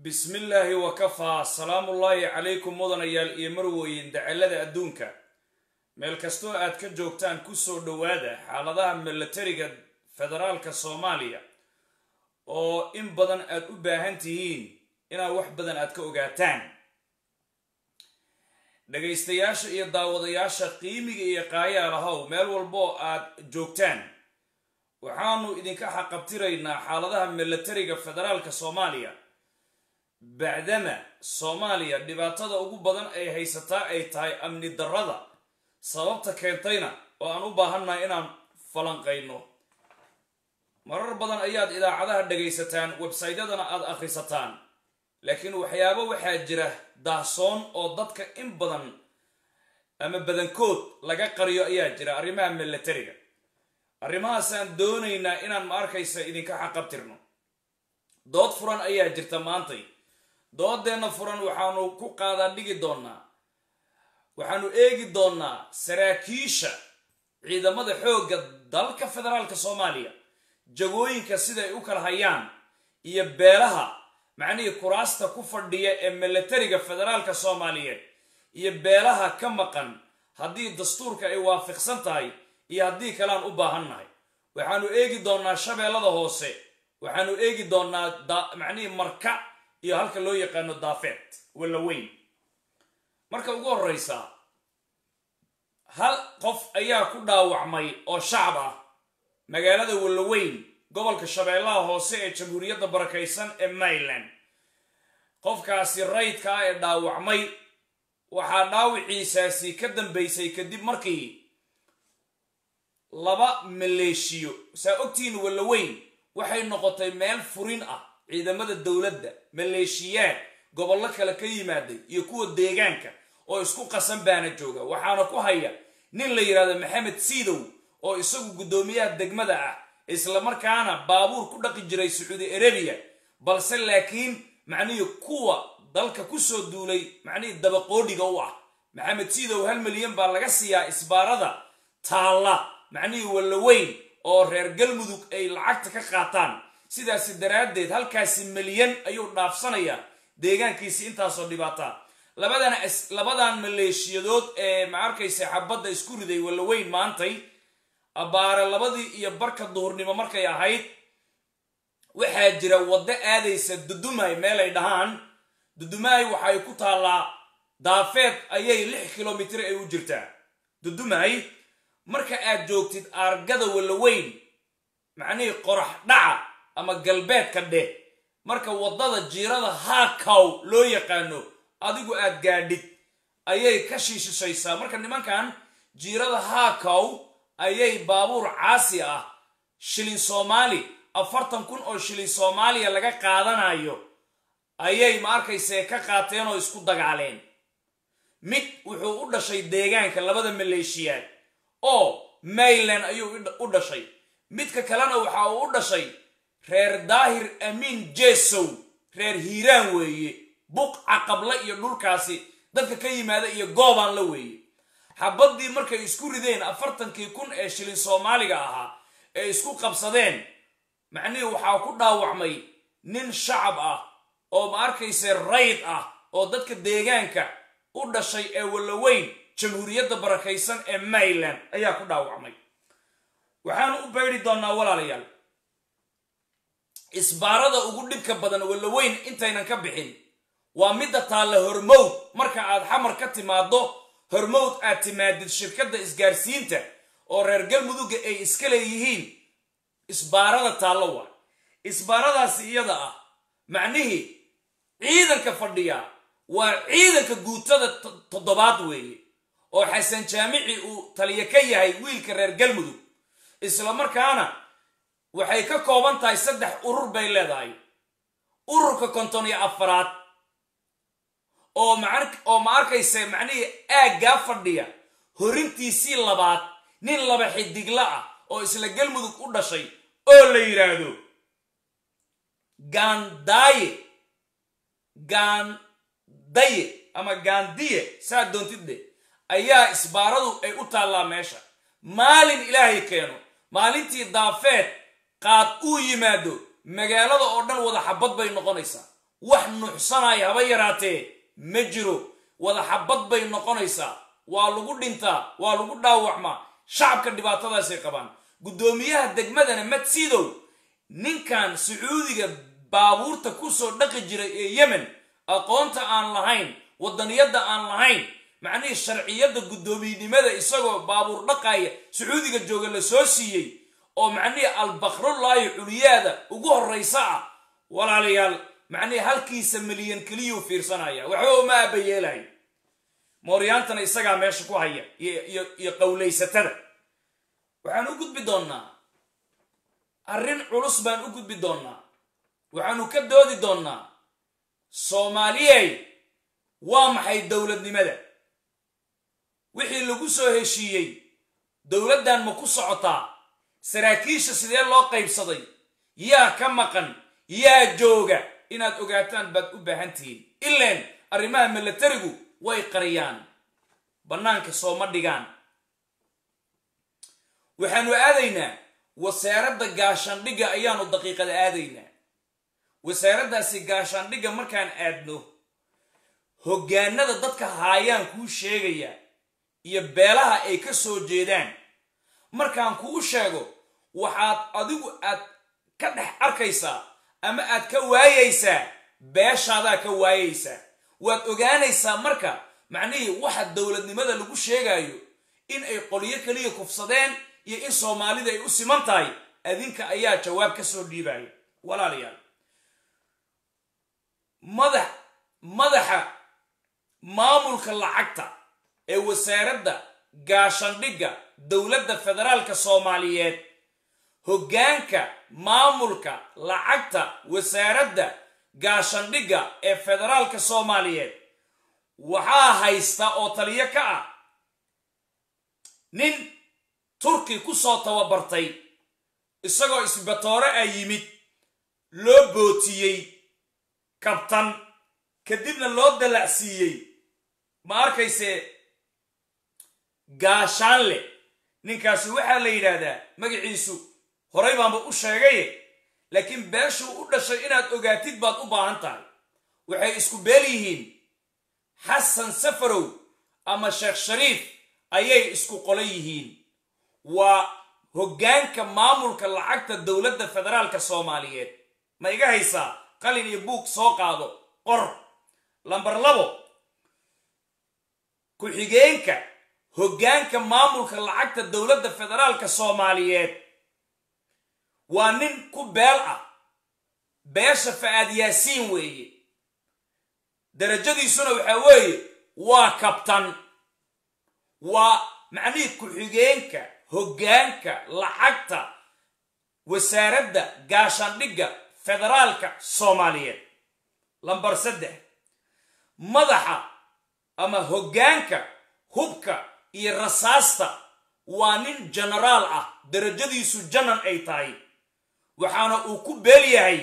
bismillaahi wakafaa salaamullaahi calaykum mudanayaal iyo marweyn dacalada adduunka meel kastoo aad ka joogtaan kusoo dhowaada xaaladaha milatariga federaalka soomaaliya oo in badan aad u baahan tihiin inaad wax badan aad ka ogaataan dhagaystayaasha iyo daawadayaasha qiimiga iyo qaayaalahow meel walboo aad joogtaan waxaanu idinka xaqabtiraynaa xaaladaha milatariga federaalka soomaaliya bacdama soomaaliya dhibaatada ugu badan ay haysataa ay tahay amni darrada sababta keentayna oo aan u baahannahay inaan falanqayno marar badan ayaad idaacadaha dhagaysataan websaytyadana aad akhrisataan laakiin waxyaabo waxaa jira daahsoon oo dadka in badan ama badankood laga qariyo ayaa jira arrimaha milatariga arrimahaasaan doonaynaa inaan ma arkaysa idinka xaqabtirno dood furan ayaa jirta maantay doodeenna furan waxaanu ku qaadaa dhigi doonnaa waxaanu eegi doonnaa saraakiisha ciidamada xoogga dalka federaalka soomaaliya jagooyinka siday u kala hayaan iyo beelaha macnihii kuraasta ku fadhiya ee milatariga federaalka soomaaliyeed iyo beelaha ka maqan haddii dastuurka ay waafiqsan tahay iyo haddii kalean u baahannahay waxaanu eegi doonnaa shabeellada hoose waxaanu eegi doonnaa macnihii marka iyo halka loo yaqaano daafeed walla weyn marka ugu horreysa hal qof ayaa ku dhaawacmay oo shacab ah magaalada wallaweyn gobolka shabeellaha hoose ee jamhuuriyadda barakaysan ee maryland qofkaasi rayidka ah ee dhaawacmay waxaa dhaawiciisaasi ka dambaysay kadib markii laba maleeshiyo saa ogtihiin wallaweyn waxay noqotay meel furin ah ciidamada dowladda maleeshiyaad gobollo kale ka yimaaday iyo kuwa deegaanka oo isku qasan baana jooga waxaana ku haya nin la yidhahdo maxamed siidow oo isagu guddoomiyaha degmada ah islamarkaana baabuur ku dhaqi jiray sacuudi arabiya balse laakiin macnihii kuwa dalka kusoo duulay macnihii dabaqoodhiga u ah maxamed siidow hal milyan baa laga siiyaa isbaarada taalla macnihii wallaweyn oo reer galmudug ay lacagta ka qaataan sidaasi daraaddeed halkaasi milyan ayuu dhaafsanayaa deegaankiisi intaasoo dhibaataa labadan labadan maleeshiyadood ee ma arkaysa xabadda isku riday wallaweyn maantay abbaare labadii iyo barka duhurnimo markay ahayd waxaa jira waddo aadaysa dudumay meelay dhahaan dudumay waxay ku taallaa daafeed ayay lix kilomitir ay u jirtaa dudumay marka aad joogtid aargada wallaweyn macnihii qorax dhaca ama galbeedka dheh marka waddada jiirada haakaw loo yaqaano adigu aad gaadhid ayay ka shiishishaysaa marka nimankan jiirada haakaw ayay baabuur caasi ah shilin soomaali afartan kun oo shilin soomaaliya laga qaadanayo ayay ma arkayse ka qaateen oo isku dagaaleen mid wuxuu u dhashay deegaanka labada maleeshiyaad oo mayland ayuu u dhashay midka kalena waxa uu u dhashay reer daahir amiin jesow reer hiiraan weeye buq caqabla iyo dhulkaasi dadka ka yimaada iyo goobaan la weeye xabaddii markay isku rideen afartankii kun ee shilin soomaaliga ahaa ee isku qabsadeen macnihii waxaa ku dhaawacmay nin shacab ah oo ma arkayse rayd ah oo dadka deegaanka u dhashay ee wallaweyn jamhuuriyadda barakaysan ee maryland ayaa ku dhaawacmay waxaanu u baydi doonnaa walaalayaal isbaarada ugu dhibka badan wallaweyn intaynan ka bixin waa midda taalla hormowd marka aad xamar ka timaaddo hormowd aad timaadid shirkadda isgaarsiinta oo reer galmudugga ay iska leeyihiin isbaarada taallo waa isbaaradaasi iyada ah macnihii ciidanka fadhiya waa ciidanka guutada toddobaad weeye oo xasan jaamici uu taliyo ka yahay wiilka reer galmudug islamarkaana waxay ka kooban tahay saddex urur bay leedahay ururka konton iyo afaraad oo ma arkaysa macnihii aaggaa fadhiya horintiisii labaad nin laba xidigla ah oo isla galmudug u dhashay oo la yidhaahdo gaandaaye gaandaye ama gaandiye saa doontidde ayaa isbaaradu ay u taallaa meesha maalin ilaahay keeno maalintii daafeed qaad uu yimaado magaalada oo dhan wada xabad bay noqonaysaa wax nuxsanaya haba yaraatee ma jiro wada xabad bay noqonaysaa waa lagu dhintaa waa lagu dhaawacmaa shacabka dhibaatadaasay qabaan guddoomiyaha degmadana madsidow ninkan sacuudiga baabuurta kusoo dhaqi jiray ee yemen aqoonta aan lahayn wadaniyadda aan lahayn macnihii sharciyadda guddoomiynimada isagoo baabuur dhaqaya sacuudiga jooga la soo siiyey oo macnihii albakrullaahi culiyaada ugu horraysa ah walaalayaal macnihii halkiisa milyan keliyuu fiirsanaya waxba uma aabayeelayo mooryaantana isagaa meesha ku haya iyo qowlaysatada waxaan u gudbi doonnaa arrin culus baan u gudbi doonnaa waxaanu ka doodi doonnaa soomaaliyey waa maxay dowladnimada wixii lagu soo heshiiyey dowladdan ma ku socotaa saraakiisha sidee loo qaybsaday yaa ka maqan yaa jooga inaad ogaataan baad u baahan tihiin ileen arrimaha milatarigu way qariyaan bannaanka sooma dhigaan waxaanu aadaynaa wasaaradda gaashaandhigga ayaanu daqiiqada aadaynaa wasaaraddaasi gaashaandhigga markaan aadno hoggaanada dadka haayaan kuu sheegaya iyo beelaha ay ka soo jeedaan markaan kuu sheego waxaad adigu aad ka dhex arkaysaa ama aad ka waayaysaa beeshaadaa ka waayaysaa waad ogaanaysaa marka macnihii waxa dowladnimada lagu sheegayo in ay qolyo keliya kufsadeen iyo in soomaalida ay u siman tahay adinka ayaa jawaab ka soo dhiibaya walaalayaal madax madaxa maamulka lacagta ee wasaaradda gaashandhigga dowladda federaalka soomaaliyeed hoggaanka maamulka lacagta wasaaradda gaashandhigga ee federaalka soomaaliyeed waxaa haysta oo taliyo ka ah nin turki ku soo tababartay isagoo isbatoore a yimid loo bootiyey kabtan kadibna loo dalacsiiyey ma arkayse gaashaanle ninkaasi waxaa la yidhaahdaa magaciisu horay baanba u sheegaye laakiin beeshuu u dhashay inaad ogaatid baad u baahan tahay waxay isku beel yihiin xasan safarow ama sheekh shariif ayay isku qolan yihiin waa hoggaanka maamulka lacagta dowladda federaalka soomaaliyeed ma iga haysaa qalin iyo buug soo qaado qor lambar labo ku-xigeenka hoggaanka maamulka lacagta dowladda federaalka soomaaliyeed waa nin ku beel ah beesha fa'aad yaasiin weeye darajadiisuna waxaa weeye waa kabtan waa macnihii ku-xigeenka hoggaanka lacagta wasaaradda gaashaandhigga federaalka soomaaliyeed lambar saddex madaxa ama hoggaanka hubka iyo rasaasta waa nin jenaraal ah darajadiisu janan ay tahay waxaana uu ku beel yahay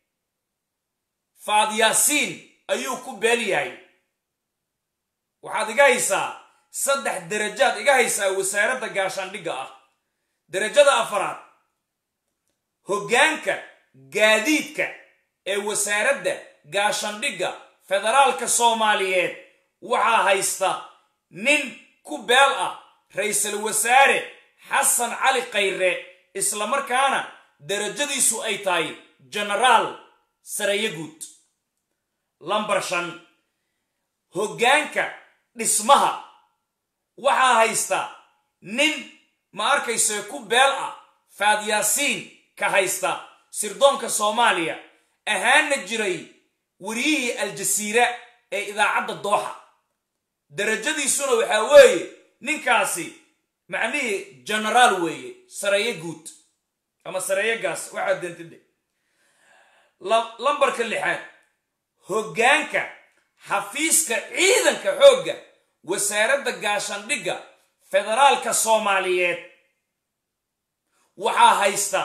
faadyaasiin ayuu ku beel yahay waxaad iga haysaa saddex darajaad iga haysaa wasaaradda gaashaandhigga ah darajada afaraad hoggaanka gaadiidka ee wasaaradda gaashaandhigga federaalka soomaaliyeed waxaa haysta nin ku beel ah ra-iisul wasaare xasan cali khayre islamarkaana darajadiisu ay tahay jenaraal sareeye guud lambar shan hoggaanka dhismaha waxaa haysta nin ma arkayse ku beel ah faadyaasiin ka haysta sirdoonka soomaaliya ahaana jiray wariyihii aljasiira ee idaacadda dooxa darajadiisuna waxaa weeye ninkaasi macnihii jenaraal weeye sareeye guud ama sareeye gaas waxaa dentide lambarka lixaad hoggaanka xafiiska ciidanka xoogga wasaaradda gaashaandhigga federaalka soomaaliyeed waxaa haysta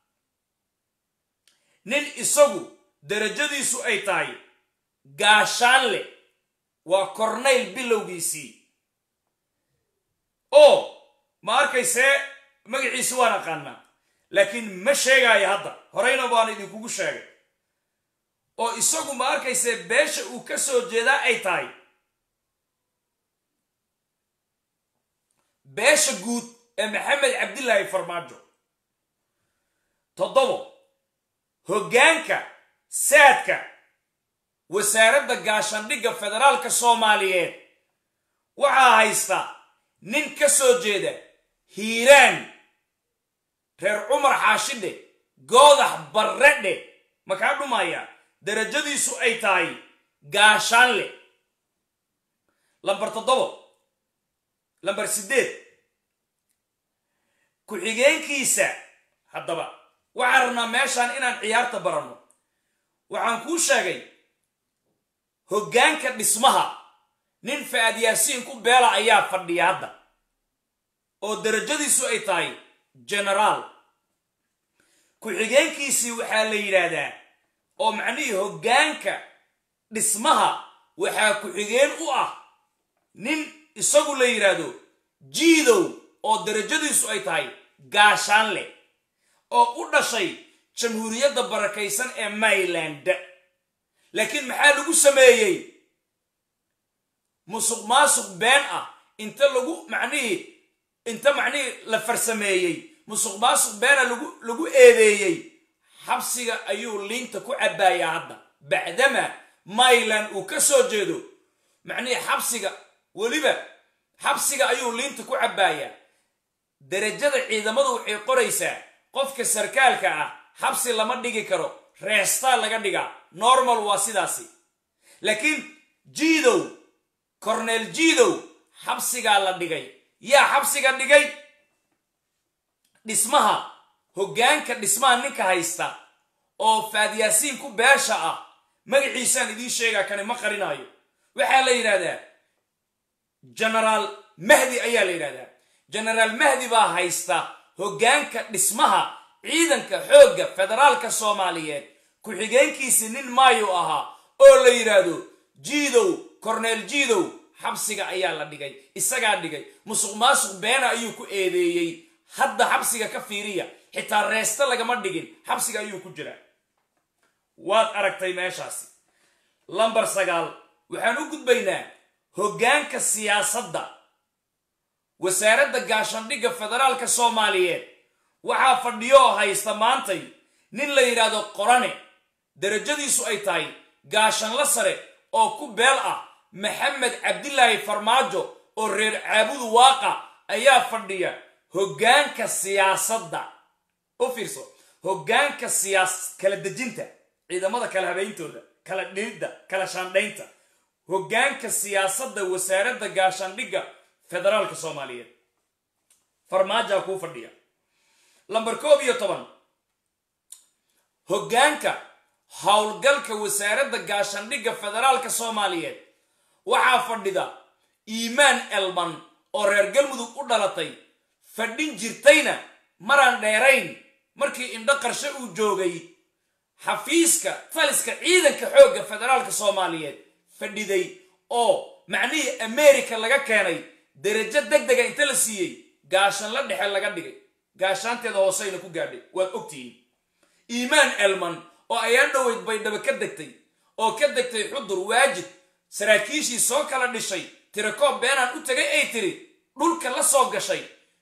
nin isagu darajadiisu ay tahay gaashaanle waa kornayl bilowgiisii oo ma arkaysee magaciisi waan aqaanaa laakiin ma sheegaayo hadda horeyna baan idinkugu sheegay oo isagu ma arkayse beesha uu ka soo jeedaa ay tahay beesha guud ee maxamed cabdilaahi farmaajo toddobo hoggaanka saadka wasaaradda gaashandhigga federaalka soomaaliyeed waxaa haysta nin ka soo jeeda hiiraan reer cumar xaashidhe goodax barredhe makaa dhumaya darajadiisu ay tahay gaashaanle lambar toddobo lambar siddeed ku-xigeenkiisa haddaba waxaan rabnaa meeshaan inaan ciyaarta baranno waxaan kuu sheegay hoggaanka dhismaha nin fa'ad yaasiin ku beela ayaa fadhiya hadda oo darajadiisu ay tahay genaraal ku-xigeenkiisii waxaa la yidhaahdaa oo macnihii hoggaanka dhismaha waxaa ku-xigeen u ah nin isagu la yidhaahdo jiidow oo darajadiisu ay tahay gaashaanle oo u dhashay jamhuuriyadda barakaysan ee mayland laakiin maxaa lagu sameeyey musuq maasuq been ah inta lagu macnihii inta macnihii la farsameeyey musuq maasuq beena lagu lagu eedeeyey xabsiga ayuu liinta ku cabaayaa hadda bacdama mayland uu ka soo jeedo macnihii xabsiga weliba xabsiga ayuu liinta ku cabaayaa darajada ciidamadu waxay qoraysaa qofka sarkaalka ah xabsi lama dhigi karo reestaa laga dhigaa normal waa sidaasi laakiin jiidow corneel jiidow xabsigaa la dhigay yaa xabsiga dhigay dhismaha hoggaanka dhismaha ninka haysta oo faadyaasiin ku beesha ah magaciisaan idiin sheegaa kani ma qarinaayo waxaa la yidhahdaa genaraal mahdi ayaa la yidhahdaa genaraal mahdi baa haysta hoggaanka dhismaha ciidanka xoogga federaalka soomaaliyeed ku-xigeenkiisi nin maayo ahaa oo la yidhaahdo jiidow corneel jiidow xabsiga ayaa la dhigay isagaa dhigay musuq maasuq beena ayuu ku eedeeyey hadda xabsiga ka fiiriya xitaa reeste lagama dhigin xabsiga ayuu ku jiraa waad aragtay meeshaasi lambar sagaal waxaan u gudbaynaa hoggaanka siyaasadda wasaaradda gaashandhigga federaalka soomaaliyeed waxaa fadhiyo oo haysta maantay nin la yidhaahdo qorane darajadiisu ay tahay gaashanla sare oo ku beel ah maxamed cabdilaahi farmaajo oo reer caabudu waaqa ayaa fadhiya hoggaanka siyaasadda u fiirso hoggaanka siyaas kala dejinta ciidamada kala habeyntooda kala dhilidda kala shaandhaynta hoggaanka siyaasadda wasaaradda gaashaandhigga federaalka soomaaliyeed farmaajaa kuu fadhiya lambar koob iyo toban hoggaanka howlgalka wasaaradda gaashaandhigga federaalka soomaaliyeed waxaa fadhida iimaan elman oo reer galmudug u dhalatay fadhin jirtayna maraan dheerayn markii indho qarshe uu joogay xafiiska taliska ciidanka xoogga federaalka soomaaliyeed fadhiday oo macnihii america laga keenay darajo deg dega inta la siiyey gaashanla dhexe laga dhigay gaashaanteeda hooseyna ku gaadhay waad ogtihiin iimaan elman oo ayaan dhoweyd baydhabo ka degtay oo ka degtay xudur waajid saraakiishii soo kala dhishay tirakoob beenaan u tegay ay tiri dhulka la soo gashay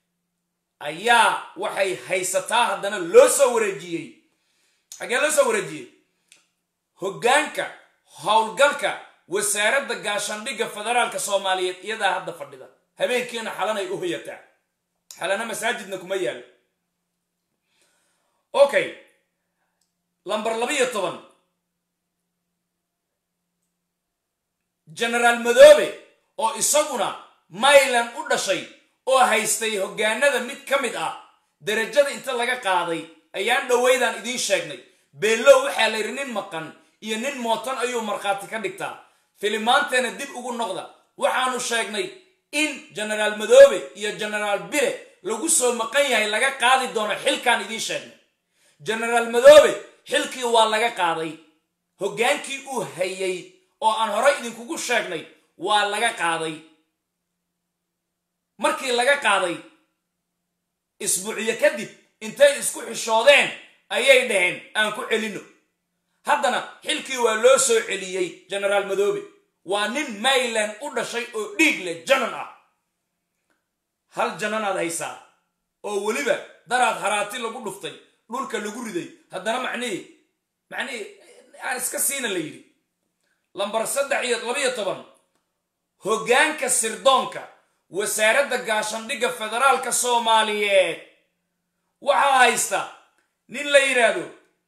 ayaa waxay haysataa haddana loo soo wareejiyey xaggee loo soo wareejiyey hoggaanka howlgalka wasaaradda gaashaandhigga federaalka soomaaliyeed iyadaa hadda fadhida habeenkiina xalanay u hoyataa xalana masaajidna kuma yaalo okay lambar labayo toban genaraal madoobe oo isaguna mayland u dhashay oo haystay hoggaanada mid ka mid ah darajada inta laga qaaday ayaan dhoweydaan idiin sheegnay beellow waxaa la yidhi nin maqan iyo nin mootan ayuu markhaati ka dhigtaa filimaanteena dib ugu noqda waxaanu sheegnay in genaraal madoobe iyo genaraal bile lagu soo maqan yahay laga qaadi doono xilkaan idiin sheegnay genaraal madoobe xilkii waa laga qaaday hoggaankii uu hayay oo aan horey idinkugu sheegnay waa laga qaaday markii laga qaaday isbuucyo kadib intay isku xishoodeen ayay dhaheen aan ku celinno haddana xilkii waa loo soo celiyey genaraal madoobe waa nin mayland u dhashay oo dhiig leh janan ah hal jananaad haysaa oo weliba daraad haraati lagu dhuftay dhulka lagu riday haddana macnihii macnihii aan iska siina la yidhi lambar saddex iyo labiyo toban hoggaanka sirdoonka wasaaradda gaashandhigga federaalka soomaaliyeed waxaa haysta nin la yidhaahdo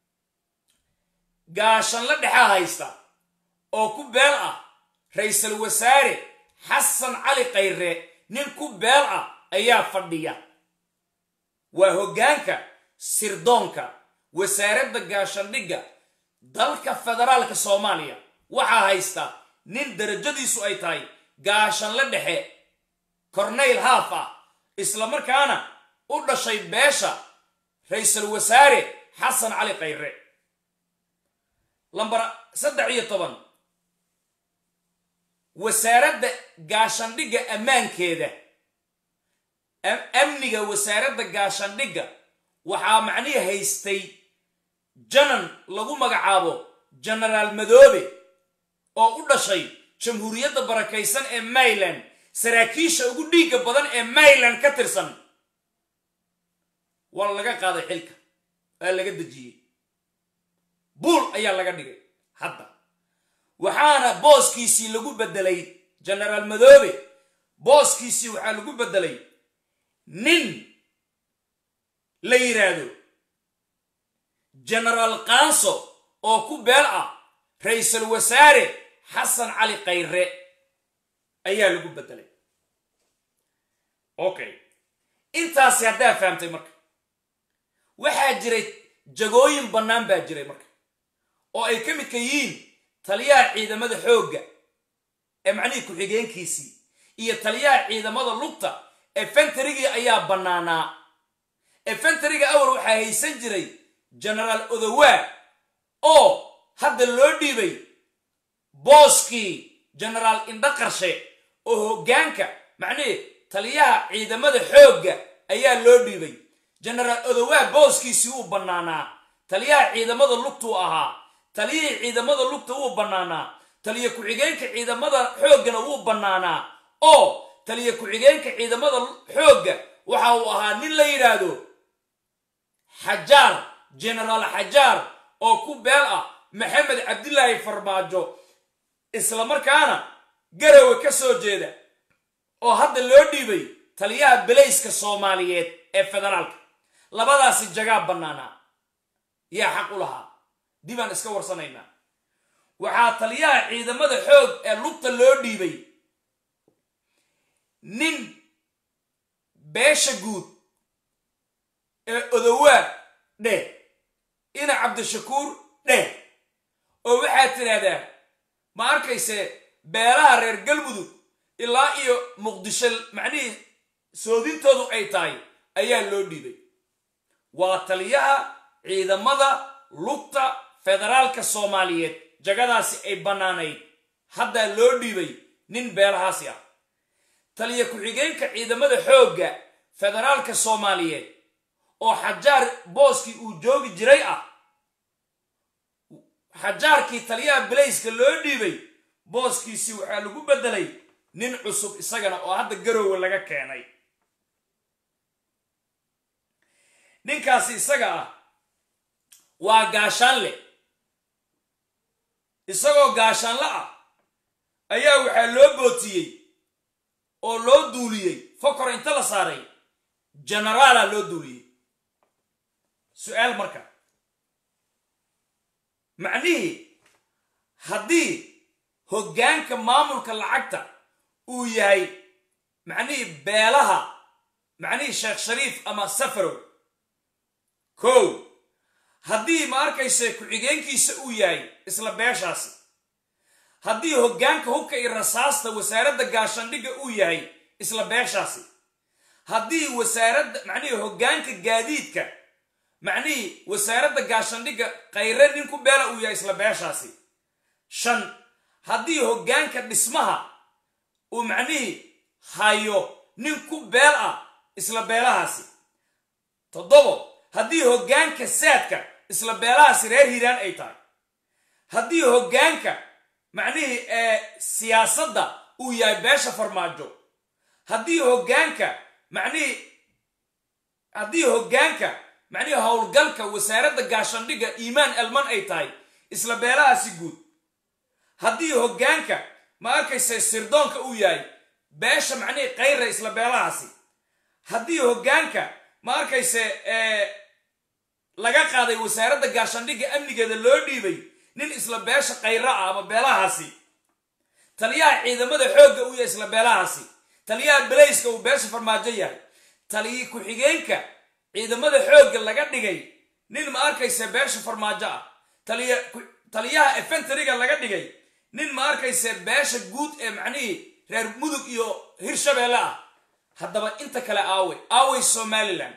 gaashanla dhexaa haysta oo ku beel ah ra-iisul wasaare xasan cali khayre nin ku beel ah ayaa fadhiya waa hoggaanka sirdoonka wasaaradda gaashandhigga dalka federaalka soomaaliya waxaa haysta nin darajadiisu ay tahay gaashanle dhexe corneyl haaf ah islamarkaana u dhashay beesha ra-iisul wasaare xasan cali khayre lambar saddex iyo toban wasaaradda gaashandhigga ammaankeeda amniga wasaaradda gaashandhigga waxaa macnihii haystay janan lagu magacaabo genaraal madoobe oo u dhashay jamhuuriyadda barakaysan ee mayland saraakiisha ugu dhiigga badan ee mayland ka tirsan waa laga qaaday xilka waa laga dejiyey buul ayaa laga dhigay hadda waxaana booskiisii lagu beddelay genaraal madoobe booskiisii waxaa lagu beddelay nin la yidhaahdo genaraal kaanso oo ku beel ah ra-iisul wasaare xasan cali khayre ayaa lagu beddelay okay intaasi haddaa fahamtay marka waxaa jiray jagooyin bannaan baa jiray marka oo ay ka midka yihiin taliyaha ciidamada xoogga ee macnihii ku-xigeenkiisii iyo taliyaha ciidamada lugta efentarigii ayaa bannaanaa efentariga awal waxaa haysan jiray genaraal odowaa oo hadda loo dhiibay booskii genaraal indho qarshe oo hoggaanka macnihii taliyaha ciidamada xoogga ayaa loo dhiibay genaraal odowaa booskiisii wuu bannaanaa taliyaha ciidamada lugtuu ahaa taliyihii ciidamada lugta wuu bannaanaa taliya ku-xigeenka ciidamada xooggana wuu bannaanaa oo taliya ku-xigeenka ciidamada xoogga waxa uu ahaa nin la yidhaahdo xajaar genaraal xajaar oo ku beel ah maxamed cabdilaahi farmaajo islamarkaana garowe ka soo jeeda oo hadda loo dhiibay taliyaha belayska soomaaliyeed ee federaalka labadaasi jagaa bannaanaa yaa xaq u lahaa dibaan iska warsanaynaa waxaa taliyaha ciidamada xoog ee lugta loo dhiibay nin beesha guud ee odowaa dheh ina cabdishakuur dheh oo waxaad tidhaahdaa ma arkayse beelaha reer galmudug ilaa iyo muqdisho macnihii soodintoodu ay tahay ayaa loo dhiibay waa taliyaha ciidamada lugta federaalka soomaaliyeed jagadaasi ay bannaanayd haddaa loo dhiibay nin beelahaasi ah taliya ku-xigeenka ciidamada xoogga federaalka soomaaliyeed oo xajaar booskii uu joogi jiray ah xajaarkii taliyaha belayska loo dhiibay booskiisii waxaa lagu beddelay nin cusub isagana oo hadda garoowe laga keenay ninkaasi isaga ah waa gaashaanle isagoo gaashaanle ah ayaa waxaa loo bootiyey oo loo duuliyey fokor inta la saaray genaraala loo duuliyey su-aal marka macnihii haddii hoggaanka maamulka lacagta uu yahay macnihii beelaha macnihii sheekh shariif ama safarow kow haddii ma arkayse ku-xigeenkiisa uu yahay isla beeshaasi haddii hoggaanka hubka iyo rasaasta wasaaradda gaashandhigga uu yahay isla beeshaasi haddii wasaaradda macnihii hoggaanka gaadiidka macnihii wasaaradda gaashandhigga khayre nin ku beela uu yahay isla beeshaasi shan haddii hoggaanka dhismaha uu macnihii hayo nin ku beel ah isla beelahaasi toddobo haddii hoggaanka saadka isla beelahaasi reer hiiraan ay tahay haddii hoggaanka macnihii siyaasadda uu yahay beesha farmaajo haddii hoggaanka macnihii haddii hoggaanka macnihii howlgalka wasaaradda gaashandhigga iimaan elman ay tahay isla beelahaasi guud haddii hoggaanka ma arkaysa sirdoonka uu yahay beesha macnihii kayra isla beelahaasi haddii hoggaanka ma arkayse laga qaaday wasaaradda gaashandhigga amnigeeda loo dhiibay nin isla beesha kayra ah ama beelahaasi taliyaha ciidamada xoogga uu yahay isla beelahaasi taliyaha belayska uu beesha farmaajo yahay taliyi ku-xigeenka ciidamada xoogga laga dhigay nin ma arkayse beesha farmaajo ah taliyaha efentariga laga dhigay nin ma arkayse beesha guud ee macnihii reer mudug iyo hirshabeelle ah haddaba inta kale aawey aawey somalilan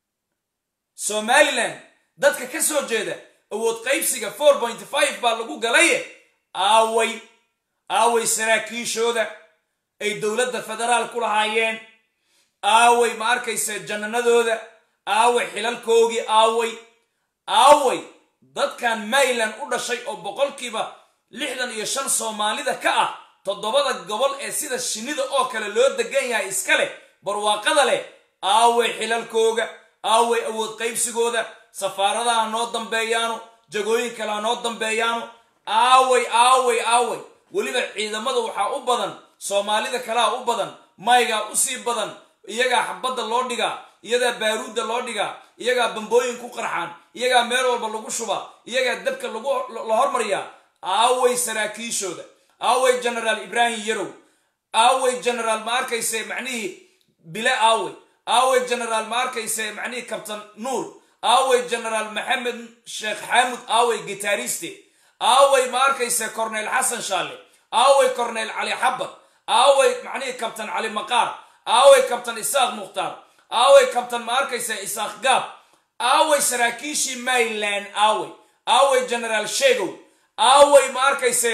somalilan dadka ka soo jeeda awood qaybsiga four point five baa lagu galaye aaway aaway saraakiishooda ay dowladda federaal ku lahaayeen aaway ma arkaysa jannanadooda aaway xilalkoogii aaway aaway dadkan mayland u dhashay oo boqolkiiba lixdan iyo shan soomaalida ka ah toddobada gobol ee sida shinnida oo kale loo degan yahay iska leh barwaaqada leh aaway xilalkooga aaway awood qaybsigooda safaaradaha noo dambeeyaano jagooyin kale ha noo dambeeyaano aaway aaway aaway weliba ciidamada waxaa u badan soomaalida kalea u badan maygaa usii badan iyagaa xabadda loo dhigaa iyagaa baaruudda loo dhigaa iyagaa bambooyin ku qarxaan iyagaa meel walba lagu shubaa iyagaa dabka la hormariyaa aaway saraakiishooda aaway genaraal ibraahim yarow aaway genaraal ma arkayse macnihii bile aaway aaway genaraal ma arkayse macnihii kabtan nuur aaway genaraal maxamed sheekh xaamud aaway gitaariste aaway ma arkayse corneyl xasan shaale aaway corneyl cali xabad aaway macnihii kabtan cali maqaar aaway kabtan isaaq mukhtaar aaway kabtan ma arkayse isaaq gaab aaway saraakiishii mayland aaway aaway genaraal sheegow aaway ma arkayse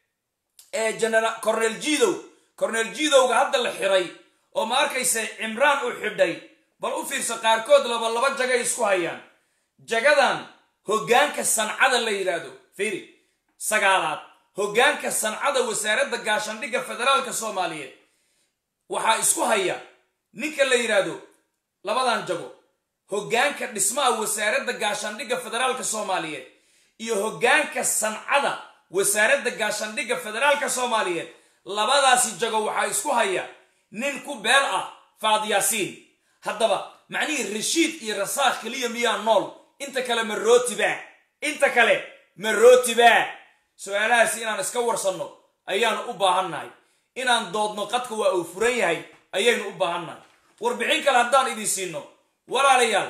cornel jidow cornel jidowga hadda la xiray oo ma arkayse cimraan uu xidhay bal u fiirsa qaarkood laba laba jagay isku hayaan jagadan hoggaanka sancada la yidhaahdo firi sagaalaad hoggaanka sancada wasaaradda gaashandhigga federaalka soomaaliyeed waxaa isku haya ninka la yidhaahdo labadan jago hoggaanka dhismaha wasaaradda gaashandhigga federaalka soomaaliyeed iyo hoggaanka sancada wasaaradda gaashandhigga federaalka soomaaliyeed labadaasi jago waxaa isku haya nin ku beel ah faadyaasiin haddaba macnihii rashiid iyo rasaakh keliya miyaa nool inta kale ma rootibaa inta kale ma rootibaa su-aalahaasi inaan iska warsanno ayaanu u baahannahay inaan doodno qadka waa uu furan yahay ayaynu u baahannahay warbixin kale haddaan idin siino walaalayaal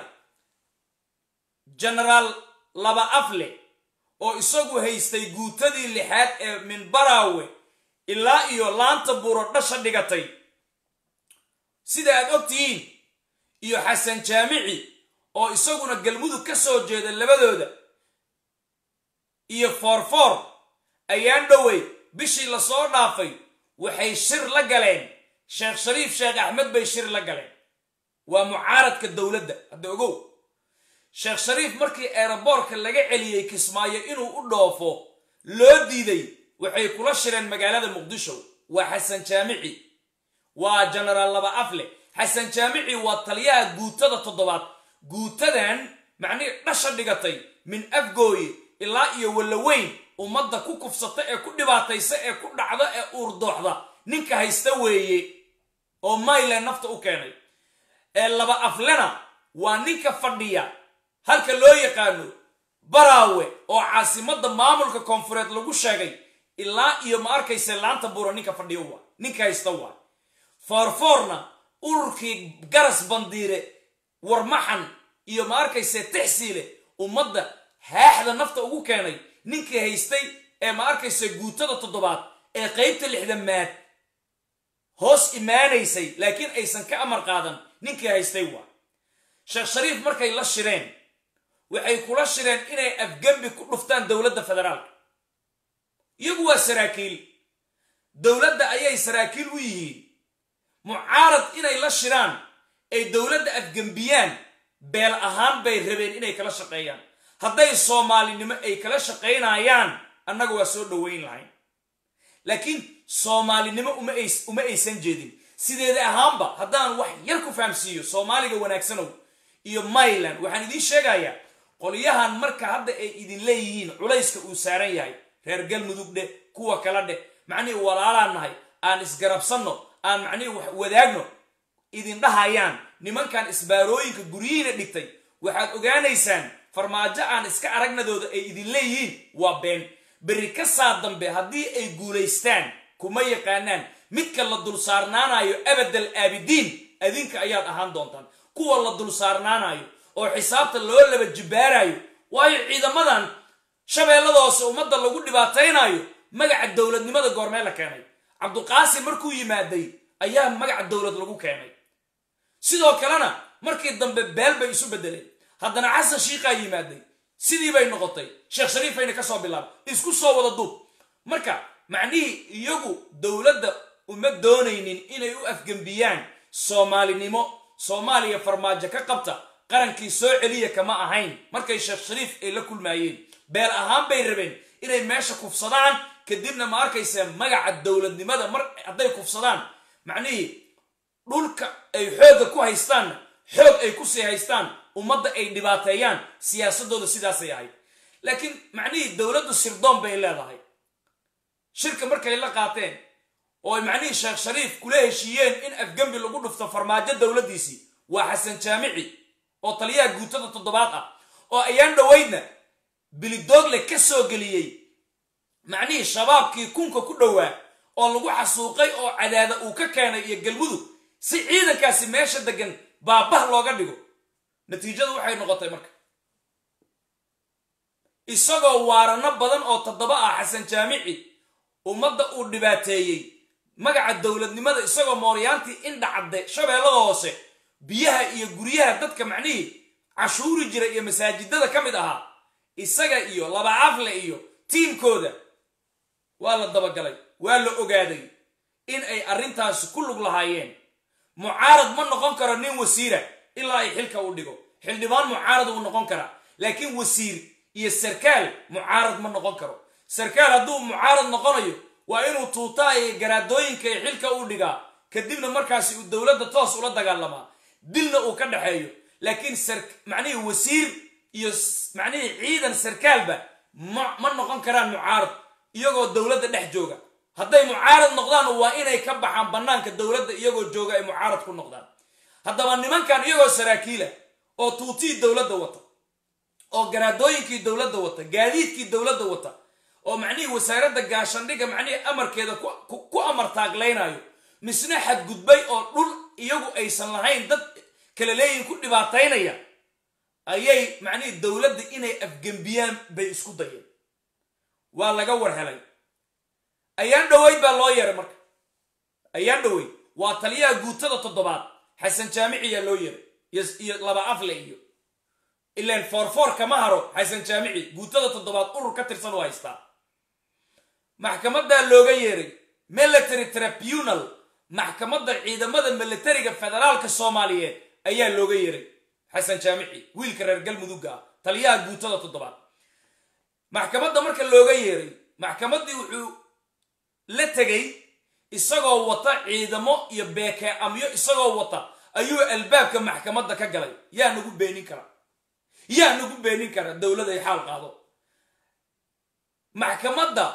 genaraal laba afle oo isagu haystay guutadii lixaad ee minbaraawe ilaa iyo laanta buuro dhasha dhigatay sida aad og tihiin iyo xasan jaamici oo isaguna galmudug ka soo jeeda labadooda iyo foorfoor ayaan dhowey bishii lasoo dhaafay waxay shir la galeen sheekh shariif sheekh axmed bay shir la galeen waa mucaaradka dowladda hadda ogow sheekh shariif markii eeraboorka laga celiyey kismaayo inuu u dhoofo loo diiday waxay kula shireen magaalada muqdisho waa xasan jaamici waa genaraal laba afle xasan jaamici waa taliyaha guutada toddobaad guutadan macnihii dhasha dhigatay min afgooye ilaa iyo wallaweyn ummadda ku kufsata ee ku dhibaataysa ee ku dhacda ee uurdooxda ninka haysta weeye oo mayland nafta u keenay ee laba aflena waa ninka fadhiya halka loo yaqaano baraawe oo caasimadda maamulka koonfureed lagu sheegay ilaa iyo ma arkayse laanta buura ninka fadhiyo waa ninka haysta waa foorfoorna ururkii garas bandiire warmaxan iyo ma arkayse tixsiile ummadda haaxda nafta ugu keenay ninkii haystay ee ma arkayse guutada toddobaad ee qaybta lixdamaad hoos imaanaysay laakiin aysan ka amar qaadan ninkii haystay waa sheekh shariif markay la shireen waxay kula shireen inay afgembi ku dhuftaan dowladda federaalka iyagu waa saraakiil dowladda ayay saraakiil u yihiin mucaarad inay la shiraan ay dowladda afgembiyaan beel ahaan bay rabeen inay kala shaqeeyaan hadday soomaalinimo ay kala shaqaynayaan annaga waa soo dhoweyn lahayn laakiin soomaalinimo uma aysan jeedin sideeda ahaanba haddaan wax yar ku fahamsiiyo soomaaliga wanaagsanow iyo myland waxaan idiin sheegayaa qolyahan marka hadda ay idin leeyihiin culayska uu saaran yahay reer galmudug dheh kuwa kala dheh macnihii walaalaan nahay aan isgarabsanno aan macnihii wax wadaagno idin dhahayaan nimankan isbaarooyinka guryihiina dhigtay waxaad ogaanaysaan farmaajo aan iska aragnadooda ay idin leeyihiin waa been berri ka saa dambe haddii ay guulaystaan kuma yaqaanaan midka la dul saarnaanayo abadal aabidiin adinka ayaad ahaan doontaan kuwa la dul saarnaanayo oo xisaabta loo laba jibbaarayo waayo ciidamadan shabeellada hoose ummadda lagu dhibaataynayo magaca dowladnimada goormee la keenay cabduqaasim markuu yimaaday ayaa magaca dowlad lagu keenay sidoo kalena markii dambe beel bay isu bedeleen haddana xasan shiikaa yimaaday sidii bay noqotay sheekh shariifayna ka soo bilaabay isku soo wada duub marka macnihii iyagu dowladda uma doonaynin inay u afgembiyaan soomaalinimo soomaaliya farmaajo ka qabta qarankii soo celiya kama ahayn markay sheekh shariif ay la kulmaayeen beel ahaan bay rabeen inay meesha kufsadaan kadibna ma arkaysa magaca dowladnimada mar hadday kufsadaan macnihii dhulka ay xoogga ku haystaanna xoog ay kusii haystaan ummadda ay dhibaateeyaan siyaasadooda sidaasay ahayd laakiin macnihii dowladdu sirdoon bay leedahay shirka markay la qaateen oo ay macnihii sheekh shariif kula heshiiyeen in afgembi lagu dhufto farmaajo dowladdiisii waa xasan jaamici oo taliyaha guutada toddobaad ah oo ayaan dhoweydna bilidoogle ka soo geliyey macnihii shabaabkii kunka ku dhowaa oo lagu xasuuqay oo cadaada uu ka keenay iyo galmudug si ciidankaasi meesha degan baabah looga dhigo natiijadu waxay noqotay marka isagoo waarano badan oo toddoba ah xasan jaamici ummadda uu dhibaateeyey magaca dowladnimada isagoo mooryaantii indhacadde shabeellada hoose biyaha iyo guryaha dadka macnihii cashuuri jira iyo masaajidada ka mid ahaa isaga iyo laba afle iyo tiimkooda waa la dabagalay waa la ogaaday in ay arrintaasi ku lug lahaayeen mucaarad ma noqon karo nin wasiira ilaa ay xilka u dhigo xildhibaan mucaarad uu noqon karaa laakiin wasiir iyo sarkaal mucaarad ma noqon karo sarkaal hadduu mucaarad noqonayo waa inuu tuutaa iyo garaadooyinka iyo xilka u dhigaa kadibna markaasi uu dowladda toos ula dagaalamaa dilna uu ka dhexeeyo laakiin macnihii wasiir iyo macnihii ciidan sarkaalba ma noqon karaan mucaarad iyagoo dowladda dhex jooga hadday mucaarad noqdaan waa inay ka baxaan bannaanka dowladda iyagoo jooga ay mucaarad ku noqdaan haddaba nimankan iyagoo saraakiila oo tuutii dowladda wata oo garaadooyinkii dowladda wata gaadiidkii dowladda wata oo macnihii wasaaradda gaashandhiga macnihii amarkeeda ku amar taaglaynayo misna xadgudbay oo dhul iyagu aysan lahayn dad kala leeyihin ku dhibaataynaya ayay macnihii dowladda inay afgembiyaan bay isku dayeen waa laga war helay ayaan dhoweyd baa loo yeeray marka ayaan dhoweyd waa taliyaha guutada toddobaad xasan jaamiciyaa loo yeeray iyo laba afle iyo ilaan foorfoor kama haro xasan jaamici guutada toddobaad urur ka tirsan oo haystaa maxkamadaa looga yeeray military tribunal maxkamadda ciidamada militariga federaalka soomaaliyeed ayaa looga yeeray xasan jaamici wiilka reer galmudugga ah taliyaha guutada toddobaad maxkamadda marka looga yeeray maxkamaddii wuxuu la tegay isagoo wata ciidamo iyo beeke amyo isagoo wata ayuu albaabka maxkamadda ka galay yaa nagu beenin kara yaa nagu beenin kara dowladay xaal qaado maxkamadda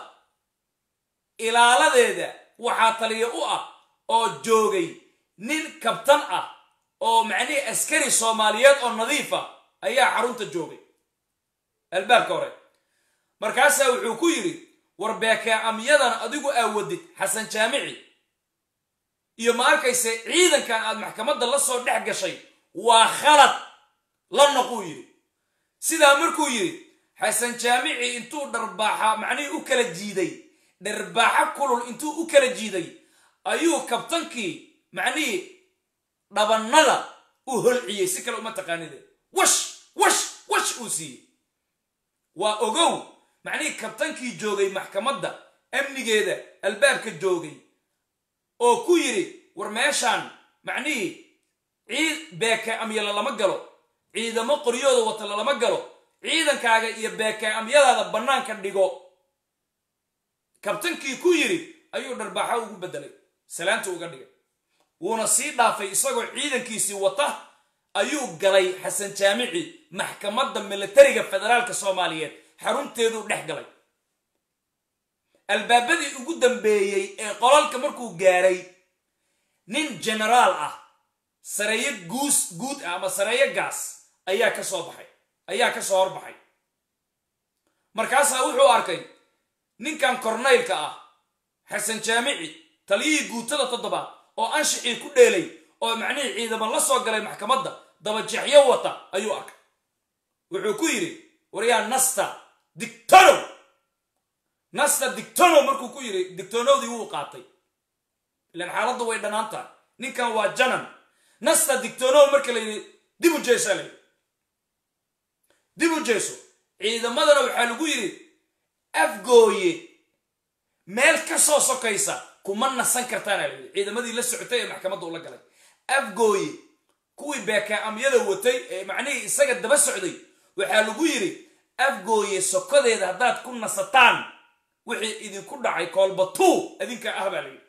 ilaaladeeda waxaa taliya u ah oo joogay nin kabtan ah oo macnihii askari soomaaliyeed oo nadiif ah ayaa xarunta joogay albaabka hore markaasaa wuxuu ku yidhi war beekaamyadan adigu aawadid xasan jaamici iyo ma arkayse ciidankan aad maxkamadda la soo dhex gashay waa khalad la noquu yidhi sidaa markuu yidhi xasan jaamici intuu dharbaaxa macnihii u kala jiiday dharbaaxo kulul intuu u kala jiiday ayuu kabtankii macnihii dhabannada u holciyey si kale uma taqaanide wash wash wash uu siiyey waa ogow macnihii kabtankii joogay maxkamadda amnigeeda albaabka joogay oo ku yidhi war meeshaan macnihii ciid beeke amyala lama galo ciidamo qoryooda wata lalama galo ciidankaaga iyo beeke amyadaada bannaanka dhigo kabtankii ku yidhi ayuu dharbaaxo ugu bedelay salaanta uga dhigay wuuna sii dhaafay isagoo ciidankiisii wata ayuu galay xasan jaamici maxkamadda militariga federaalka soomaaliyeed xarunteeduu dhex galay albaabadii ugu dambeeyey ee qolalka markuu gaaray nin genaraal ah sareeyo guus guud ah ama sareeyo gaas ayaa ka soo baxay ayaa ka soo horbaxay markaasaa wuxuu arkay ninkan kornaylka ah xasan jaamici taliyihii guutada toddobaad oo anshixii ku dheelay oo macnihii ciidamo la soo galay maxkamadda dabajeexyo wata ayuu arkay wuxuu ku yidhi waryaa nasta dictonow nasta dictonow markuu ku yidhi dictonowdii wuu qaatay ilan xaaladdu way dhannaan tahay ninkan waa janan nasta dictonow marka la yidhi dib u jeesaa la yidhi dib u jeeso ciidamadana waxaa lagu yidhi afgooye meel ka soo sokaysa kuma nasan kartaana la yidhi ciidamadii la socotay ee maxkamadda ula galay afgooye kuwii beekaamyada watay ee macnihii isaga daba socday waxaa lagu yidhi afgooye sokodeeda haddaad ku nasataan wixii idinku dhacay koolbatuu idinka ah baa la yidhi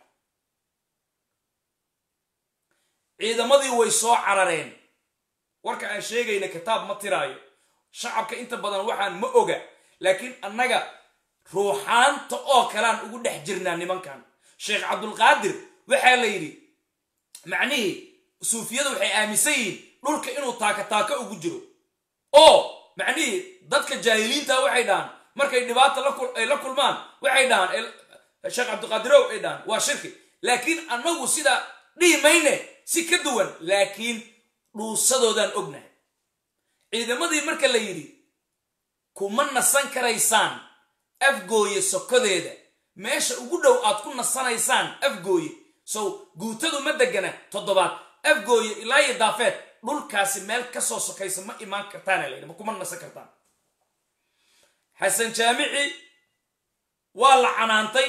ciidamadii way soo carareen warka aan sheegayna kitaab ma tiraayo shacabka inta badan waxaan ma oga laakiin annaga ruuxaanta oo kalean ugu dhex jirnaa nimankan sheekh cabdulqaadir waxaa la yidhi macnihii suufiyadu waxay aaminsan yihiin dhulka inuu taaka taaka ugu jiro oo macnihii dadka jaahiliinta waxay dhahaan markay dhibaata ay la kulmaan waxay dhahaan sheekh cabdiqaadirow ay dhahaan waa shirki laakiin annagu sidaa dhihi mayne si ka duwan laakiin dhuusadoodaan ognahay ciidamadii marka la yidhi kuma nasan karaysaan afgooye sokodeeda meesha ugu dhow aad ku nasanaysaan afgooye sow guutadu ma degana toddobaad afgooye ilaa iyo daafeed dhulkaasi meel ka soo sokaysa ma imaan kartaana la yidhi ma kuma nasan kartaan xasan jaamici waa la canaantay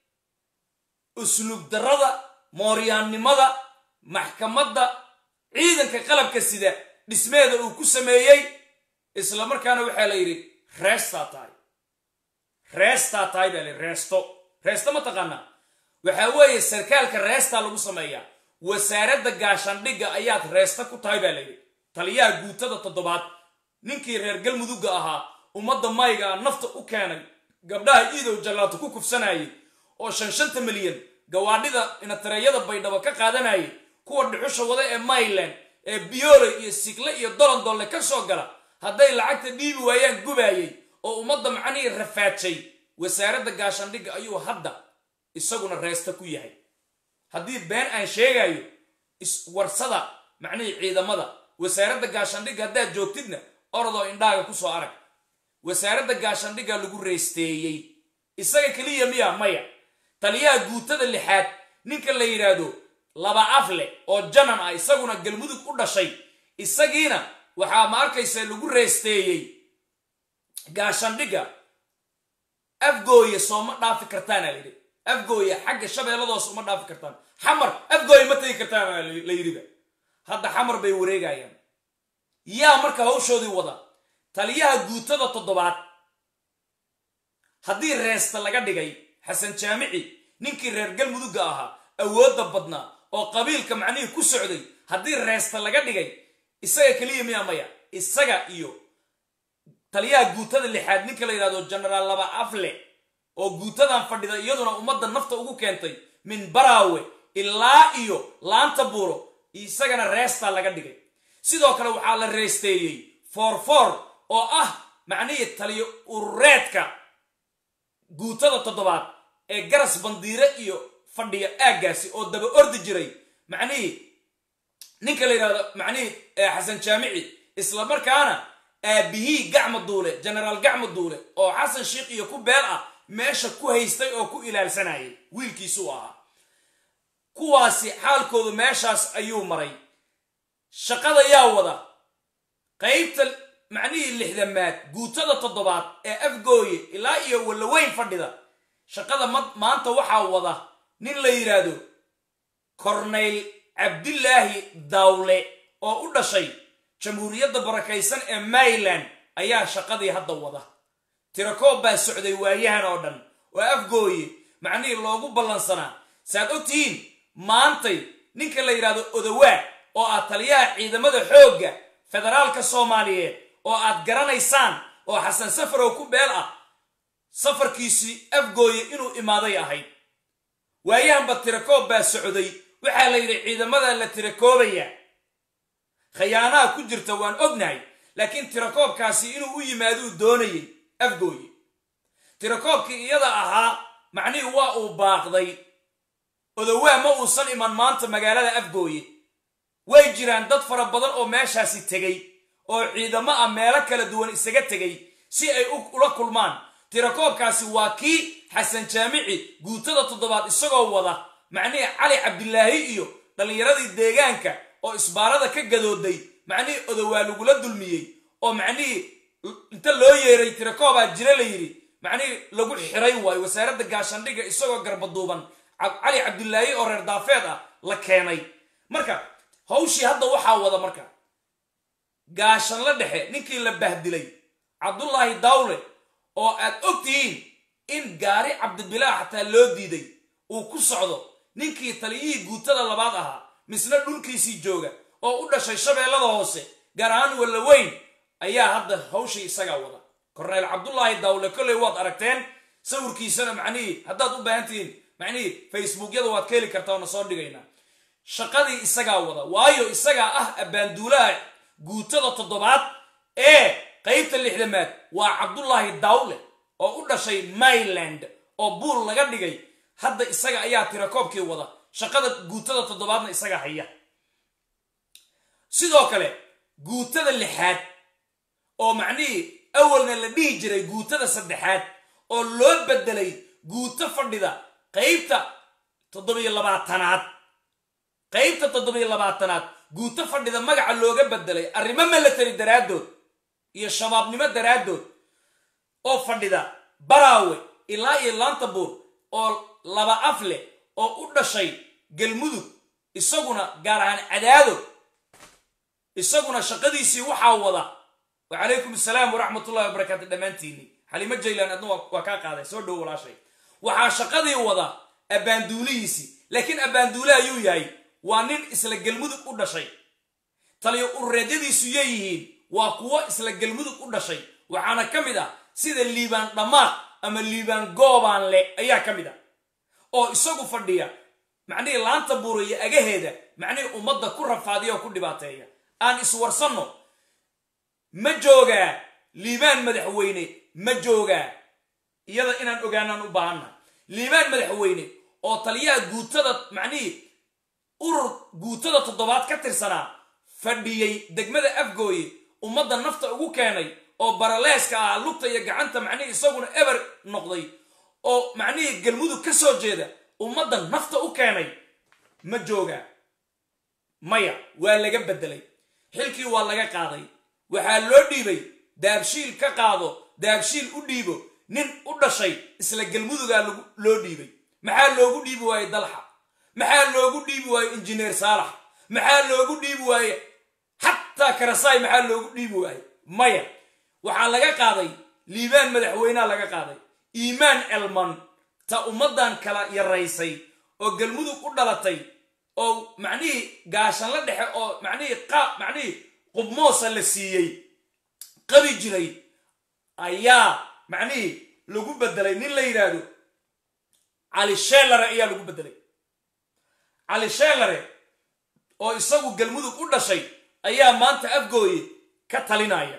usluub darrada mooryaannimada maxkamadda ciidanka qalabka sida dhismeeda uu ku sameeyey isla markaana waxaa la yidhi reestaa tahay reestaa tahay baa la reesto reesto ma taqaanaa waxaa weeye sarkaalka reestaa lagu sameeyaa wasaaradda gaashaandhigga ayaad reesta ku tahay baa layidhi taliyaha guutada toddobaad ninkii reer galmudugga ahaa ummadda mayga a nafta u keenay gabdhaha iidow jallaato ku kufsanayay oo shan shanta milyan gawaadhida inatareeyada baydhabo ka qaadanayay kuwa dhuxusha wada ee mayland ee biyoole iyo sigle iyo dolondolle ka soo gala hadday lacagta dhiibi waayaan gubaayay oo ummadda macnihii rafaajay wasaaradda gaashaandhigga ayuu hadda isaguna reesta ku yahay haddii been aan sheegayo iswarsada macnihii ciidamada wasaaradda gaashaandhigga haddaad joogtidna orodoo indhaaga ku soo arag wasaaradda gaashaandhigga lagu reesteeyey isaga keliya miya maya taliyaha guutada lixaad ninka la yidhaahdo laba afle oo janan ah isaguna galmudug u dhashay isagiina waxaa ma arkaysa lagu reesteeyey gaashaandhigga afgooye sooma dhaafi kartaana la yidhi afgooye xagga shabeelladoos uma dhaafi kartaan xamar afgooye ma tegi kartaana la yidhiba hadda xamar bay wareegayaan yaa marka hawshoodii wada taliyaha guutada toddobaad haddii reesta laga dhigay xasan jaamici ninkii reer galmudugga ahaa awoodda badnaa oo qabiilka macnihii ku socday haddii reesta laga dhigay isaga keliya miyaa maya isaga iyo taliyaha guutada lixaad ninka la yidhahdo genaraal laba afle oo guutadan fadhida iyaduna ummadda nafta ugu keentay min baraawe ilaa iyo laanta buuro isagana reestaa laga dhigay sidoo kale waxaa la reesteeyey foorfoor oo ah macnihii taliyo urureedka guutada toddobaad ee garas bandiire iyo fadhiya aaggaasi oo daba ordi jiray macnihii ninka la yidhahdo macnihii xasan jaamici isla markaana aabihii gacma duule genaraal gacma duule oo xasan sheikh iyo ku beel ah meesha ku haystay oo ku ilaalsanayay wiilkiisuu ahaa kuwaasi xaalkoodu meeshaas ayuu maray shaqada yaa wada qaybta macnihii lixdamaad guutada toddobaad ee afgooye ilaa iyo wallaweyn fadhida shaqada maanta waxaa wada nin la yidhaahdo kornayl cabdilaahi dawle oo u dhashay jamhuuriyadda barakaysan ee maryland ayaa shaqadii hadda wada tirakoob baa socday waayahan oo dhan oo afgooye macnihii loogu ballansanaa saaad ogtihiin maantay ninka la yidhahdo odawaa oo ah taliyaha ciidamada xoogga federaalka soomaaliyeed oo aad garanaysaan oo xasan safarow ku beel ah safarkiisii afgooye inuu imaaday ahayd waayahanba tirakoob baa socday waxaa la yidhi ciidamada la tirakoobayaa khayaanaha ku jirta waan ognahay laakiin tirakoobkaasi inuu u yimaaduu doonayay afgooye tirakoobkii iyada ahaa macnihii waa uu baaqday odawaa ma uusan iman maanta magaalada afgooye way jiraan dad fara badan oo meeshaasi tegey oo ciidamo ah meelo kala duwan isaga tegey si ay ula kulmaan tirakoobkaasi waa kii xasan jaamici guutada toddobaad isagoo wada macnihii cali cabdilaahi iyo dhallinyaradii deegaanka oo isbaarada ka gadooday macnihii odawaa lagula dulmiyey oo macnihii inta loo yeeray tirakoobaa jira la yidhi macnihii lagu xiray waayo wasaaradda gaashandhigga isagoo garbaduuban cali cabdilaahi oo reer daafeed ah la keenay marka hawshii hadda waxaa wada marka gaashanla dhexe ninkii la bahdilay cabdullaahi dawle oo aad og tihiin in gaari cabdibilaa xataa loo diiday uu ku socdo ninkii taliyihii guutada labaad ahaa misna dhulkiisii jooga oo u dhashay shabeellada hoose gaar ahaan wallaweyn ayaa hadda hawshii isagaa wada korneyl cabdullaahi dawle kolley waad aragteen sawirkiisana macnihii haddaad u baahan tihiin macnihii facebookyada waad ka heli kartaa oona soo dhigaynaa shaqadii isagaa wada waayo isagaa ah abbaanduulaha guutada toddobaad ee qaybta lixdamaad waa cabdullaahi dawle oo u dhashay myland oo buul laga dhigay hadda isaga ayaa tirakoobkii wada shaqada guutada toddobaadna isaga haya sidoo kale guutada lixaad oo macnihii awalna la dhihi jiray guutada saddexaad oo loo bedelay guuto fadhida qaybta toddobiyo labaatanaad qaybta toddobiyo labaatanaad guuto fadhida magaca looga bedelay arrimo milatary daraaddood iyo shabaabnimo daraaddood oo fadhida baraawe ilaa iyo lantabuur oo laba af leh oo u dhashay galmudug isaguna gaar ahaan cadaado isaguna shaqadiisii waxaa wada wacalaykum asalaam waraxmatullahi wabarakaatu dhammaantiinni xaliimo jaylan adna waa kaa qaaday soo dhow walaashay waxaa shaqadii wada abbaanduulihiisii laakiin abbaanduule ayuu yahay waa nin isla galmudug u dhashay taliyo ureedyadiisu yeeyihiin waa kuwo isla galmudug u dhashay waxaana ka mid ah sida liibaan dhammaaq ama liibaan goobaan le ayaa ka mid ah oo isagu fadhiya macnihii laanta buuraya agaheeda macnihii ummadda ku rafaadiya oo ku dhibaateeya aan iswarsanno ma joogaa liibaan madaxweyne ma joogaa iyada inaan ogaanaan u baahanna liibaan madaxweyne oo taliyaha guutada macnihii urur guutada toddobaad ka tirsanaa fadhiyey degmada afgooye ummadda nafta ugu keenay oo baraleeska ah lugta iyo gacanta macnihii isaguna eber noqday oo macnihii galmudug ka soo jeeda ummadda nafta u keenay ma joogaa maya waa laga beddelay xilkii waa laga qaaday waxaa loo dhiibay daabshiil ka qaado daabshiil u dhiibo nin u dhashay isla galmudugaa loo dhiibay maxaa loogu dhiibi waaye dalxa maxaa loogu dhiibi waaye injineer saalax maxaa loogu dhiibi waaye xataa karasaay maxaa loogu dhiibi waaye maya waxaa laga qaaday liibaan madaxweynea laga qaaday iimaan elman ta ummaddan kala yaraysay oo galmudug u dhalatay oo macnihii gaashanla dhexe oo macnihii qaab macnihii qubmoosa la siiyey qabi jiray ayaa macnihii lagu bedelay nin la yidhaahdo cali sheelare ayaa lagu bedelay cali sheelare oo isagu galmudug u dhashay ayaa maanta afgooye ka talinaya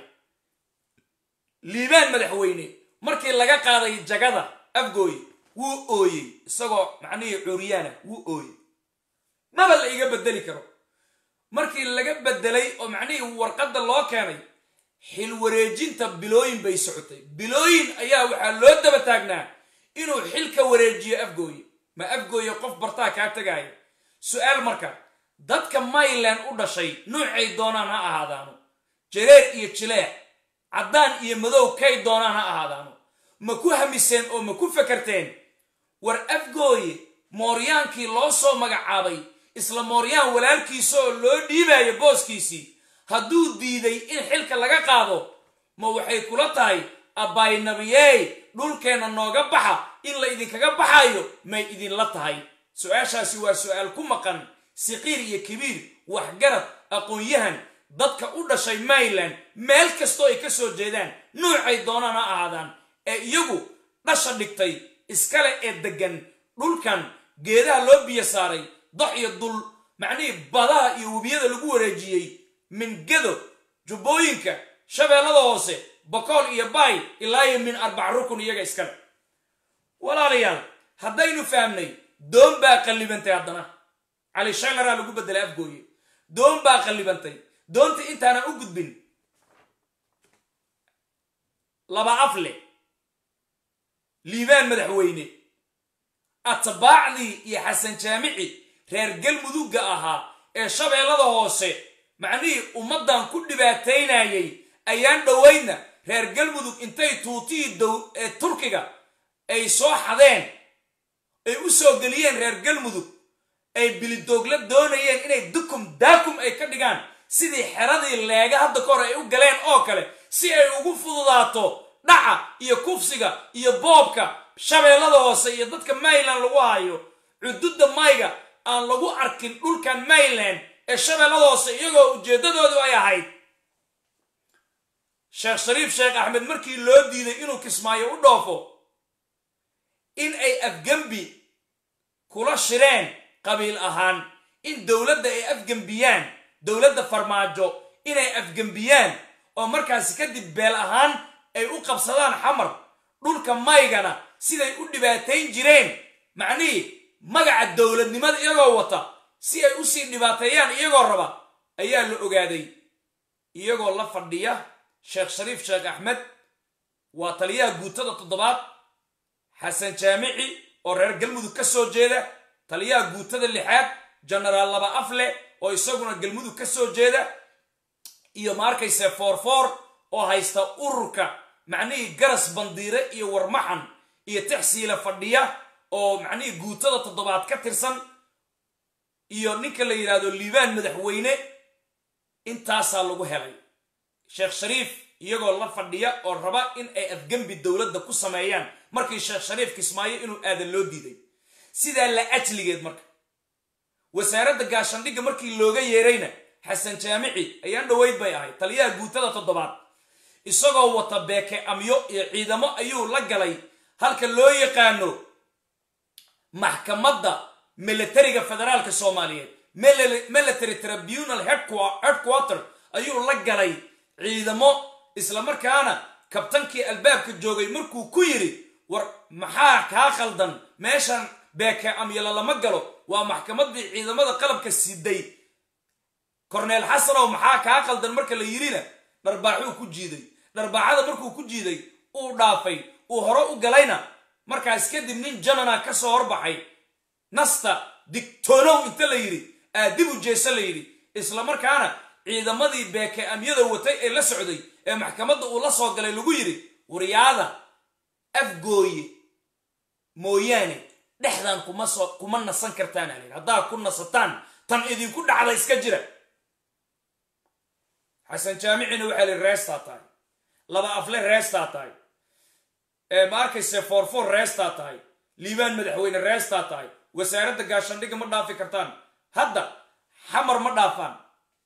liibaan madaxweyne markii laga qaaday jagada afgooye wuu ooyey isagoo macnihii cuuriyaana wuu ooyey maba la iga bedeli karo markii laga bedelay oo macnihii warqadda loo keenay xil wareejinta bilooyin bay socotay bilooyin ayaa waxaa loo daba taagnaa inuu xilka wareejiyo afgooye ma afgooye qof bartaa kaa tegaayo su-aal marka dadka mayland u dhashay nuucay doonaan ha ahaadaano jareer iyo jileec caddaan iyo madow kay doonaan ha ahaadaano ma ku hamiseen oo ma ku fakarteen war afgooye mooryaankii loo soo magacaabay isla mooryaan walaalkiisa oo loo dhiibayo booskiisii hadduu diiday in xilka laga qaado ma waxay kula tahay abbaynabiyey dhulkeenna nooga baxa in la idinkaga baxayo may idinla tahay su-aashaasi waa su-aal ku maqan siqiir iyo kabiir waxgarad aqoon-yahan dadka u dhashay mayland meel kastoo ay ka soo jeedaan nuucay doonaan ha ahaadaan ee iyagu dhasha dhigtay iskale ee deggan dhulkan geedaha loo biyo saaray dox iyo dul macnihii badaha iyo webiyada lagu wareejiyey mingado jubbooyinka shabeellada hoose bokool iyo baay ilaa iyo min arbac rukun iyaga iskale walaalayaal haddaynu fahmnay doon baa qallibantay haddana cali shaylaraa lagu beddelay afgooye doon baa qallibantay doonta intaanan u gudbin laba afle liibaan madaxweyne atbaacdii iyo xasan jaamici reer galmudugga ahaa ee shabeellada hoose macnihii ummaddan ku dhibaataynayay ayaan dhowaydna reer galmudug intay tuutihii dow ee turkiga ay soo xadeen ay u soo geliyeen reer galmudug ay bilidoogla doonayeen inay dukum daakum ay ka dhigaan sidii xeradii leega hadda ka hor ay u galeen oo kale si ay ugu fududaato dhaca iyo kufsiga iyo boobka shabeellada hoose iyo dadka mayland lagu hayo cududda mayga aan lagu arkin dhulkan mayland ee shabeellada hoose iyagoo ujeeddadoodu ay ahayd sheekh shariif sheekh axmed markii loo diiday inuu kismaayo u dhoofo in ay afgembi kula shireen qabiil ahaan in dowladda ay afgembiyaan dowladda farmaajo inay afgembiyaan oo markaasi kadib beel ahaan ay u qabsadaan xamar dhulka maygana siday u dhibaatayn jireen macnihii magaca dowladnimada iyagoo wata si ay usii dhibaateeyaan iyagoo raba ayaa la ogaaday iyagoo la fadhiya sheekh shariif sheekh axmed waa taliyaha guutada toddobaad xasan jaamici oo reer galmudug ka soo jeeda taliyaha guutada lixaad genaraal laba afle oo isaguna galmudug ka soo jeeda iyo ma arkayse foorfoor oo haysta ururka macnihii garas bandiire iyo warmaxan iyo taxsiila fadhiya oo macnihii guutada toddobaad ka tirsan iyo ninka la yidhaahdo liibaan madaxweyne intaasaa lagu helay sheekh shariif iyagoo la fadhiya oo raba in ay afgembi dowladda ku sameeyaan markii sheekh shariif kismaayo inuu aadan loo diiday sidaa la ajligeed marka wasaaradda gaashandhigga markii looga yeerayna xasan jaamici ayaan dhoweyd bay ahayd taliyaha guutada toddobaad isagoo wata beeke amyo iyo ciidamo ayuu la galay halka loo yaqaano maxkamadda militariga federaalka soomaaliyeed military tribunal headquarter ayuu la galay ciidamo islamarkaana kabtankii albaabka joogay markuu ku yidhi war maxaa kaa khaldan meeshan beeke amyala lama galo waa maxkamaddii ciidamada qalabka siday korneel xasanow maxaa kaa khaldan marka la yidhina dharbaaxuu ku jiiday dharbaaxada markuu ku jiiday uu dhaafay uu hore u galayna markaas kadib nin janana ka soo horbaxay nasta digtoonow inta la yidhi aadibu jeese la yidhi islamarkaana ciidamadii beeke amyada watay ee la socday ee maxkamadda uu la soo galay lagu yidhi waryaada afgooye mooyaane dhexdan kuma soo kuma nasan kartaan alin haddaa ku nasataan tan idinku dhacda iska jira xasan jaamicina waxaa li reestaa tahay laba afle reestaa tahay ma arkayse foorfoor reestaa tahay liibaan madaxweyne reestaa tahay wasaaradda gaashandhigga ma dhaafi kartaan hadda xamar ma dhaafaan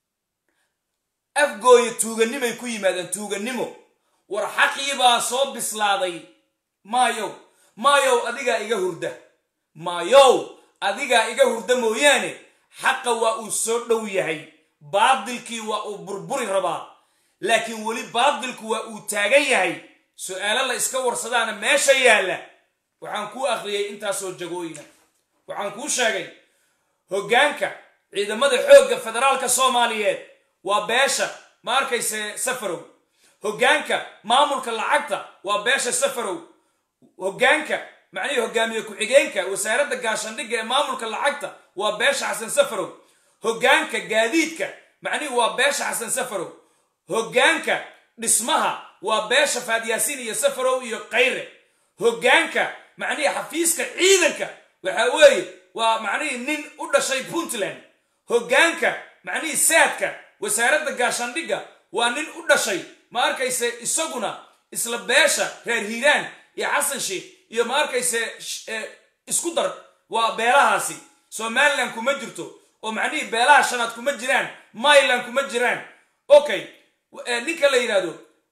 afgooya tuuganimay ku yimaadeen tuugannimo war xaqiibaa soo bislaaday maayow maayow adigaa iga hurda maayow adigaa iga hurda mooyaane xaqa waa uu soo dhow yahay baadilkii waa uu burburi rabaa laakiin weli baadilku waa uu taagan yahay su-aalo la iska warsadaana meesha yaalla waxaan kuu akhriyey intaasoo jagooyina waxaan kuu sheegay hoggaanka ciidamada xoogga federaalka soomaaliyeed waa beesha ma arkayse safarow hoggaanka maamulka lacagta waa beesha safarow hoggaanka macnihii hogaamiye ku-xigeenka wasaaradda gaashandhigga ee maamulka lacagta waa beesha xasan safarow hoggaanka gaadiidka macnihii waa beesha xasan safarow hoggaanka dhismaha waa beesha faadyaasiin iyo safarow iyo kayre hoggaanka macnihii xafiiska ciidanka waxa weeye waa macnihii nin u dhashay puntland hoggaanka macnihii saadka wasaaradda gaashandhigga waa nin u dhashay ma arkayse isaguna isla beesha reer hiiraan iyo xasan sheikh iyo ma arkayse isku dar waa beelahaasi somalilan kuma jirto oo macnihii beelaha shanaad kuma jiraan myland kuma jiraan okay ninka la yidhahdo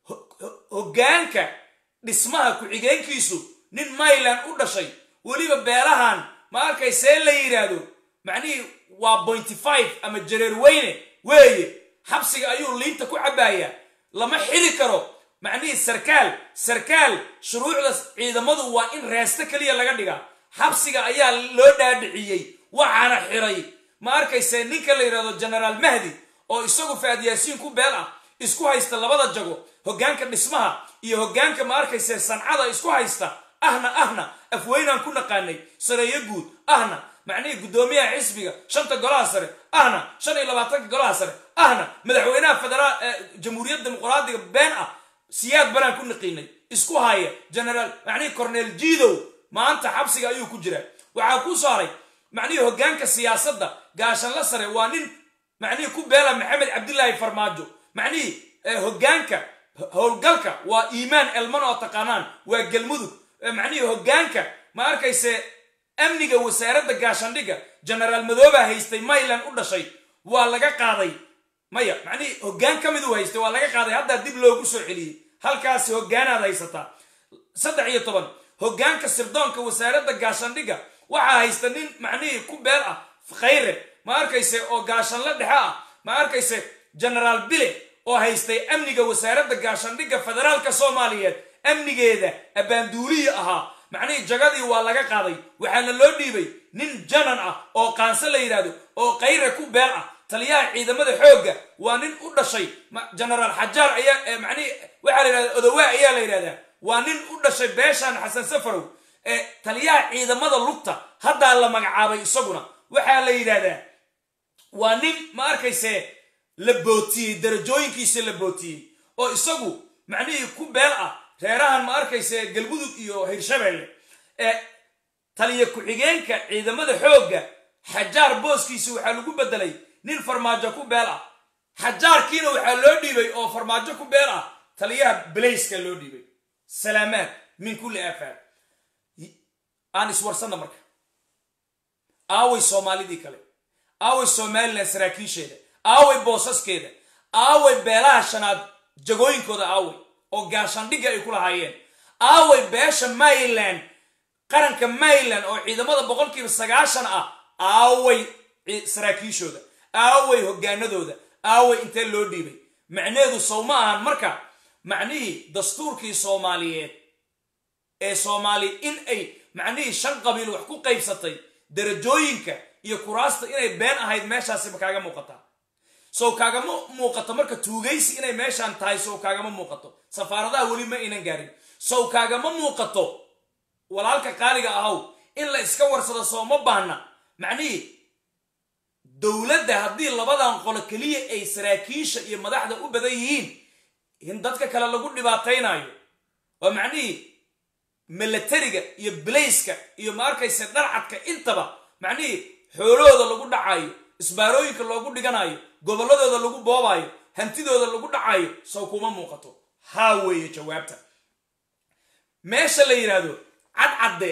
hoggaanka dhismaha ku-xigeenkiisu nin myland u dhashay weliba beelahan ma arkaysee la yidhaahdo macnihii waa pointy five ama jareer weyne weeye xabsiga ayuu liinta ku cabbaaya lama xili karo macnihii sarkaal sarkaal shuruucda ciidamadu waa in reesto keliya laga dhigaa xabsiga ayaa loo dhaadhiciyey waxaana xiray ma arkayse ninka la yidhahdo genaraal mahdi oo isagu faad yaasiin ku beel ah isku haysta labada jago hoggaanka dhismaha iyo hoggaanka ma arkayse sancada isku haysta ahna ahna afweynaan ku naqaanay sareeyo guud ahna macnihii guddoomiyaha xisbiga shanta golaha sare ahna shan iyo labaatanka golaha sare ahna madaxweynaha federaal jamhuuriyadda dimuqraadiga been ah siyaad banaan ku naqiinay isku haya genaraal macnihii corneel jiidow maanta xabsiga ayuu ku jiraa waxaa ku saaray macnihii hoggaanka siyaasadda gaashanla sare waa nin macnihii ku beela maxamed cabdilaahi farmaajo macnihii hoggaanka howlgalka waa iimaan elman oo taqaanaan waa galmudug macnihii hoggaanka ma arkayse amniga wasaaradda gaashandhigga genaraal madooba haystay myland u dhashay waa laga qaaday maya macnihii hoggaan ka miduu haystay waa laga qaaday haddaa dib loogu soo celiyey halkaasi hoggaanaad haysataa saddex iyo toban hoggaanka sirdoonka wasaaradda gaashandhigga waxaa haysta nin macnihii ku beel ah khayre ma arkayse oo gaashanla dhexe ah ma arkayse genaraal bile oo haystay amniga wasaaradda gaashandhigga federaalka soomaaliyeed amnigeeda abbaanduuliyi ahaa macnihii jagadii waa laga qaaday waxaana loo dhiibay nin janan ah oo qaanse la yidhaahdo oo khayre ku beel ah taliyaha ciidamada xoogga waa nin u dhashay genaraal xajaar ayaa macnihii waxaa la yidhahda odawaa ayaa la yidhahdaa waa nin u dhashay beeshaan xasan safarow ee taliyaha ciidamada lugta haddaa la magacaabay isaguna waxaa la yidhahdaa waa nin ma arkayse la bootiyey darajooyinkiisa la bootiyey oo isagu macnihii ku beel ah reerahan ma arkayse galmudug iyo hirshabeelle ee taliya ku-xigeenka ciidamada xoogga xajaar booskiisa waxaa lagu bedelay nin farmaajo ku beel ah xajaarkiina waxaa loo dhiibay oo farmaajo ku beel ah taliyaha belayska loo dhiibay salaamaad min kulli aafaad aan iswarsanna marka aaway soomaalidii kale aaway somalilan saraakiisheeda aaway boosaskeeda aaway beelaha shanaad jagooyinkooda aaway oo gaashandhigga ay ku lahaayeen aaway beesha mayland qaranka mayland oo ciidamada boqolkiiba sagaashan ah aaway saraakiishooda aaway hoggaanadooda aaway intee loo dhiibay macneedu sow ma ahan marka macnihii dastuurkii soomaaliyeed ee soomaali in ay macnihii shan qabiil wax ku qaybsatay darajooyinka iyo kuraasta inay been ahayd meeshaasiba kaaga muuqataa sow kaagama muuqato marka tuugaysi inay meeshaan tahay sow kaagama muuqato safaaradaha weli ma aynan gaarin sow kaagama muuqato walaalka qaaliga ahaw in la iska warsado soo ma baahna macnihii dowladda haddii labadan qolo keliya ay saraakiisha iyo madaxda u badan yihiin in dadka kale lagu dhibaataynayo waa macnihii milatariga iyo bilayska iyo ma arkayse dharcadka intaba macnihii xoolahooda lagu dhacayo isbaarooyinka loogu dhiganayo gobolladooda lagu boobayo hantidooda lagu dhacayo sow kuma muuqato haa weeye jawaabta meesha la yidhaahdo cadcadde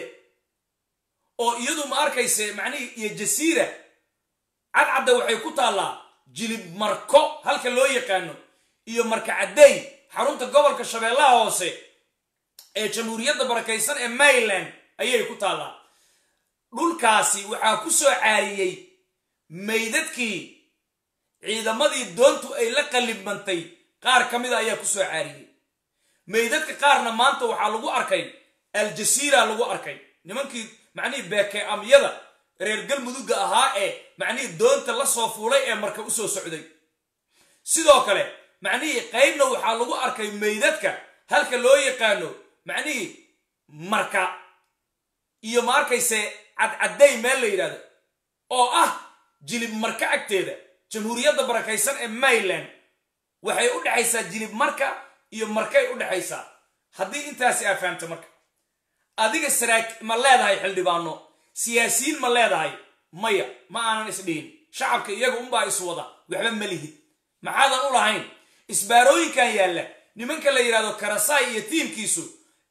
oo iyadu ma arkayse macnihii iyo jasiira cadcadde waxay ku taallaa jilib marko halka loo yaqaano iyo marka caddeey xarunta gobolka shabeellaha hoose ee jamhuuriyadda barakaysan ee mayland ayay ku taallaa dhulkaasi waxaa ku soo caariyey maydadkii ciidamadii doontu ay la qallibmantay qaar ka mida ayaa ku soo caariyey maydadka qaarna maanta waxaa lagu arkay aljasiira lagu arkay nimankii macnihii beeke amyada reer galmudugga ahaa ee macnihii doonta la soo fuulay ee marka u soo socday sidoo kale macnihii qaybna waxaa lagu arkay maydadka halka loo yaqaano macnihii marka iyo ma arkayse cadcadday meel la yidhahdo oo ah jilib marka agteeda jamhuuriyadda barakaysan ee mayland waxay u dhexaysaa jilib marka iyo markay u dhexaysaa haddii intaasi aa fahamta marka adiga saraak ma leedahay xildhibaano siyaasiyiin ma leedahay maya ma aanan isdhihin shacabka iyaga unbaa iswada waxba ma lihid maxaadan u lahayn isbaarooyinkan yaalla nimanka la yidhahdo karasaay iyo tiimkiisu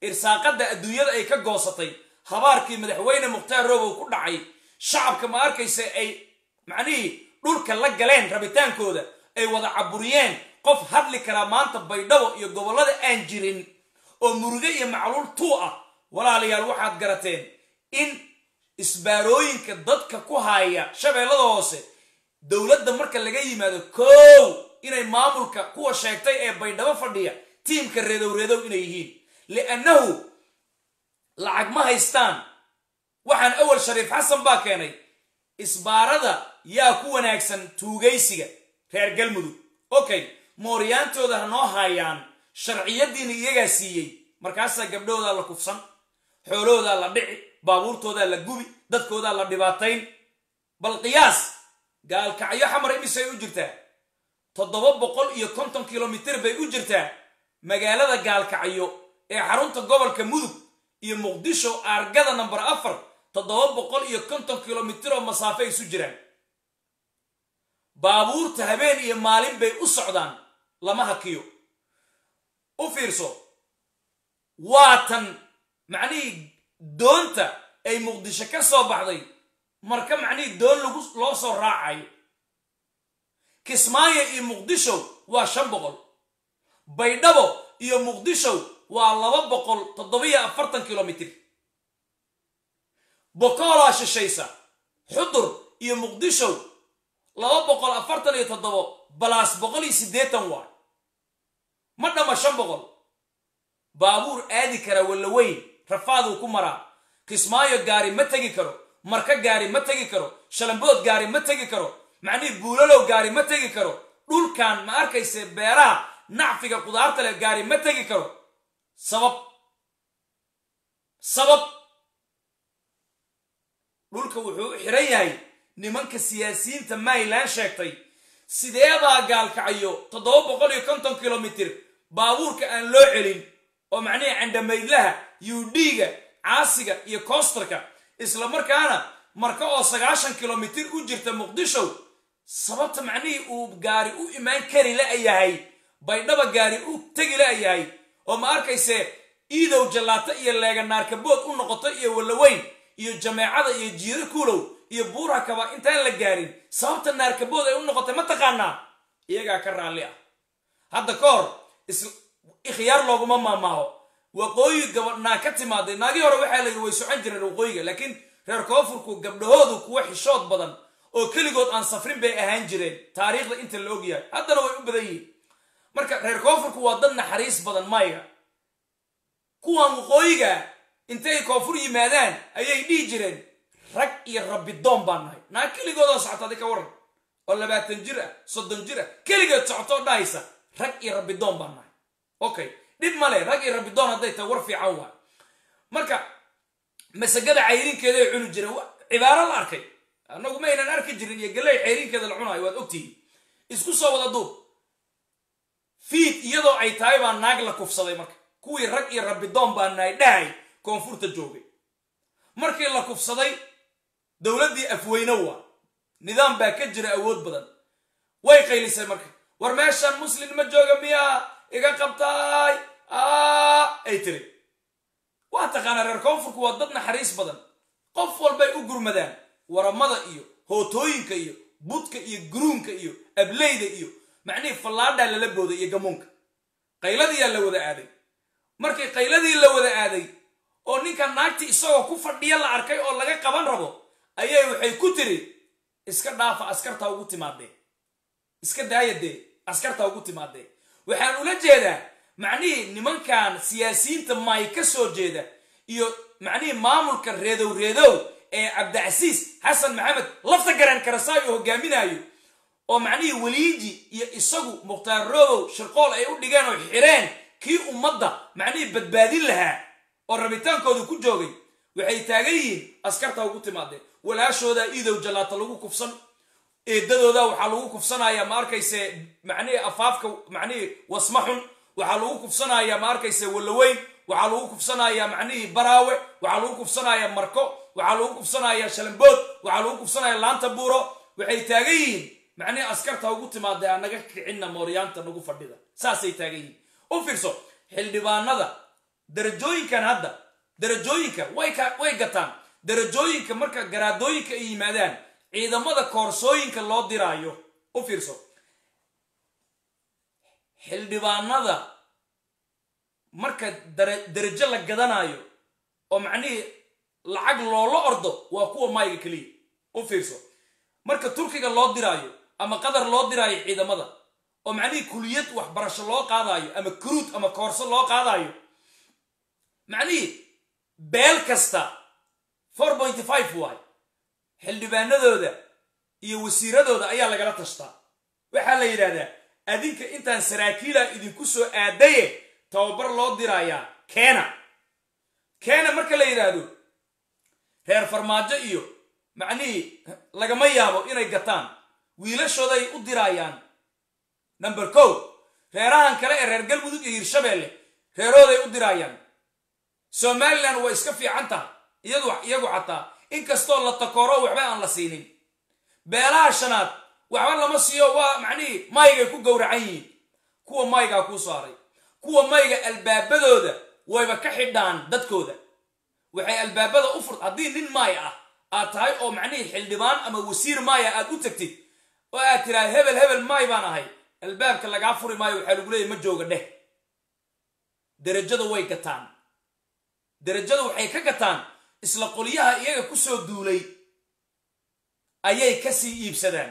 irsaaqadda adduunyada ay ka goosatay habaarkii madaxweyne mukhtaar robow ku dhacay shacabka ma arkaysa ay macnihii dhulka la galeen rabitaankooda ay wada caburiyeen qof hadli karaa maanta baydhabo iyo gobollada aan jirin oo muruge iyo macluul tuu ah walaalayaal waxaad garateen in isbaarooyinka dadka ku haya shabeellada hoose dowladda marka laga yimaado kow inay maamulka kuwa sheegtay ee baydhabo fadhiya tiimka reedow reedow inay yihiin liannahu lacag ma haystaan waxaan awal shariif xasan baa keenay isbaarada yaa ku wanaagsan tuugaysiga reer galmudug okay mooryaantooda ha noo haayaan sharciyadiina iyagaa siiyey markaasaa gabdhahoodaa la kufsan xoolahoodaa la dhici baabuurtoodaa la gubi dadkoodaa la dhibaatayn bal qiyaas gaalkacyo xamar imisay u jirtaa toddoba boqol iyo konton kilomitir bay u jirtaa magaalada gaalkacyo ee xarunta gobolka mudug iyo muqdisho aargada namber afar toddoba boqol iyo konton kilomitir oo masaafo ay isu jiraan baabuurta habeen iyo maalin bay u socdaan lama hakiyo u fiirso waatan macnihii doonta ay muqdisho ka soo baxday marka macnihii doon lagu loo soo raacayo kismaayo iyo muqdisho waa shan boqol baydhabo iyo muqdisho waa laba boqol toddobiyo afartan kilomitir bokoolaa shishaysa xudur iyo muqdisho laba boqol afartan iyo toddobo balaas boqol iyo siddeetan waa ma dhama shan boqol baabuur aadi kara wallaweyn rafaaduu ku maraa kismaayo gaari ma tegi karo marka gaari ma tegi karo shalambood gaari ma tegi karo macnihii buulalow gaari ma tegi karo dhulkan ma arkayse beeraha nacfiga qudaarta leh gaari ma tegi karo sabab sabab dhulka wuxuu u xiran yahay nimanka siyaasiyiinta mayland sheegtay sideebaa gaalkacayo toddoba boqol iyo konton kilomitir baabuurka aan loo celin oo macnihii candhamaydlaha yuudhiiga caasiga iyo koostarka isla markaana marka oo sagaashan kilomitir u jirta muqdisho sababta macnihii uu gaari u imaan kari la-yahay baydhaba gaari u tegi la-yahay oo ma arkayse iidow jallaato iyo leeganaarkabood u noqoto iyo wallaweyn iyo jameecada iyo jiiro kuulow iyo buura kaba intaan la gaarin sababta naarkabood ay u noqotay ma taqaanaa iyagaa ka raalli ah hadda ka hor ikhyaar looguma maamaaho waqooyi gabadhnaa ka timaaday naagii hore waxaa la yidhi way socon jireen waqooyiga laakiin reer koonfurku gabdhahoodu kuwa xishood badan oo keligood aan safrin bay ahaan jireen taariikhda inta la ogyahay haddana way u badan yihiin marka reer koonfurku waa dad naxariis badan mayga kuwan waqooyiga intay koonfur yimaadaan ayay dhihi jireen rag iyo rabbidoon baan nahay naag keligoodoo socota adi ka waran oo labaatan jir ah soddon jir ah keligeed socotoo dhahaysa rag iyo rabbidoon baan nahay okay dhib male rag iyo rabbidoon hadday tahay war fiican waa marka masagada cayrinkeeday cuni jireen cibaaro la arkay annagu ma aynan arki jirin iyo galley cayrinkeeda la cunaayo waad ogtihiin isku soo wada duub fiid iyadoo ay tahay baa naag la kufsaday marka kuwii rag iyo rabbidoon baa nahay dhahay koonfurta joogay markii la kufsaday dowladdii afweyne waa nidaam baa ka jira awood badan way qaylisay marka war meeshan muslin ma jooga miyaa iga qabtaay ay tiri waa taqaanaa reer koonfurku waa dad naxariis badan qof walbay u gurmadaan waramada iyo hootooyinka iyo budka iyo guruunka iyo ableyda iyo macnihii fallaadhaa lala booday iyo gamuunka qayladiyaa la wada aaday markii qayladii la wada aaday oo ninka naagtii isagoo ku fadhiya la arkay oo laga qaban rabo ayay waxay ku tiri iska dhaafa askartaa ugu timaadee iska daaya dee askartaa ugu timaadee waxaan ula jeedaa macnihii nimankan siyaasiyiinta maay ka soo jeeda iyo macnihii maamulka reedow reedow ee cabdicasiis xasan maxamed lafta garan karasaayo hogaaminaayo oo macnihii weliiji iyo isagu mukhtaar roobow shirqool ay u dhigeen oo xireen kii ummadda macnihii badbaadin lahaa oo rabitaankooda ku joogay waxay taagan yihiin askarta ugu timaadeen walaashoodaa iidow jallaata lagu kufsan eedadooda waxaa lagu kufsanayaa ma arkayse macnihii afaafka macnihii wasma xun waxaa lagu kufsanayaa ma arkayse wallaweyn waxaa lagu kufsanayaa macnihii baraawe waxaa lagu kufsanayaa marko waxaa lagu kufsanayaa shalambood waxaa lagu kufsanayaa laanta buuro waxay taagan yihiin macnihii askarta ugu timaadee anaga kicinna mooryaanta nagu fadhida saasay taagan yihiin u fiirso xildhibaanada darajooyinkan hadda darajooyinka way ka way gataan darajooyinka marka garaadooyinka ay yimaadaan ciidamada koorsooyinka loo diraayo u fiirso xildhibaanada marka darajo la gadanayo oo macnihii lacag loola ordo waa kuwa mayga keliya u fiirso marka turkiga loo diraayo ama qatar loo diraayo ciidamada oo macnihii kuliyad waxbarasho loo qaadayo ama kuruud ama koorso loo qaadayo macnihii beel kasta four pointy five waay xildhibaanadooda iyo wasiiradooda ayaa lagala tashtaa waxaa la yidhahdaa adinka intaan saraakiila idinku soo aadaye tababar loo diraayaa keena keena marka la yidhaahdo reer farmaajo iyo macnihii lagama yaabo inay gataan wiilashooday u diraayaan number ko reerahan kale ee reer galmudug iyo hirshabeelle reerooday u diraayaan somalilan waa iska fiican tahay iyadu iyagu xataa inkastoo la takooro waxba aan la siinin beelaha shanaad waxba lama siiyo waa macnihii maygay ku gowracan yihiin kuwa maygaa kuu saaray kuwa mayga albaabadooda wayba ka xidhaan dadkooda waxay albaabada u furt haddii nin maay ah aad tahay oo macnihii xildhibaan ama wasiir maaya aad u tagtid oo aad tiraha hebel hebel maay baan ahay albaabka lagaa furi maayo waxaa lagu leeyahy ma jooga dheh derajada way gataan derajada waxay ka gataan isla qolyaha iyaga ku soo duulay ayay kasii iibsadaan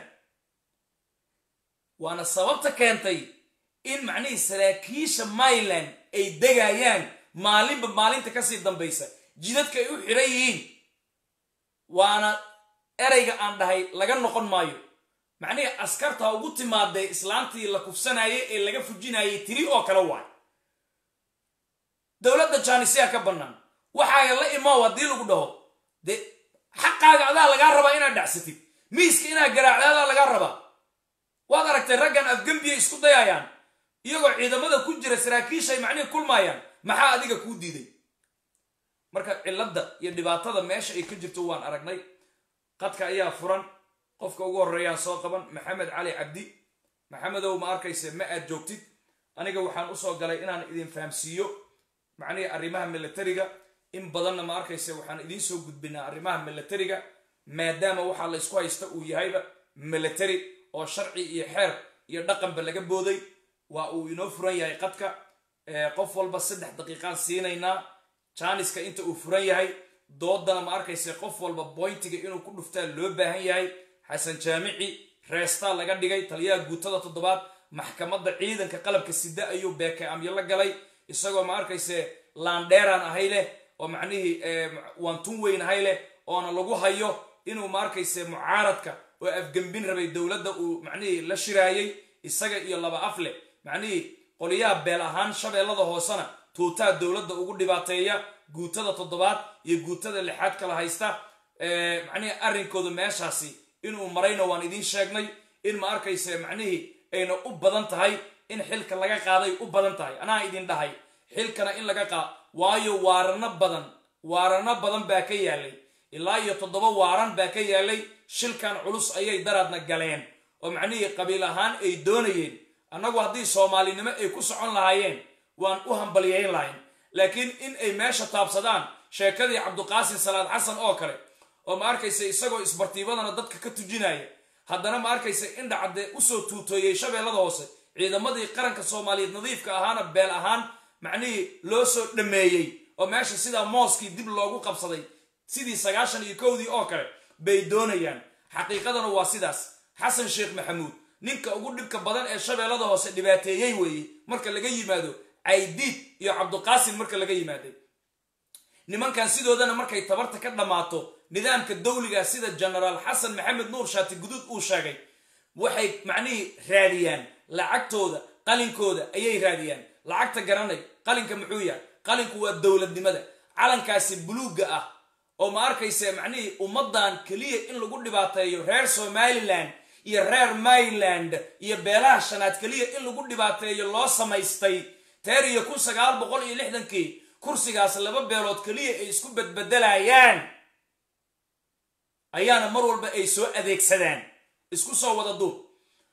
waana sababta keentay in macnihii saraakiisha myland ay degayaan maalinba maalinta kasii dambaysa jidadka ay u xidhan yihiin waana erayga aan dhahay laga noqon maayo macnihii askarta ugu timaadee islaantii la kufsanayay ee laga fujinayay tiri oo kale waay dowladda jaanisiya ka bannaan waxaaga la imaaw haddii lagu dhaho dee xaqaaga adaa lagaa rabaa inaad dhacsatid miiska inaad garaacda adaa lagaa rabaa waad aragtay raggan afgembiya isku dayayaan iyagoo ciidamada ku jira saraakiishay macnihii kulmaayaan maxaa adiga kuu diiday marka cilladda iyo dhibaatada meesha ay ka jirto waan aragnay qadka ayaa furan qofka ugu horreeyaan soo qaban maxamed cali cabdi maxamedow ma arkayse ma aad joogtid aniga waxaan usoo galay inaan idin fahamsiiyo macnihii arrimaha milatariga in badanna ma arkayse waxaan idiin soo gudbinaa arrimaha milatariga maadaama waxaa la ysku haysta uu yahayba milatary oo sharci iyo xeer iyo dhaqanba laga booday waa uu inoo furan yahay qadka qof walba saddex daqiiqaan siinaynaa jaaniska inta uu furan yahay doodana ma arkayse qof walba boyntiga inuu ku dhuftaa loo baahan yahay xasan jaamici reestaa laga dhigay taliyaha guutada toddobaad maxkamadda ciidanka qalabka sida ayuu beeke amyo la galay isagoo ma arkayse laandheeraan ahay leh oo macnihii waantun weyn ahay leh oona lagu hayo inuu ma arkayse mucaaradka oo afgembin rabay dowladda uu macnihii la shiraayey isaga iyo laba af leh macnihii qoliyaha beel ahaan shabeellada hoosena tuutaa dowladda ugu dhibaateeya guutada toddobaad iyo guutada lixaad kala haysta macnihii arrinkooda meeshaasi inuu marayna waan idiin sheegnay in ma arkayse macnihii ayna u badan tahay in xilka laga qaaday u badan tahay anaa idin dhahay xilkana in laga qaad waayo waarano badan waarano badan baa ka yaalay ilaa iyo toddoba waaran baa ka yaalay shilkan culus ayay daraadna galeen oo macnihii qabiil ahaan ay doonayeen annagu haddii soomaalinimo ay ku socon lahaayeen waan u hambalyayn lahayn laakiin in ay meesha taabsadaan sheekadii cabduqaasin salaad xasan oo kale oo ma arkaysa isagoo isbartiibadana dadka ka tujinaya haddana ma arkaysa indhacadde usoo tuutooyey shabeellada hoose ciidamadii qaranka soomaaliyeed nadiifka ahaana beel ahaan macnihii loo soo dhameeyey oo meesha sidaa mooskii dib loogu qabsaday sidii sagaashan iyo kowdii oo kale bay doonayaan xaqiiqadana waa sidaas xasan sheekh maxamuud ninka ugu dhibka badan ee shabeellada hoose dhibaateeyey weeye marka laga yimaado caydiid iyo cabduqaasim marka laga yimaaday nimankan sidoodana markay tabarta ka dhammaato nidaamka dawliga sida genaraal xasan maxamed nuur shaati guduud uu sheegay waxay macnihii raadiyaan lacagtooda qalinkooda ayay raadiyaan lacagta garanay qalinka muxuu yahay qalinku waa dowladnimada calankaasi buluugga ah oo ma arkayse macnihii ummaddan keliya in lagu dhibaateeyo reer somalilan iyo reer maryland iyo beelaha shanaad keliya in lagu dhibaateeyo loo samaystay teer iyo kun sagaal boqol iyo lixdankii kursigaas laba beelood keliya ay isku badbedelayaan ayaana mar walba ay soo adeegsadaan isku soo wada duub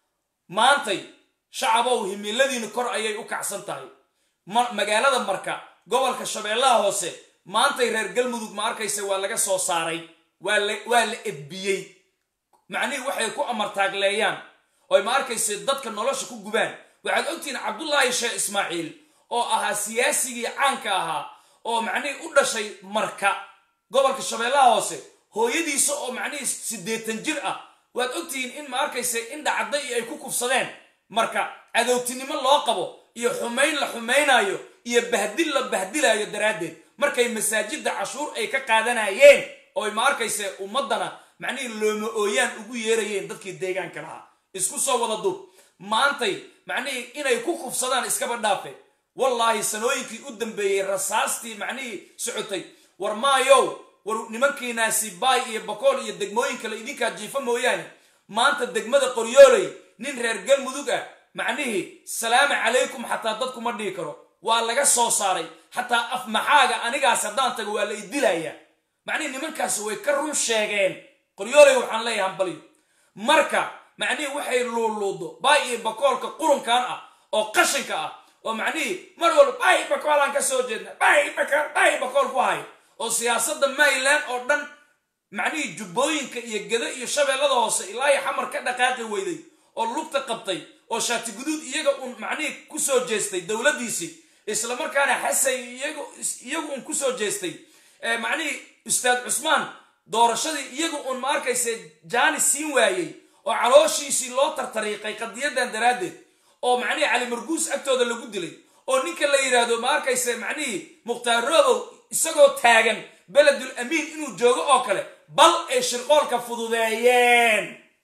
maantay shacabow himiladiinu kor ayay u kacsan tahay magaalada marka gobolka shabeellaha hoose maantay reer galmudug ma arkaysa waa laga soo saaray waa la waa la edbiyey macnihii waxay ku amartaagleeyaan oy ma arkaysa dadka nolosha ku gubaan waxaad ogtihiin cabdullaahi sheekh ismaaciil oo ahaa siyaasigii caanka ahaa oo macnihii u dhashay marka gobolka shabeellaha hoose hooyadiisa oo macnihii siddeetan jir ah waad ogtihiin in ma arkaysa indha cadda iyo ay ku kufsadeen marka cadowtinimo loo qabo iyo xumayn la xumaynayo iyo bahdil la bahdilayo daraaddeed markay masaajidda cashuur ay ka qaadanayeen ooy ma arkaysa ummaddana macnihii looma ooyaan ugu yeerayeen dadkii deegaanka lahaa isku soo wada duub maantay macnihii inay ku kufsadaan iskaba dhaafe wallaahi sanooyinkii u dambeeyey rasaastii macnihii socotay war maayow war nimankiinaasi baay iyo bakool iyo degmooyin kale idinkaa jiifa mooyaane maanta degmada qoryooley nin reer galmudug ah macnihii salaamu calaykum xataa dadkuma dhihi karo waa laga soo saaray xataa af maxaaga anigaas haddaan tago waa la idilayaa macnihii nimankaasi way ka run sheegeen qoryooley waxaan leeyahay hambalyo marka macnihii waxay luuluudo baay iyo bakoolka qurunkan ah oo qashinka ah oo macnihii mar walba baay bakoolaan ka soo jeedna baay bakool baay bakool ku hay oo siyaasadda mayland oo dhan macnihii jubbooyinka iyo geda iyo shabeellada hoose ilaa iyo xamar ka dhaqaaqi weyday oo lugta qabtay oo shaati guduud iyaga uun macnihii ku soo jeestay dowladdiisii islamarkaana xasay iyagu uun ku soo jeestay macnihii ustaad cusmaan doorashadii iyagu uun ma arkaysa jaani siin waayey oo calooshiisii loo tartariiqay qadiyadan daraaddeed oo macnihii cali marguus agtooda lagu dilay oo ninka la yidhaahdo ma arkaysa macnihii mukhtaar roobow isagoo taagan beledul amiin inuu joogo oo kale bal ay shirqoolka fududeeyeen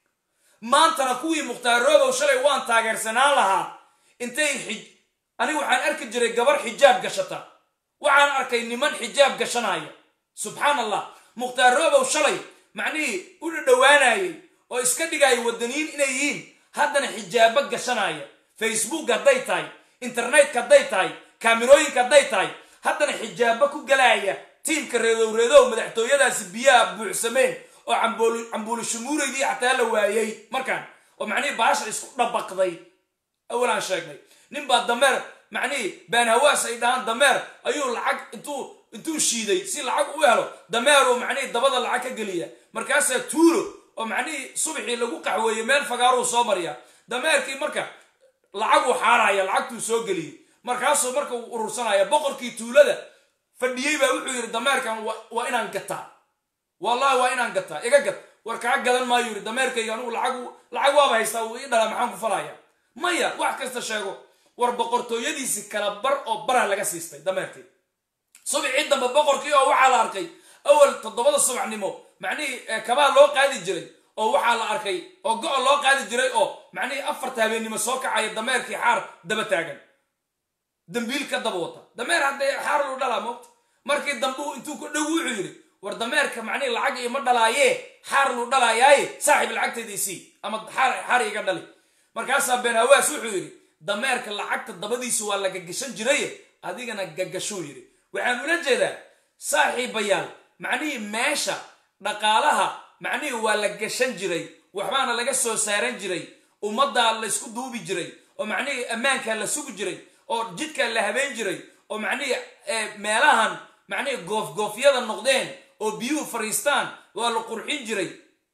maantana kuwii mukhtaar roobow shalay waan taageersanaan lahaa intay xij anigu waxaan arki jiray gabar xijaab gashata waxaan arkay niman xijaab gashanaya subxaan allah mukhtaar roobow shalay macnihii u dhadhowaanayay oo iska dhigaya wadaniyiin inay yihiin haddana xijaabo gashanaya facebook hadday tahay internetka hadday tahay kaamirooyinka hadday tahay haddana xijaabo ku galaya tiimka reedow reedow madaxtooyadaasi biyaha buuxsameen oo cambuuli shumuuraydii xataa la waayey markaan oo macnihii baasha isku dhabaqday awalaan sheegnay ninbaa dameer macnihii baanhawaas ay dhahaan dameer ayuu lacag intuu intuu shiiday si lacag u helo dameeruu macnihii dabada lacag ka geliya markaasaa tuulo oo macnihii subaxii lagu qaxweeyey meel fagaaruu soo marya dameerkii marka lacaguu xaaraya lacagtuu soo geliyey markaasuu marka uu urursanaya boqorkii tuulada fadhiyey baa wuxuu yidhi dameerkan waa inaan gataa wallahi waa inaan gataa iga gad war kaa gadan maayo yidhi dameerkayga anugu lacag lacag waaba haystaa wuu ii dhalaa maxaan ku falaya maya wax kasta sheego war boqortooyadiisi kala bar oo bara laga siistay dameerkii subixii dambe boqorkii oo waxaa la arkay awal toddobada subaxnimo macnihii kabaa loo qaadi jiray oo waxaa la arkay oo go-o loo qaadi jiray oo macnihii afarta habeennimo soo kacaya dameerkii xaar daba taagan dambiil ka daba wata dameer haddee xaar lu dhalaa moogta markii dambuu intuu ku dhow wuxuu yidhi war dameerka macnihii lacag iima dhalaayee xaar lu dhalaayaaye saaxiib lacagtayda isii ama xaar iga dhali markaasaa beenhawaas wuxuu yidhi dameerka lacagta dabadiisu waa la gagashan jiraye adigana gagashuu yidhi waxaan ula jeedaa saaxiibayaal macnihii meesha dhaqaalaha macnihii waa la gashan jiray waxbaana laga soo saaran jiray ummaddaa laysku duubi jiray oo macnihii ammaankaa la sugi jiray oo jidkaa la habeen jiray oo macnihii meelahan macnihii goofgoofyada noqdeen oo biyuhu fariistaan waa la qurxin jiray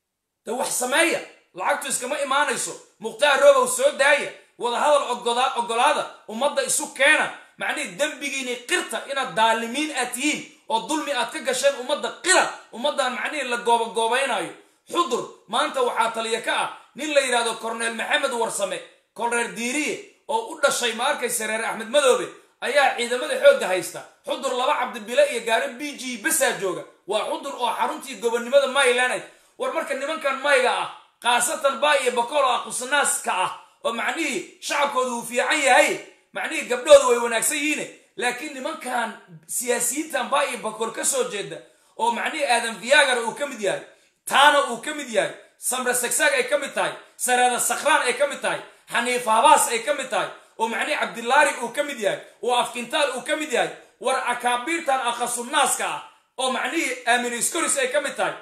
de wax sameeya lacagtu iskama imaanayso mukhtaar roobow soo daaya wadahadal ogolaada ummadda isu keena macnihii dembigiini qirta inaad daalimiin aad tihiin oo dulmi aad ka gasheen ummadda qira ummaddan macnihii la goobagoobaynayo xudur maanta waxaa taliya ka ah nin la yidhahdo korneel maxamed warsame kolreer diiriye oo u dhashay ma arkaysa reer axmed madoobe ayaa ciidamada xoogga haysta xudur laba cabdibile iyo gaari b g besaa jooga waa xudur oo xaruntii gobonnimada mayland war marka nimankan mayga ah khaasatan baa iyo bakool oo aqusanaaska ah oo macnihii shacabkooda uu fiican yahay macnihii gabdhooda way wanaagsan yihiine laakiin nimankan siyaasiyiintan baa iyo bakool ka soo jeeda oo macnihii aadan viagar uu ka mid yahay taana uu ka mid yahay samre sagsaag ay ka mid tahay sareeda sakhraan ay ka mid tahay xaniif habaas ay ka mid tahay oo macnihii cabdilaari uu ka mid yahay oo afkintaal uu ka mid yahay war akaabiirtan akhasunaaska ah oo macnihii aaminiskoris ay ka mid tahay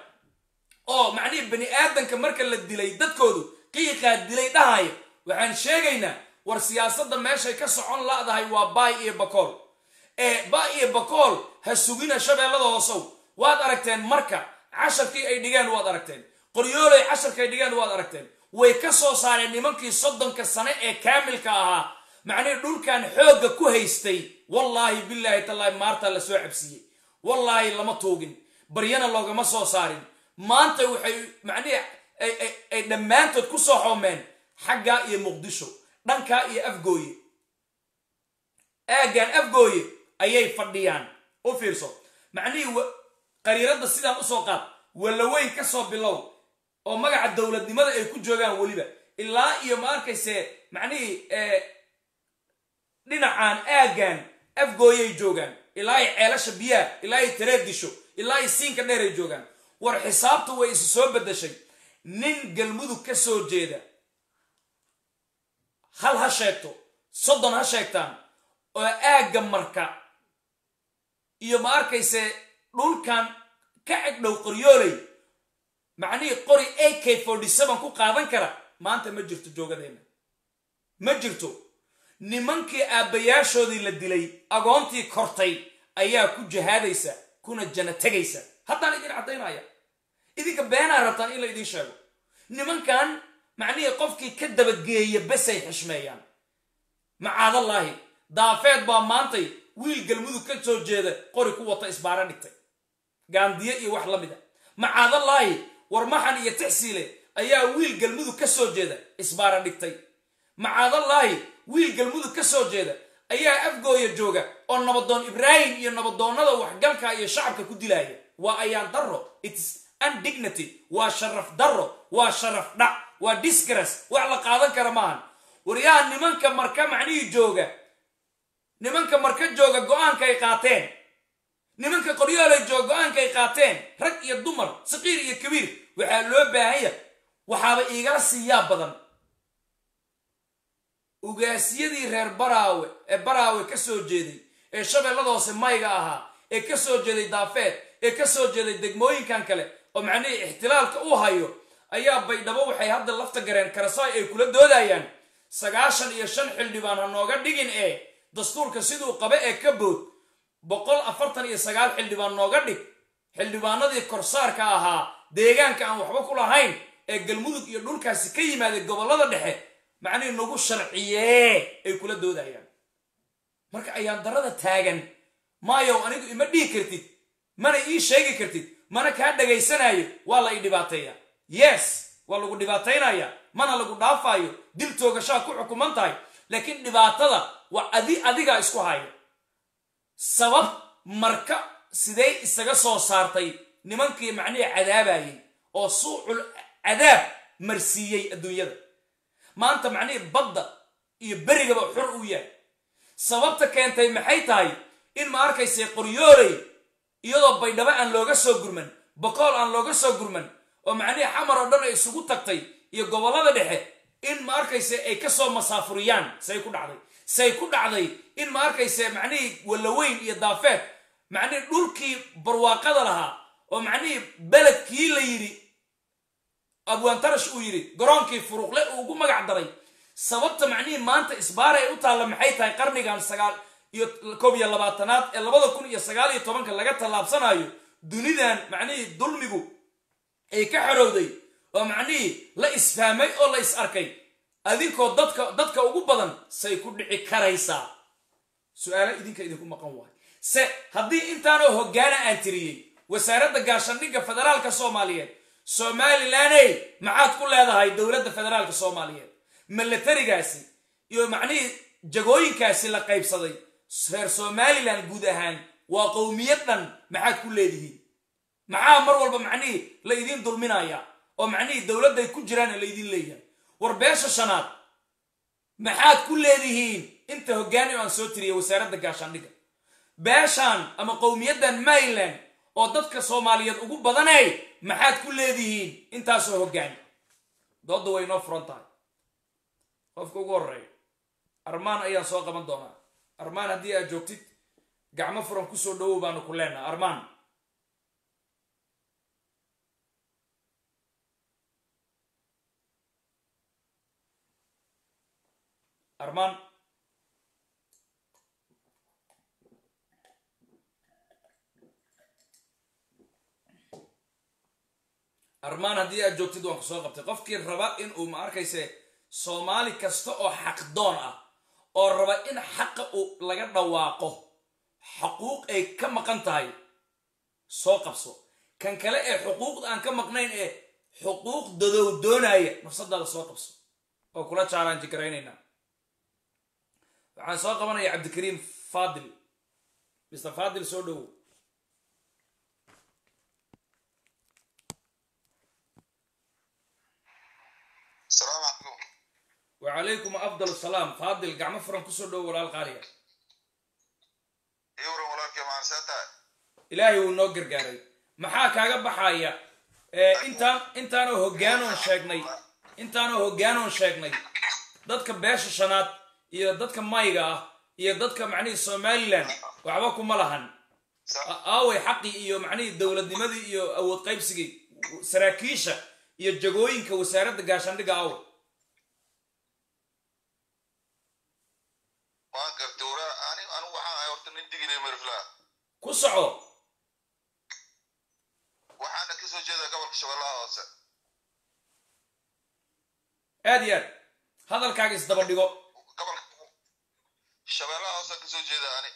oo macnihii bani aadanka marka la dilay dadkoodu qiiqaa dilay dhahaya waxaan sheegaynaa war siyaasadda meeshay ka socon la'dahay waa baay iyo bakool ee ba iyo bakool ha sugina shabeellada hoosow waad aragteen marka casharkii ay dhigeen waad aragteen qoryooley casharka ay dhigeen waad aragteen way ka soo saareen nimankii soddonka sane ee kaamilka ahaa macnihii dhulkan xoogga ku haystay wallaahi bilaahi tallaahi maartaa la soo cabsiiyey wallaahi lama tuugin baryana loogama soo saarin maanta waxay macnihii ay dhammaantood ku soo xoomeen xaggaa iyo muqdisho dhankaa iyo afgooye aaggan afgooye ayay fadhiyaan u fiirso macnihii qariiradda sidaan usoo qaad wallaweyn ka soo bilow oo magaca dowladnimada ay ku joogaan weliba ilaa iyo ma arkayse macnihii dhinacan aaggan afgooyay joogaan ilaa ay ceelasha biyaha ilaa ay tareedisho ilaa ay siinka dheer ay joogaan war xisaabtu way isu soo beddeshay nin galmudug ka soo jeeda hal ha sheegto soddon ha sheegtaan oo aagga marka iyo ma arkayse dhulkan ka egdhow qoryooley macnihii qori a k forty seven ku qaadan kara maanta ma jirto joogadeenna ma jirto nimankii aabbayaashoodii la dilay agoontii kortay ayaa ku jihaadaysa kuna jana tegaysa haddaan idin caddaynaya idinka beenaa rabtaan in la idiin sheego nimankan macnihii qofkii ka dabageeya besay xishmeeyaan macaadallaahi daafeed baa maantay wiil galmudug ka soo jeeda qori ku wata isbaaro dhigtay gaandiye iyo wax la mid a macaadallaahi warmaxan iyo tixsiile ayaa wiil galmudug ka soo jeeda isbaara dhigtay macaadallaahi wiil galmudug ka soo jeeda ayaa afgooya jooga oo nabadoon ibraahim iyo nabadoonnada waxgalka iyo shacabka ku dilaaya waa ayaan darro its undignity waa sharaf darro waa sharaf dhac waa disgras wax la qaadan kara maahan waryaha nimanka marka macnihii jooga nimanka marka jooga go-aanka ay qaateen nimanka qoryoolay jooga go-aanka ay qaateen rag iyo dumar saqiir iyo kabiir waxaa loo baahanya waxaaba iigala siiyaa badan ugaasyadii reer baraawe ee baraawe ka soo jeeday ee shabeellada hoose mayga ahaa ee ka soo jeeday daafeed ee ka soo jeeday degmooyinkan kale oo macnihii ixtilaalka u hayo ayaa baydhabo waxay hadda lafta gareen karasaay ay kula doodayaan sagaashan iyo shan xildhibaan ha nooga dhigin ee dastuurka siduu qaba ee ka bood boqol afartan iyo sagaal xildhibaan nooga dhig xildhibaanadii korsaarka ahaa deegaanka aan waxba ku lahayn ee galmudug iyo dhulkaasi ka yimaaday gobollada dhexe macnihii nagu sharciyee ay kula doodayaan marka ayaan darada taagan maayow anigu ima dhihi kartid mana ii sheegi kartid mana kaa dhagaysanayo waa la ii dhibaateeya yes waa lagu dhibaataynaya mana lagu dhaafaayo dil toogashaa ku xukuman tahay laakiin dhibaatada waa adi adigaa isku haya sabab marka sidee isaga soo saartay nimankii macnihii cadaabayay oo suucul cadaab marsiiyey adduunyada maanta macnihii badda iyo berigaba xur uu yahay sababta keentay maxay tahay in ma arkaysay qoryooley iyadoo baydhabo aan looga soo gurman bokool aan looga soo gurman oo macnihii xamar oo dhan ay isugu tagtay iyo gobollada dhexe in ma arkayse ay ka soo masaafuriyaan say ku dhacday say ku dhacday in ma arkayse macnihii wallaweyn iyo daafeed macnihii dhulkii barwaaqada lahaa oo macnihii beledkii la yidhi abwaantarash uu yidhi garoonkii furuqle uu ugu magac daray sababta macnihii maanta isbaara ay u taalla maxay tahay qarnigan sagaal iyo koob iyo labaatanaad ee labada kun iyo sagaal iyo tobanka laga tallaabsanayo dunidan macnihii dulmigu ay ka xorowday oo macnihii la isfahmay oo la is arkay adinkoo dadka dadka ugu badan say ku dhici karaysaa su-aalo idinka idinku maqan waay se haddii intaanoo hoggaana aan tiriyey wasaaradda gaashaandhigga federaalka soomaaliyeed somalilaney maxaad ku leedahay dowladda federaalka soomaaliyeed milatarigaasi iyo macnihii jagooyinkaasi la qaybsaday reer somalilan guud ahaan waa qowmiyad dhan maxaad ku leedihiin maxaa mar walba macnihii la idiin dulminayaa oo macnihii dowladday ku jiraan la idiin leeyahay war beesha shanaad maxaad ku leedihiin inta hoggaani oo aan soo tiriyay wasaaradda gaashaandhigga beeshaan ama qowmiyaddan maryland oo dadka soomaaliyeed ugu badanay maxaad ku leedihiin intaasoo hoggaani doodda way inoo furan tahay qofka ugu horreeya armaan ayaan soo qaban doonaa armaan haddii aad joogtid gacmo furan kusoo dhawow baanu ku leenaha armaan armaan armaan haddii aad joogtid waan ku soo qabtay qofkii raba in uu ma arkayse soomaali kasta oo xaqdoon ah oo raba in xaqa uu laga dhawaaqo xuquuq ay ka maqan tahay soo qabso kan kale ee xuquuqda aan ka maqnayn ee xuquuq dadow doonaya nafsadaada soo qabso oo kula jaalaan jikaraynayna waxaan soo qabanaya cabdikariim fadil mr fadil soo dhowow السلام عليكم wacalaykum afdal salaam faadil gacmo furan kusoo dhowo walaal qaaliga يورو ولك يا مانساتا ilaahay wuu noo gargaaray maxaa kaaga baxaya ee intaan intaanoo hoggaanoon sheegnay intaanoo hoggaanoon sheegnay dadka beesha shanaad iyo dadka mayga ah iyo dadka macnihii somalilan waxba kuma lahan A- aaway xaqii iyo macnihii dowladnimadii iyo awood qaybsigii saraakiisha iyo jagooyinka wasaaradda gaashaandhigga aaway ما قلت ورا انا انا وحنا هورت ندقي لي مرفلا ku soco وحنا كسو جيدا قبل شغلها هوسه aad iyo aad hadalkaaga isdaba dhigo قبل شغلها هوسه كسو جيدا انا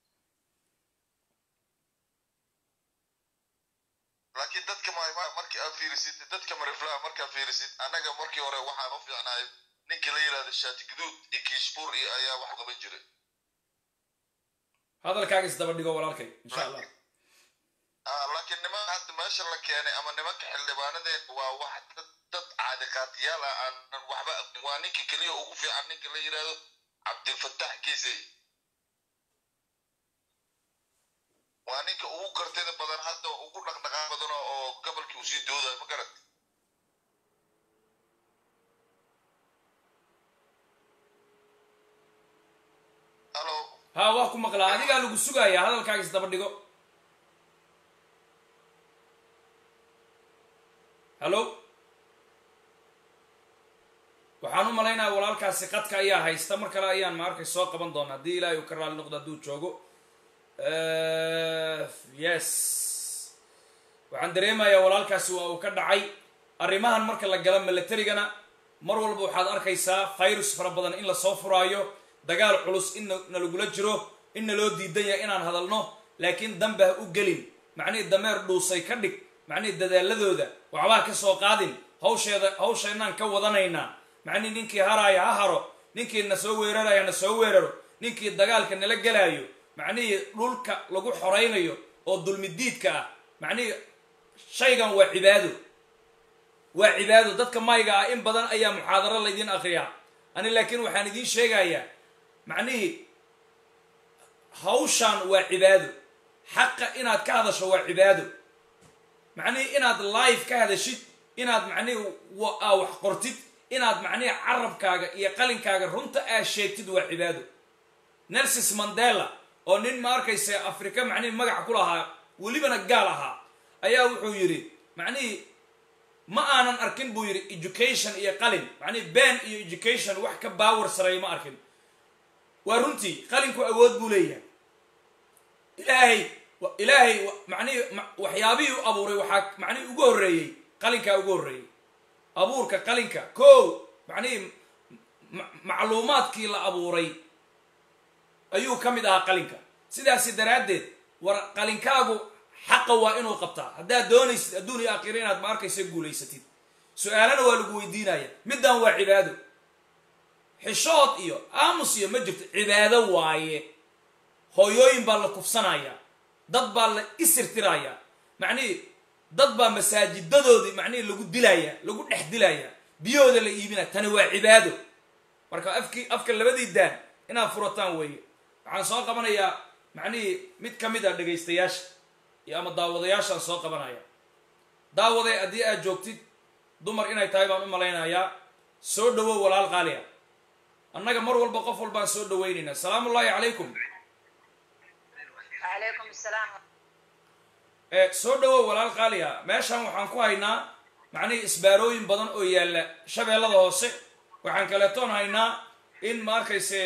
laakiin dadka ma ma- markii aad fiirisid dadka mariflaa markaa fiirisid annaga markii hore waxaan u fiicnahay ninkii la yidhahda shaati guduud iyo kiishbuur iyo ayaa wax qaban jiray hadalkaaga isdaba dhigo walaalkay insha allah Ah, laakiin niman hadda meesha la keenay ama nimanka xildhibaanadeen waa wax dad dad caadiqaatiyaal ah aanan waxba aqoon. waa ninka keliya ugu fiican ninka la yidhaahdo cabdilfatax kiisey waa ninka ugu kartida badan hadda ugu dhaqdhaqaaq badan oo- oo gobolkii uu sii doodayo ma garat halo ha waa ku maqlaa adigaa lagu sugaaya hadalkaaga isdaba dhigo hallo waxaan u malaynayaa walaalkaasi qadka ayaa haysta mar kale ayaan ma arkay soo qaban doona haddii ilaahay uu ka raali noqdo hadduu joogo Eh, yes waxaan dareemayaa walaalkaasi waa uu ka dhacay arrimahan marka la gala milatarigana mar walba waxaad arkaysaa virus fara badan in lasoo furaayo dagaal culus in na- nalagula jiro in naloo diidan yahay inaan hadalno laakiin dambe ha u gelin macnihii dameer dhuusay ka dhig macnihii dadaaladooda waxbaa ka soo qaadin hawsheeda hawsheenaan ka wadanaynaa macnihii ninkii haraaya ha haro ninkii na soo weeraraya na soo weeraro ninkii dagaalka nala gelaayo macnihii dhulka lagu xoraynayo oo dulmidiidka ah macnihii shaygan waa cibaado waa cibaado dadka mayga ah in badan ayaa muxaadaro laydin akriyaa ani laakiin waxaan idiin sheegayaa macnihii hawshan waa cibaado xaqa inaad ka hadasho waa cibaado macnihii inaad live ka hadashid inaad macnihii wa- aa wax qortid inaad macnihii carabkaaga iyo qalinkaaga runta aa sheegtid waa cibaado nelsis mandela oo nin ma arkaysa afrika macnihii magac ku lahaa welibana gaal ahaa ayaa wuxuu yidhi macnihii ma aanan arkin buu yidhi education iyo qalin macnihii ben iyo education wax ka baawar sareeya ma arkin waa runtii qalinku awood buu leeyahay ilaahay wa- ilaahay wa- macnihii ma- waxyaabihii u abuuray waxaa macnihii ugu horreeyey qalinkaa ugu horreeyey abuurka qalinka ko macnihii ma- macluumaadkii la abuuray ayuu ka mid ahaa qalinka sidaasi daraaddeed war qalinkaagu xaqa waa inuu qabtaa haddaad doonaysid adduun iyo aakhira inaad ma arkaysa guulaysatid su-aalana waa lagu weydiinaya middan waa cibaado xishood iyo aamus iyo ma jirto cibaado waaye hooyooyin baa la kufsanaya dad baa la isirtiraya macnihii dad baa masaajidadoodii macnihii lagu dilaya lagu dhex dilaya biyahooda la iibinaya tani waa cibaado marka afkii afka labadii daan inaad furataan weeye waxaan soo qabanayaa macnihii mid ka mid a dhegaystayaasha iyo ama daawadayaashaan soo qabanaya daawaday haddii aad joogtid dumar inay tahay baan u malaynayaa soo dhowow walaal qaaliya annaga mar walba qof walbaan soo dhawaynaynaa salaamu ullaahi calaykum عليكم السلام ee soo dhowow walaal qaaliya meeshan waxaan ku haynaa macnihii isbaarooyin badan oo yaalla shabeellada hoose waxaan kaletoon haynaa in ma arkayse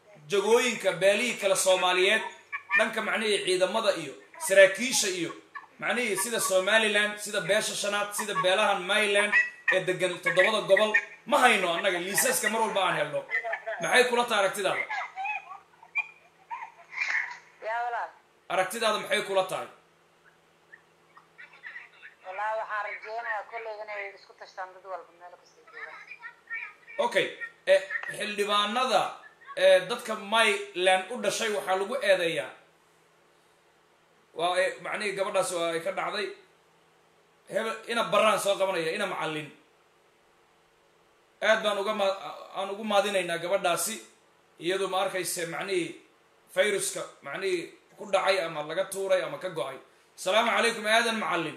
jagooyinka beelihii kale soomaaliyeed dhanka macnihii ciidamada iyo saraakiisha iyo macnihii sida somaliland sida beesha shanaad sida beelahan myland ee degan toddobada gobol ma hayno annaga liisaska mar walba aan helno maxay kula tahay aragtidaada yaa walaal aragtidaada maxay kula tahay wallaahi waxaan rajeynayaa kolleyga inay isku tashtaan dad walba meel kasta joogaan okay e xildhibaanada ee dadka myland u dhashay waxaa lagu eedeeyaa waa ay macnihii gabadhaas waa ay ka dhacday hebel ina baraan soo qabanaya ina macallin aad baan uga ma aan ugu maadinaynaa gabadhaasi iyadu ma arkayse macnihii viruska macnihii ku dhacay ama laga tuuray ama ka go-ay asalaamu calaykum aadan macallin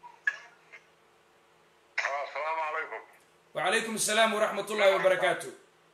asalaamu calaykum wacalaykum asalaam waraxmat ullahi wabarakaatu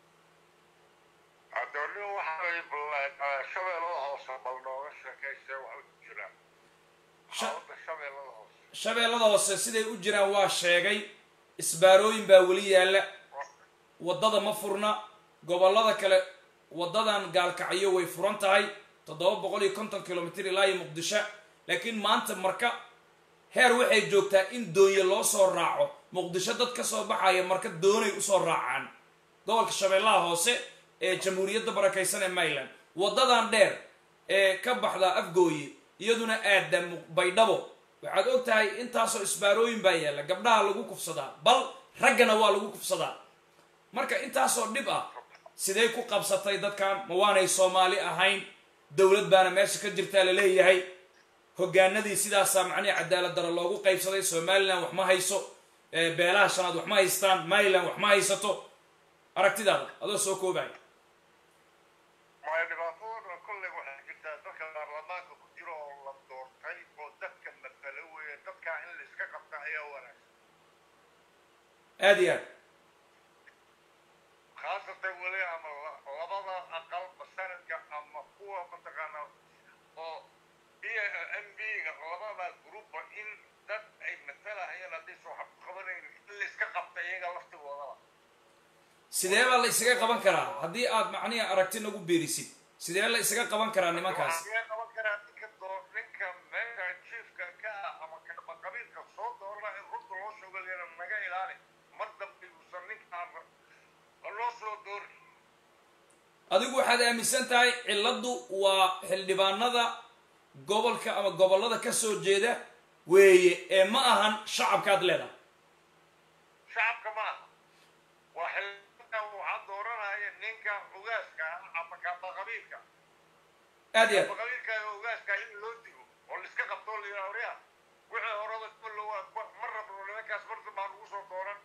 adooni waxay balleen shabeellada hoose bal nooga sheekaysee wax u jiraan Sha- xaalada shabeellada hoose shabeellada hoose siday u jiraan waa sheegay isbaarooyin baa weli yaalla waddada ma furna gobollada kale waddadan gaalkacyo way furan tahay toddoba boqol iyo konton kilomitr ilaa iyo muqdisho laakiin maanta marka heer waxay joogtaa in doonye loo soo raaco muqdisho dad ka soo baxaya marka doonay usoo raacaan gobolka shabeellaha hoose ee jamhuuriyadda barakaysan ee maryland waddadan dheer ee ka baxda afgooye iyaduna aada Mu- baydhabo waxaad og tahay intaasoo isbaarooyin baa yaalla gabdhaha lagu kufsadaa bal raggana waa lagu kufsadaa marka intaasoo dhib ah sidee ku qabsatay dadkan ma waanay soomaali ahayn dowlad baana meesha ka jirtaa la leeyahay hogaanadii sidaasaa macnihi cadaalad daro loogu qaybsaday somaliland wax ma hayso ee beelaha shanaad wax ma haystaan maryland wax ma haysato aragtidaada adoo soo koobaya maya dhibaatadooda kolley waxay jirtaa dadka baarlamaanka ku jira oo la doortay oo dadka matala weeye dadkaa in la iska qabta ayaa wanaagsan aada iyo aad khaasatan weli ama la- labada aqalba sanadka ama kuwa mataqaana oo iyo m b-ga labada gruupba in dad ay matalahayeen haddaysan wax ku qabanayn in la iska qabta iyaga laftigoodaba sidee baa la isaga qaban karaa haddii aad macnihi aragti nagu beerisid sidee la isaga qaban karaa nimankaas waxaa laga qaban karaa ninka doo ninka meesha chiefka ka ah ama ka- ama qabiilka soo doorna in runta loo shogoliyana naga ilaali mar dambe uusan ninkaan loo soo doori adigu waxaad aaminsan tahay cilladdu waa xildhibaanada gobolka ama gobollada ka soo jeeda weeye ee ma ahan shacabkaad leedahay shacabka ma aha waa xildhibaanka waxaa dooranaya ninka ugaaska ah ama kaba qabiilka aad iyo aad kaba qabiilka iyo ugaaska in loo digo oo laiska qabto oo la yidhaha waryaa wixii horada kullo waa ma rabno nimankaas marta baan ugu soo dooran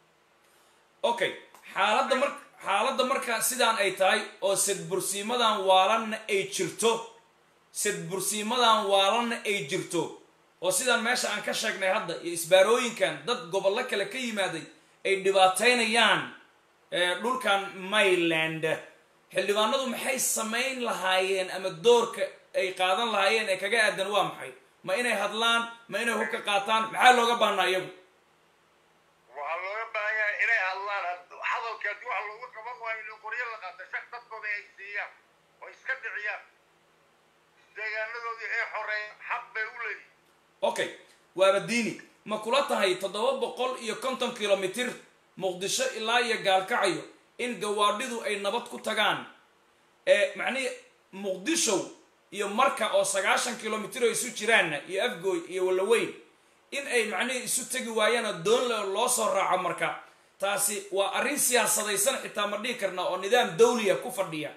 okay xaaladda mar xaaladda marka sidaan ay tahay oo sedbursiimadan waalanna ay jirto sedbursiimadan waalanna ay jirto oo sidaan meesha aan ka sheegnay hadda iyo isbaarooyinkan dad gobollo kale ka yimaaday ay dhibaataynayaan ee, dhulkan myland xildhibaanadu maxay samayn lahaayeen ama doorka ay qaadan lahaayeen ee kaga aadan waa maxay ma inay hadlaan ma inay hubka qaataan maxaa looga baahnaa iyagu waxaa looga baahan yahay inay hadlaan had- hadalka haddii waxa looga qaban waayo in qoryo la qaata shaq dadkooda ay siiyaan oo iska dhiciyaan deegaanadoodii ay xoreeyaan xaq bay u leeyihin okay waaba diini ma kula tahay toddoba boqol iyo konton kilomitir muqdisho ilaa iyo gaalkacyo in gawaadhidu ay nabad ku tagaan ee macnihii muqdisho iyo marka oo sagaashan kilomitir oo isu jiraanna iyo afgooy iyo wallaweyn in ay macnihii isu tegi waayaanoo doon le loo soo raaco marka taasi waa arrin siyaasadaysan xitaa ma dhihi karna oo nidaam dawliya ku fadhiya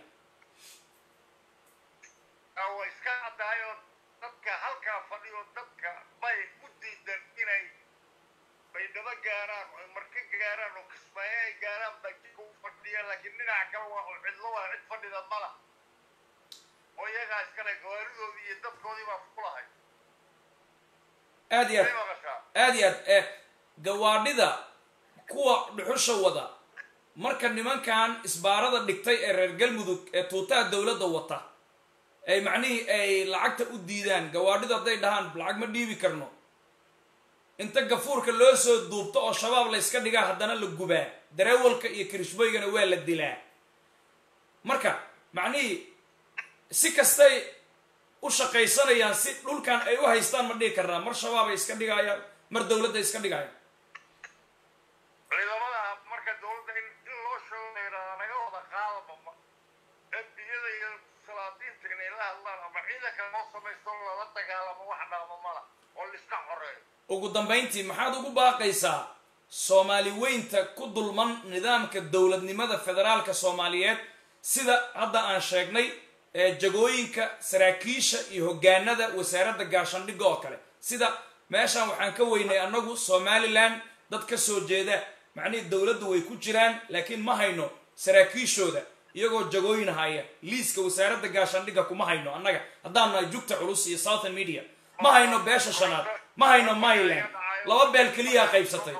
Ah, waa iska caddahay oo dadka halkaa fadhiyo dadka bay u diidan inay baydhabo gaaraan oo marka gaaraan oo kismaayo ay gaaraan baa jidka u fadhiya laakiin dhinaca kale waa oo cidlo waa cid fadhida mala oo iyagaa iskale gawaaridoodii iyo dadkoodii baa ku lahay aad iyo aad may maqashaa aad iyo aad eh gawaadhida kuwa dhuxusha wada marka nimankan isbaarada dhigtay ee reer galmudug ee tuutaha dowladda wata ay macnihii ay lacagta u diidaan gawaadhida hadday dhahaan lacag ma dhiibi karno inta gafuurka loo soo duubto oo shabaab la yska dhigaa haddana la gubaa dareewalka iyo kirishboygana waa la dilaa marka macnihii si kastay u shaqaysanayaan si dhulkan ay u haystaan ma dhihi karnaa mar shabaabay iska dhigayaan mar dowladda iska dhigayaan ciidamada marka dowladda in in loo sheego la yidhahdaa naga wada qaadaba ma embiyada iyo salaadiinta inay la hadlaan ama ciidanka loo samaysto lala dagaalamo wax dhaama mala oo laiska xoreeyo ugu dambayntii maxaad ugu baaqaysaa soomaali weynta ku dulman nidaamka dowladnimada federaalka soomaaliyeed sida hadda aan sheegnay ee jagooyinka saraakiisha iyo hogaanada wasaaradda gaashandhigga oo kale sida meeshan waxaan ka weynay annagu somalilan dad ka soo jeeda macnihii dowladdu way ku jiraan laakiin ma hayno saraakiishooda iyagoo jagooyin haya liiska wasaaradda gaashandhigga kuma hayno annaga haddaan nahay jugta culus iyo southern media ma hayno beesha shanaad ma hayno myland laba beel keliyaa qaybsatay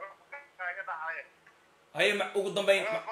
haye ma- ugu dambayn ma-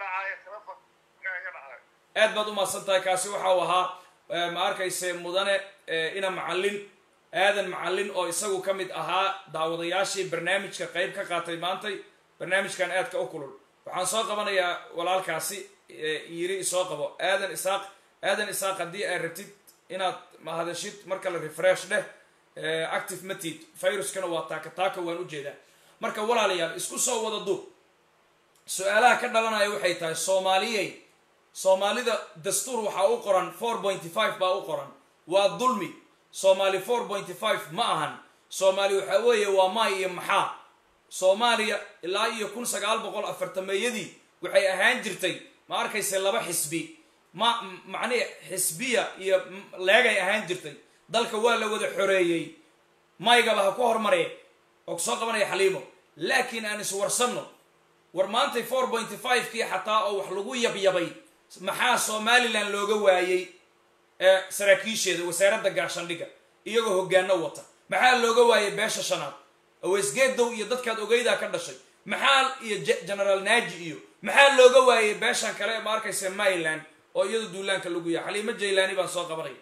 aad baad umahadsan tahay kaasi waxa uu ahaa eh, ma arkayse mudane eh, ina macallin aadan macallin oo isagu ka mid ahaa daawadayaashii barnaamijka qayb ka qaatay maantay barnaamijkan aadka u kulul waxaan soo qabanayaa walaalkaasi eh, yiri isoo qabo aadan isaaq aadan isaaq haddii aad rabtid inaad mahadashid marka la refresh dheh eh, active matid viruskana waa taaka taaka waan ujeedaa marka walaalayaal isku soo wada duub su-aalaha ka dhalanaya waxay tahay soomaaliyey soomaalida dastuur waxaa u qoran four pointy five baa u qoran waa dulmi soomaali four pointy five ma ahan soomaali waxaa weeye waa maay iyo maxaa soomaaliya ilaa iyo kun sagaal boqol afartameeyadii waxay ahaan jirtay ma arkayse laba xisbi ma m- macnihi xisbiya iyo m- leegay ahaan jirtay dalka waa la wada xoreeyey maygaba ha ku hormaree oo kusoo qabanaya xaliimo laakiin aan iswarsanno war maantay four pointy five kii xataa oo wax lagu yabyabay maxaa somalilan looga waayey ee saraakiisheeda wasaaradda gaashandhigga iyagoo hogaano wata maxaa looga waayey beesha shanaad aweysgeedow iyo dadkaad ogeydaa ka dhashay maxaa iyo Je- generaal naaji iyo maxaa looga waayey beeshan kale ee ma arkaysa myland oo iyadu duulaanka lagu yahay xaliimo jaylaani baan soo qabanaya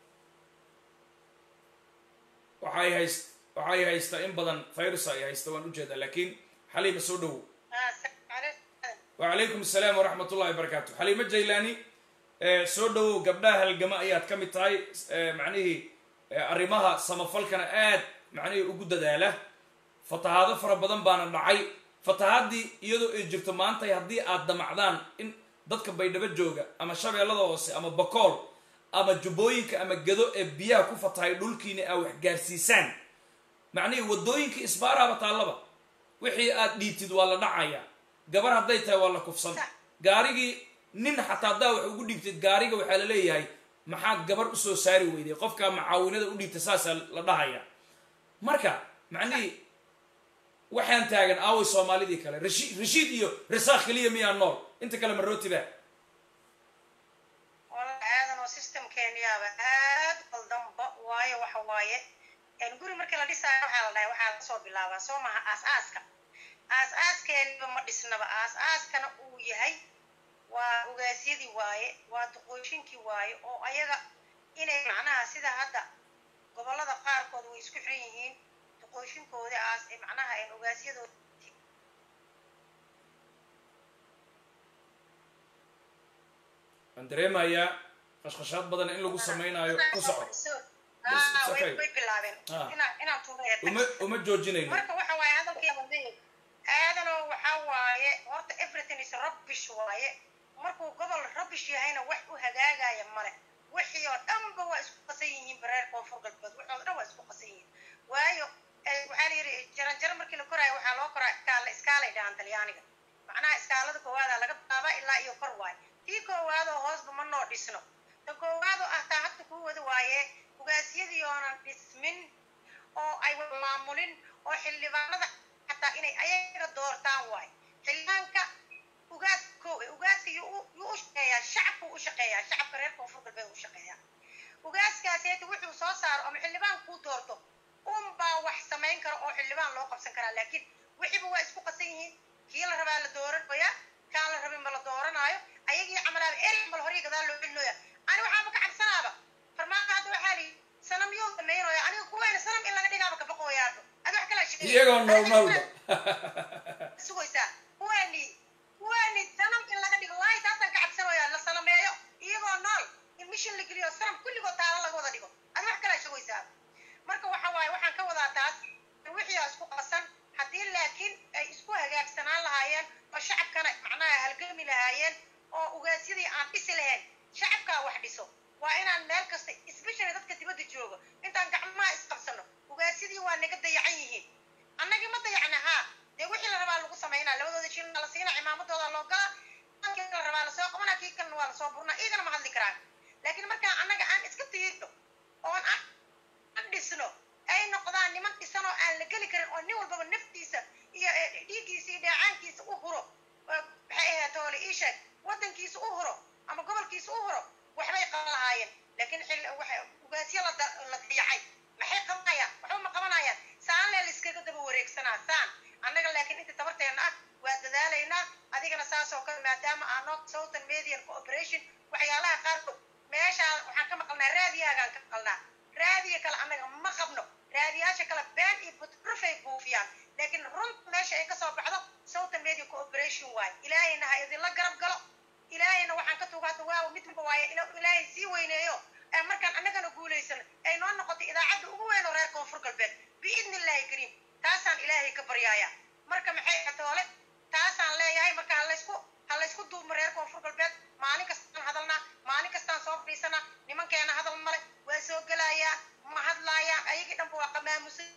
waxay hayst waxay haysta in badan virus ay haysta waan ujeedaa laakiin xaliima soo dhowow وعليكم السلام ورحمة الله وبركاته حليمة جيلاني آه، سو دhowow gabdhaha halgama ayaad ka mid tahay آه، macnihii آه، arrimaha samafalkana aad macnihii ugu dadaala fatahaado fara badan baana dhacay fatahaadii iyadoo ay jirto maantay haddii aad damacdaan in dadka baydhabo jooga ama shabeellada hoose ama bakool ama jubbooyinka ama gado ee biyaha ku fatahay dhulkiina aa wax gaarsiisaan macnihii waddooyinka isbaaraaba taallaba wixii aad dhiibtid waa la dhacaya gabar hadday tahay waa la kufsan gaarigii nin xataa haddaa wax ugu dhiibtid gaariga waxaa la leeyahay maxaad gabar usoo saari weyday qofkaa macaawinada u dhiibta saasaa la dhahaya marka macnihii waxaan taagan aaway soomaalidii kale rashi- rashiid iyo risaaq keliya miyaa nool inta kale marootiba walahi aadan oo systemkeeniyaaba aad qaldanba waayo waxa waaye een guri markii la dhisaayo waxaa la dhahay waxaa lasoo bilaabaa soo maha aas-aaska aas-aaskeeniba ma dhisnaba aas-aaskana uu yahay waa ogaasyadii waaye waa duqooshinkii waaye oo ayaga inay macnaha sida hadda gobollada qaarkood way isku xiran yihiin duqooshinkoodii aas ee macnaha een ogaasyadooda waan dareemayaa qashqashaad badan in lagu samaynayo ku soco Ah, It's okay. way way bilaabeen Ah. inaan inaan tuuraya uma uma joojinayno marka waxa waaye hadalkeeda leeyahay aadanoo waxa waaye horta everything is rubbish waaye markuu gobol rubbish yahayna wax u hagaagaya male wixii oo dhanba waa isku qasan yihiin bareer koonfur galbeed wixii oo dhan waa isku qasan yihiin waayo eh, waxaa la yidhi jaranjaro markii la koraayo waxaa loo koraa iskaala iskaalay dhahaan talyaaniga macnaha iskaalada koowaada laga bilaabaa ilaa iyo kor waaye tii koowaadoo hoosba ma noo dhisno ta koowaadoo ah taa hadda kuu wada waaye ugaasyadii oonan dhismin oo ay wada maamulin oo xildhibaanada xataa inay ayaga doortaan waayo xildhibaanka ugaas ko ugaaska yuu u- yuu u shaqeeyaa shacabku u shaqeeyaa shacabka reer koonfur galbeed u shaqeeyaa ugaaskaaseeta wuxuu soo saaro ama xildhibaan kuu doorto unbaa wax samayn kara oo xildhibaan loo qabsan karaa laakiin wixiiba waa isku qasan yihiin kii la rabaa la dooranaya kaan la rabin ma la dooranaayo ayagii camalaaba eri mal horii gadaal loo celinoya ani waxaaba ka cabsanaaba farmaanka hadda waxaa liyi sanam yoo damaynaya aniga kuweena sanam in laga dhigaaba kabaqooyaadho adi wax kalaa sheegay iyagoo nool noolba sugaysaa kuweeni kuweeni sanam in laga dhigo waayo taasaan ka cabsanaya la salameeyo iyagoo nool in mishin la geliyo sanam kulligood taalo laga wada maadaama aanoo southern median cooperation waxyaalaha qaarkood meeshaa waxaan ka maqalnaa raadiyaagaan ka maqalnaa raadiya kale annaga ma qabno raadiyaasha kale been iyo butrufay buufiyaan laakiin runta meesha ay kasoo baxdo southern media cooperation waaye ilaahayna ha idinla garab galo ilaahayna waxaan ka tugaata waaw mid walba waaye ila- ilaahay sii weyneeyo ee markaan annagana guulaysano ay noo noqotay idaacadda ugu weyn oo reer koonfur galbeed biidni illaahi kariim taasaan ilaahay ka baryaaya marka maxay atoole taasaan leeyahay marka ha laysku ha laysku duubmo reer koonfur galbeed maalin kastaan hadalnaa maalin kastaan soo fadhiisanaa nimankeena hadal male waa soo gelayaan ma hadlaayaan ayagii dhanba waa qamaamusay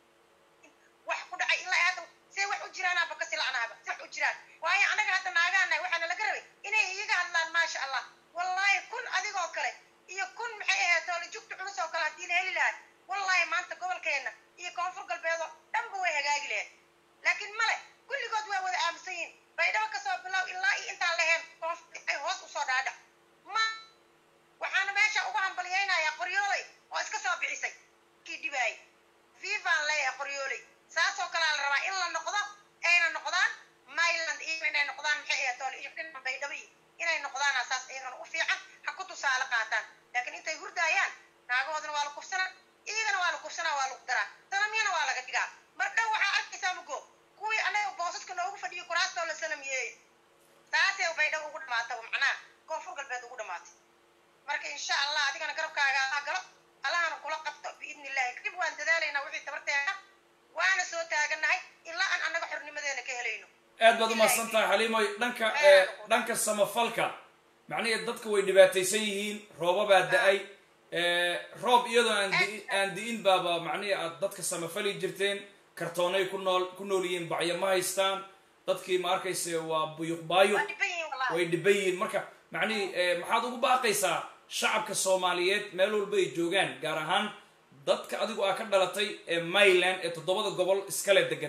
wax ku dhacay ilaa hadda see wax u jiraan aba kasi la'naaba si wax u jiraan waayo annaga hadda naagaanahay waxaana laga rabay inay iyaga hadlaan maasha allah wallaahi kun adigoo kale iyo kun maxay ahayd toole jugta culus oo kale haddii la heli lahay wallaahi maanta gobolkeenna iyo koonfur galbeedoo dhanba way hagaagi lahayd laakiin male kulligood waa wada aamusan yihiin baydhabo kasoo bilow ilaa iyo intaan laheen koonfur ay hoos usoo dhaadhac ma waxaana meesha ugu hambalyaynayaa qoryooley oo iska soo bixisay kii dhibaayay vivaan leeyahay qoryooley saasoo kalea la rabaa in la noqdo ayna noqdaan myland iyo inay noqdaan maxay ahayd toole iyo dhinaca baydhabo iyo inay noqdaana saas iyagana u fiican ha ku tusaale qaataan laakiin intay hurdaayaan naagahoodana waa la kufsanaa iyagana waa la kufsanaa waa lagu daraa sanamyana waa laga dhigaa mar dhow waxaa arkaysaa mugo kuwii annaga boosaska noogu fadhiyo kuraastoo la sanamiyeeyey taasay baydhabo ugu dhamaataba macnaha koonfur galbeed ugu dhamaatay marka insha allah adigana garabkaaga ha galo allahana kula qabto biidni illahi kadib waan dadaalaynaa wixii tabarteena waana soo taagannahay ilaa aan annaga xornimadeena ka helayno aad baad umahadsan tahay xaliimoy dhanka ee, dhanka samafalka macnihii dadka way dhibaataysan yihiin roobabaa da-ay ee, roob iyadoo aan di- aan di'in baaba macnihii aad dadka samafali jirteen kartoonay ku nool ku nool yihiin bacyo ma haystaan dadkii ma arkayse waa buyuq baayuq waa dhiban yihiin wallahi way dhiban yihiin marka macnihii ee, maxaad ugu baaqaysaa shacabka soomaaliyeed meel walba ay joogaan gaar ahaan dadka adigu aa ka dhalatay ee mayland ee toddobada gobol iskale degan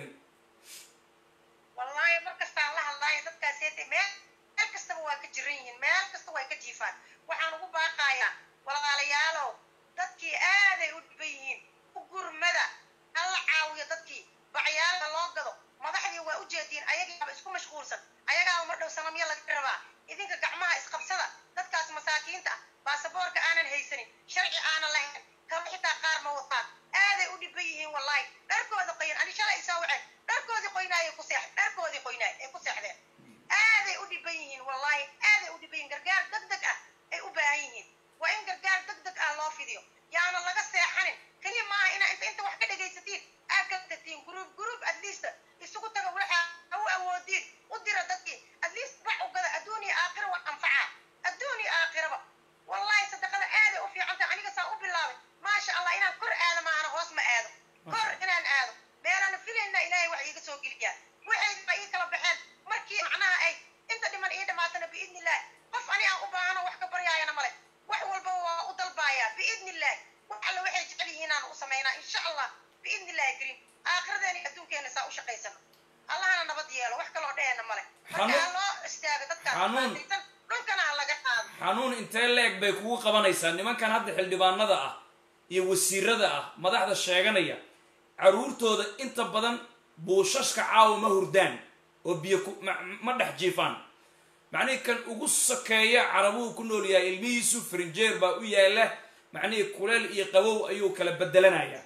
wallaahi mar kastaan la hadlaayo dadkaasete meel meel kastaba waa ka jiran yihiin meel kasta way ka jiifaan waxaan ugu baaqayaa walaalayaalow dadkii aaday u dhiban yihiin u gurmada hala caawiyo dadkii bacyaalka loo gado madaxdii waa u jeediin ayagaaba isku mashquulsan ayagaaba mar dhow sanamyo laga rabaa idinka gacmaha isqabsada dadkaas masaakiinta ah baasaboorka aanan haysanin sharci aanan lahayn kaba xitaa qaar ma wataan aaday u dhiban yihiin wallaahi dharkooda qoyan ani shalay isoo waceen dharkoodii qoynaayay ku seex dharkoodii qoynaay ay ku seexdeen aaday u dhiban yihiin wallaahi aaday u dhiban yihiin gargaar deg deg ah ay u baahan yihiin waa in gargaar deg deg ah loo fidiyo yaana laga seexanin keliya maaha inaa inta inta wax ka dhegaysatiin aad ka tagtiin gruub gruub at least isugu taga waxa ha u awoodiin u dira dadkii at least wax u gada adduun iyo aakhira waa anfacaa adduun iyo aakhiraba wallaahi sadaqada aaday u fiican tahay aniga saa u bilaabay maasha allah inaan kor aado maahana hoos ma aado kor inaan aado meelaana filayna ilaahay wax iiga soo geliyaa waxayba ii kala baxeen markii macnaha ay inta dhiman ii dhamaatana biidni illaahi qof ani aan u baahano wax ka baryaayana male wax walba waa u dalbaayaa biidni illaahi wax alle waxay jecel yihiin aan u samaynaa insha allah biidni illaahi kariim aakhiradeena iyo adduunkeena saa u shaqaysano allahana nabad yeelo wax kaloo dheheena male marka Xanuun- ha loo istaago dadkaan xanuun- dhibaataysan dhulkana ha laga qaado xanuun intee leeg bay kugu qabanaysaa nimankan hadda xildhibaanada ah iyo wasiirada ah madaxda sheeganaya caruurtooda inta badan buushashka caawa ma hurdaan oo biyo ku- ma- ma dhex jiifaan macnihii kan ugu sokeeya carabuhu ku nool yahay ilmihiisu frinjeer baa u yaala macnihii kuleel iyo qabow ayuu kala bedelanaya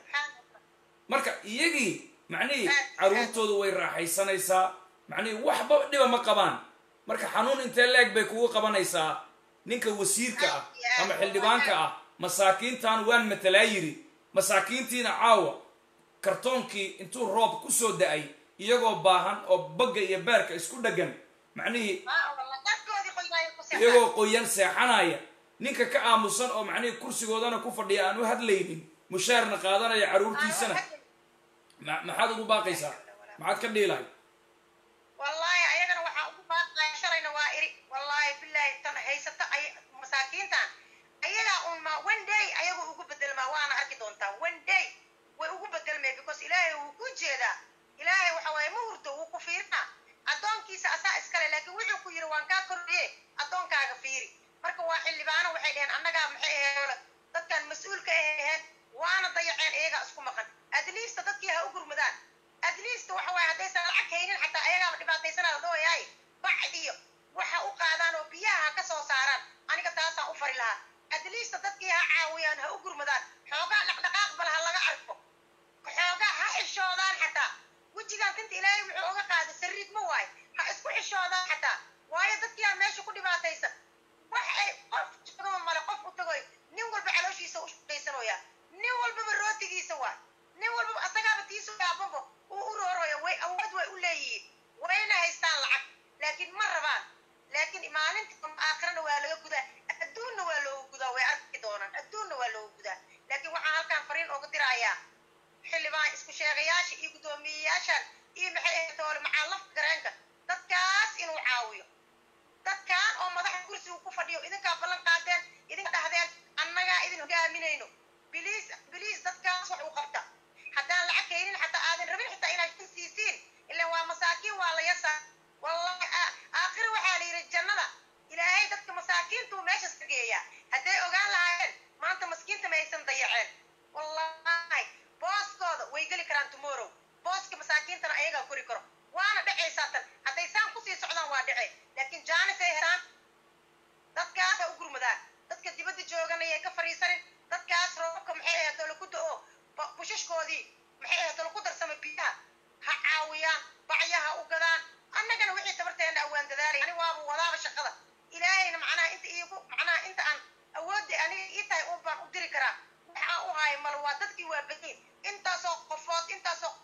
marka iyagii macnihii caruurtoodu way raaxaysanaysaa macnihii waxba dhiba ma qabaan marka xanuun intee leeg bay kugu qabanaysaa ninka wasiirka ah ama xildhibaanka ah masaakiintan waan matalaa yiri masaakiintiina caawa kartoonkii intuu roob ku soo da-ay iyagoo baahan oo bagga iyo beerka isku dheggan macnihii dharkoodii qoynaaya ku seexdaan iyagoo qoyan seexanaya ninka ka aamusan oo macnihii kursigoodana ku fadhiya aan u hadlaynin mushaarna qaadanaya caruurtiisana ma- maxaad ugu baaqaysaa maxaad ka dhiilahay wallaahi ayagana waxaa ugu baaqaya shalayna waa iri wallaahi bilaahi tan haysato ay masaakiintan ayagaa un ma one day ayagu ugu bedelmaa waana arki doontaa one day way ugu bedelmay because ilaahay wuu ku jeedaa ilaahay waxa waaye ma hurdo wuu ku fiirinaa addoonkiisa asaa iskale laakiin wuxuu ku yiri waan kaa kordhiye addoonkaaga fiiri marka waa xildhibaano waxay dheheen annagaa maxay aheele dadkan mas-uulka aheen waana dayaceen iyagaa isku maqan at least dadkii ha u gurmadaan at least waxa waaye haddaysan lacag haynin xataa ayagaaba dhibaataysanaa la dhawayaay bac iyo waxa u qaad ilaahay wuxuu oga qaaday sariid ma waayo ha isku xishoodaan xataa waayo dadkiyaa meesha ku dhibaataysan wax ay qof joogaba male qof u tagoy nin walba calooshiisa u shaqaysanooya nin walbaba rootigiisa waa nin walbaba asagaaba tiisu yaabanbo uu u rooroya way awood way u leeyihiin wayna haystaan lacag laakiin ma rabaan laakiin maalinta aakhirana waa laga gudaa adduunna waa looga gudaa way arki doonaan adduunna waa looga gudaa laakiin waxaan halkaan fariin ooga dirayaa xildhibaan isku sheegayaasha iyo guddoomiyeyaashan iyo maxay ahayd toole macaa lafka gareenka dadkaas inuu caawiyo dadkan oo madaxa kursiga ku fadhiyo idinkaa ballan qaadeen idinka dhahdeen annagaa idin hogaaminayno biliis biliis dadkaas wax uu qabta haddaan lacag keenin xataa aadan rabin xitaa inaad jin siisiin ilan waa masaakiin waa la yasaa wallahi aakhira waxaa la yidhi jannada ilaahay dadka masaakiintuu meeshas ka geeyaa hadday ogaan lahaayeen maanta maskiinta ma aysan dayaceen wallahi booskooda way geli karaan tomorrow booska masaakiintana ayagaa kori karo waana dhacaysaa tan hadday saan kusii socdaan waa dhace laakiin jaanisay heraan dadkaasa u gurmadaan dadka dibadda jooganayay ka fadhiisanin dadkaas roobka maxay ahayd oo laku da-o bushashkoodii maxay ahayd oo laku darsama biyaha ha caawiyaan bacyaha u gadaan annagana wixii tabarteena awaan dadaalay ani waaba wadaaba shaqada ilaahayna macnaha inta iigu macnaha inta aan awoodda aniga ii tahay uun baan u diri karaa waxaa u haaya mal waa dadkii waa bayiin intaasoo qofood intaasoo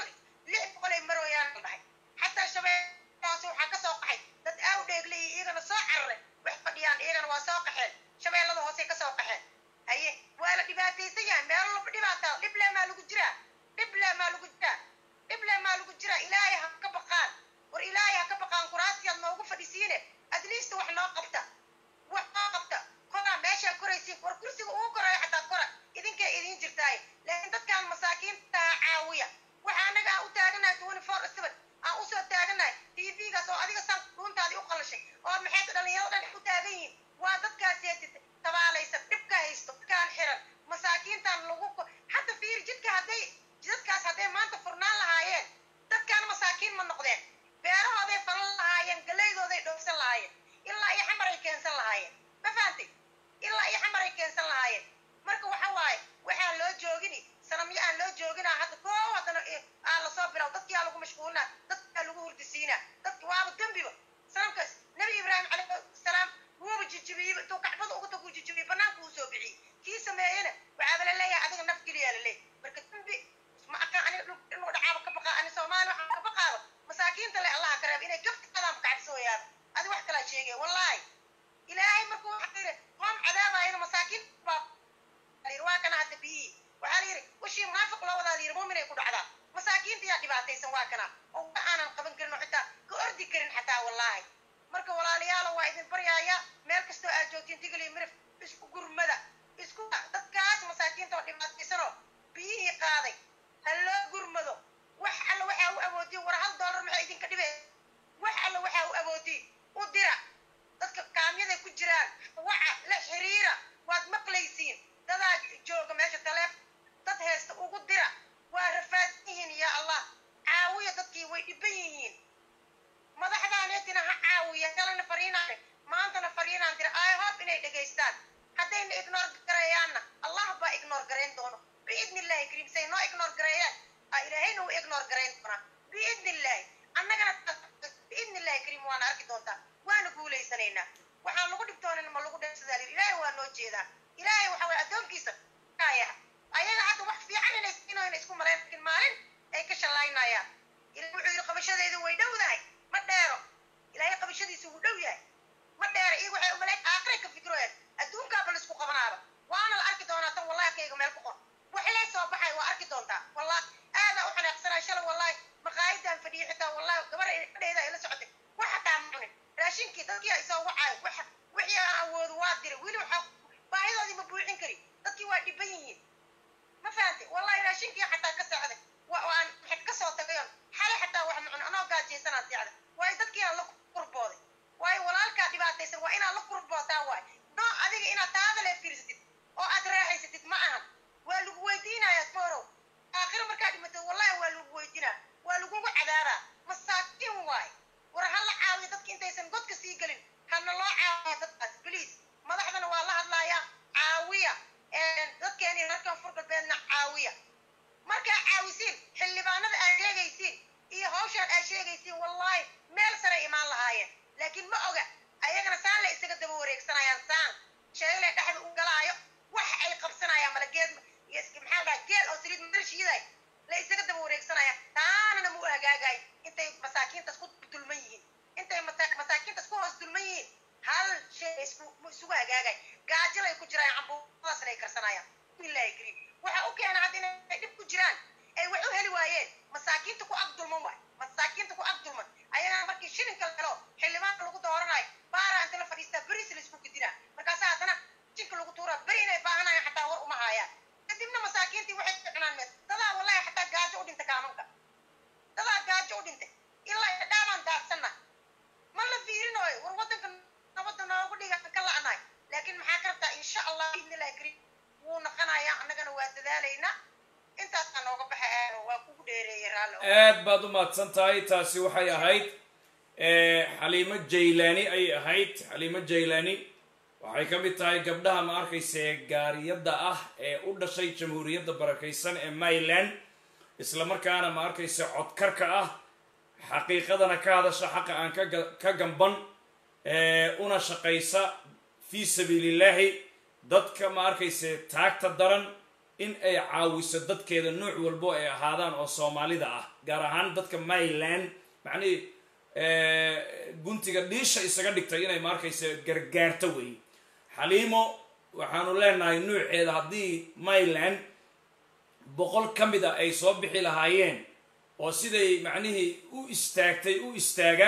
lix boqol ay marooyaan la dhahay xataa shabeellahaasi waxaa ka soo qaxay dad aaw dheegle iyo iyagana soo cararay wax fadhiyaan iyagana waa soo qaxeen shabeellada hoosey ka soo qaxeen haye waa la dhibaataysan yahay meelo laba dhibaataa dhible maa lagu jiraa dhible maa lagu jiraa dhible maa lagu jiraa ilaahay ha ka baqaan war ilaahay ha ka baqaan kuraasiyaad noogu fadhisiine at least wax noo qabta wax noo qabta koraa meeshaa koraysiin war kursiga ugu korayo xataa kora idinkay idiin jirtaay laakiin dadkaan masaakiinta ha caawiya waxa anaga aan u taaganahay twenty four seven aan usoo taaganahay tvgaas oo adiga san dhuuntaadii u qalashay oo maxay dhalinyarada dhan u taagan yihiin waa dadkaas tabaalaysan dhibka haysto dadkaan xiran masaakiintan lagu hadda fiir jidka hadday jidadkaas hadday maanta furnaan lahaayeen dadkaan masaakiin ma noqdeen beerahooday falan lahaayeen galeydooday dhoofsan lahaayeen ilaa iyo xamaray keensan lahaayeen ma fahantay ilaa iyo xamaray keensan lahaayeen marka waxa waaye waxaan loo joogini sanamyo aan loo jooginaa hadda koo haddana aa lasoo bilaw dadkiyaa lagu mashquulinaa dadkaa lagu hurdisiinaa dadki waaba dembiba sanamkaas nabi ibraahim calayhi salaam wuuba jijibiyey intuu kacbada uga tagu jijibiyey banaanka uu soo bixiyey kii sameeyena waxaaba la leeyahay adiga naf geliyaa la leeyahay marka dembi ma aqaan aniga inuu dhacaaba ka baqaa ani soomaali waxaan ka baqaaba masaakiinta le allaha ka reeba inay gaftaadaan kacabsooyaaba adi wax kalaa sheegaya wallaahi ilaahay markuu waxaa yidhi qoom cadaabayana masaakiin baa waa kana hadda biyihii waxaa la yidhi wishii munaafiq loo wadaa la yidhi muuminay ku dhacdaa masaakiinta yaa dhibaataysan waa kana oo wa aanan qaban karin oo xitaa ka ordi karin xataa wallaahi marka walaalayaalo waa idin baryaaya meel kastoo aad joogtiin tigli mirif isku gurmada isku dadkaas masaakiinta oo dhibaataysanoo biyihii qaaday ha loo gurmado wax alla waxaa u awoodiin war hal doolar maxay idinka dhibeen wax alla waxaa u awoodiin u dira dadka kaamyaday ku jiraan waca la xiriira waad maqlaysiin dadaa jooga meesha taleef dad heesta ugu dira waa rafaadsan yihiin yaa allah caawiya dadkii way dhiban yihiin madaxdaaneetina ha caawiya kalena fariinaan maantana fariinaan dira i hope inay dhegaystaan haddayna ignor gareeyaanna allah baa ignor gareyn doono biidni illahi kariim say noo ignor gareeyaan aa ilaahayna u laakiin ma oga ayagana saan la isaga daba wareegsanayaan saan sheegale dhexda u galaayo wax ay qabsanayaan mala geed iyo is- maxaa la dhahaa geel oo saliid marshiiday la isaga daba wareegsanaya taanana mu hagaagay intay masaakiintas ku dulman yihiin intay masa- masaakiintas ku hoos dulman yihiin hal shay isku mu isugu hagaagay gaajilay ku jiraan cambuudaasna ay karsanayaan billahi kariim waxa u keena hadda inay dhib ku jiraan ay wax u heli waayeen masaakiinta ku ag dulman waay masaakiinta ku ag dulman ayagana markii shilinka la helo xildhibaanka lagu dooranayo baara inta la fadhiistaa beris la isku gidinaa markaasa haddana jinka lagu tuuraa beri inay baahanayaan xataa war uma haayaan kadibna masaakiintii waxay cunaan mees dadaa wallahi xataa gaajo u dhintay kaamanka dadaa gaajo u dhintay ilaa iyo dhaabaan daadsanna ma la fiirinooyo war waddanka nabadda noogu dhiga ka la'naay laakiin maxaa ka rabtaa insha allah biidnillahi kariim wuu naqanayaa annagana waa dadaalaynaa intaasaa nooga baxay aano waa kugu dheereeyey raalli oo aad baad u mahadsan tahay taasi waxay ahayd eh, xaliimo jaylaani ayay ahayd xaliimo jaylaani waxay ka mid tahay gabdhaha ma arkaysa ee gaariyadda ah ee u dhashay jamhuuriyadda barakaysan ee maryland isla markaana ma arkaysa codkarka ah xaqiiqadana ka hadasha xaqa aan ka ga- ka gamban ee una shaqaysa fii sabiilillaahi dadka ma arkaysa taagta daran in ay caawiso dadkeeda nooc walbo ay ahaadaan oo soomaalida ah gaar ahaan dadka maryland macnihii guntiga dhiisha isaga dhigtay inay ma arkaysa gargaarto wey xaliimo waxaanu leenahay nuuceeda haddii maryland boqol ka mid a ay soo bixi lahaayeen oo siday macnihii u istaagtay u istaaga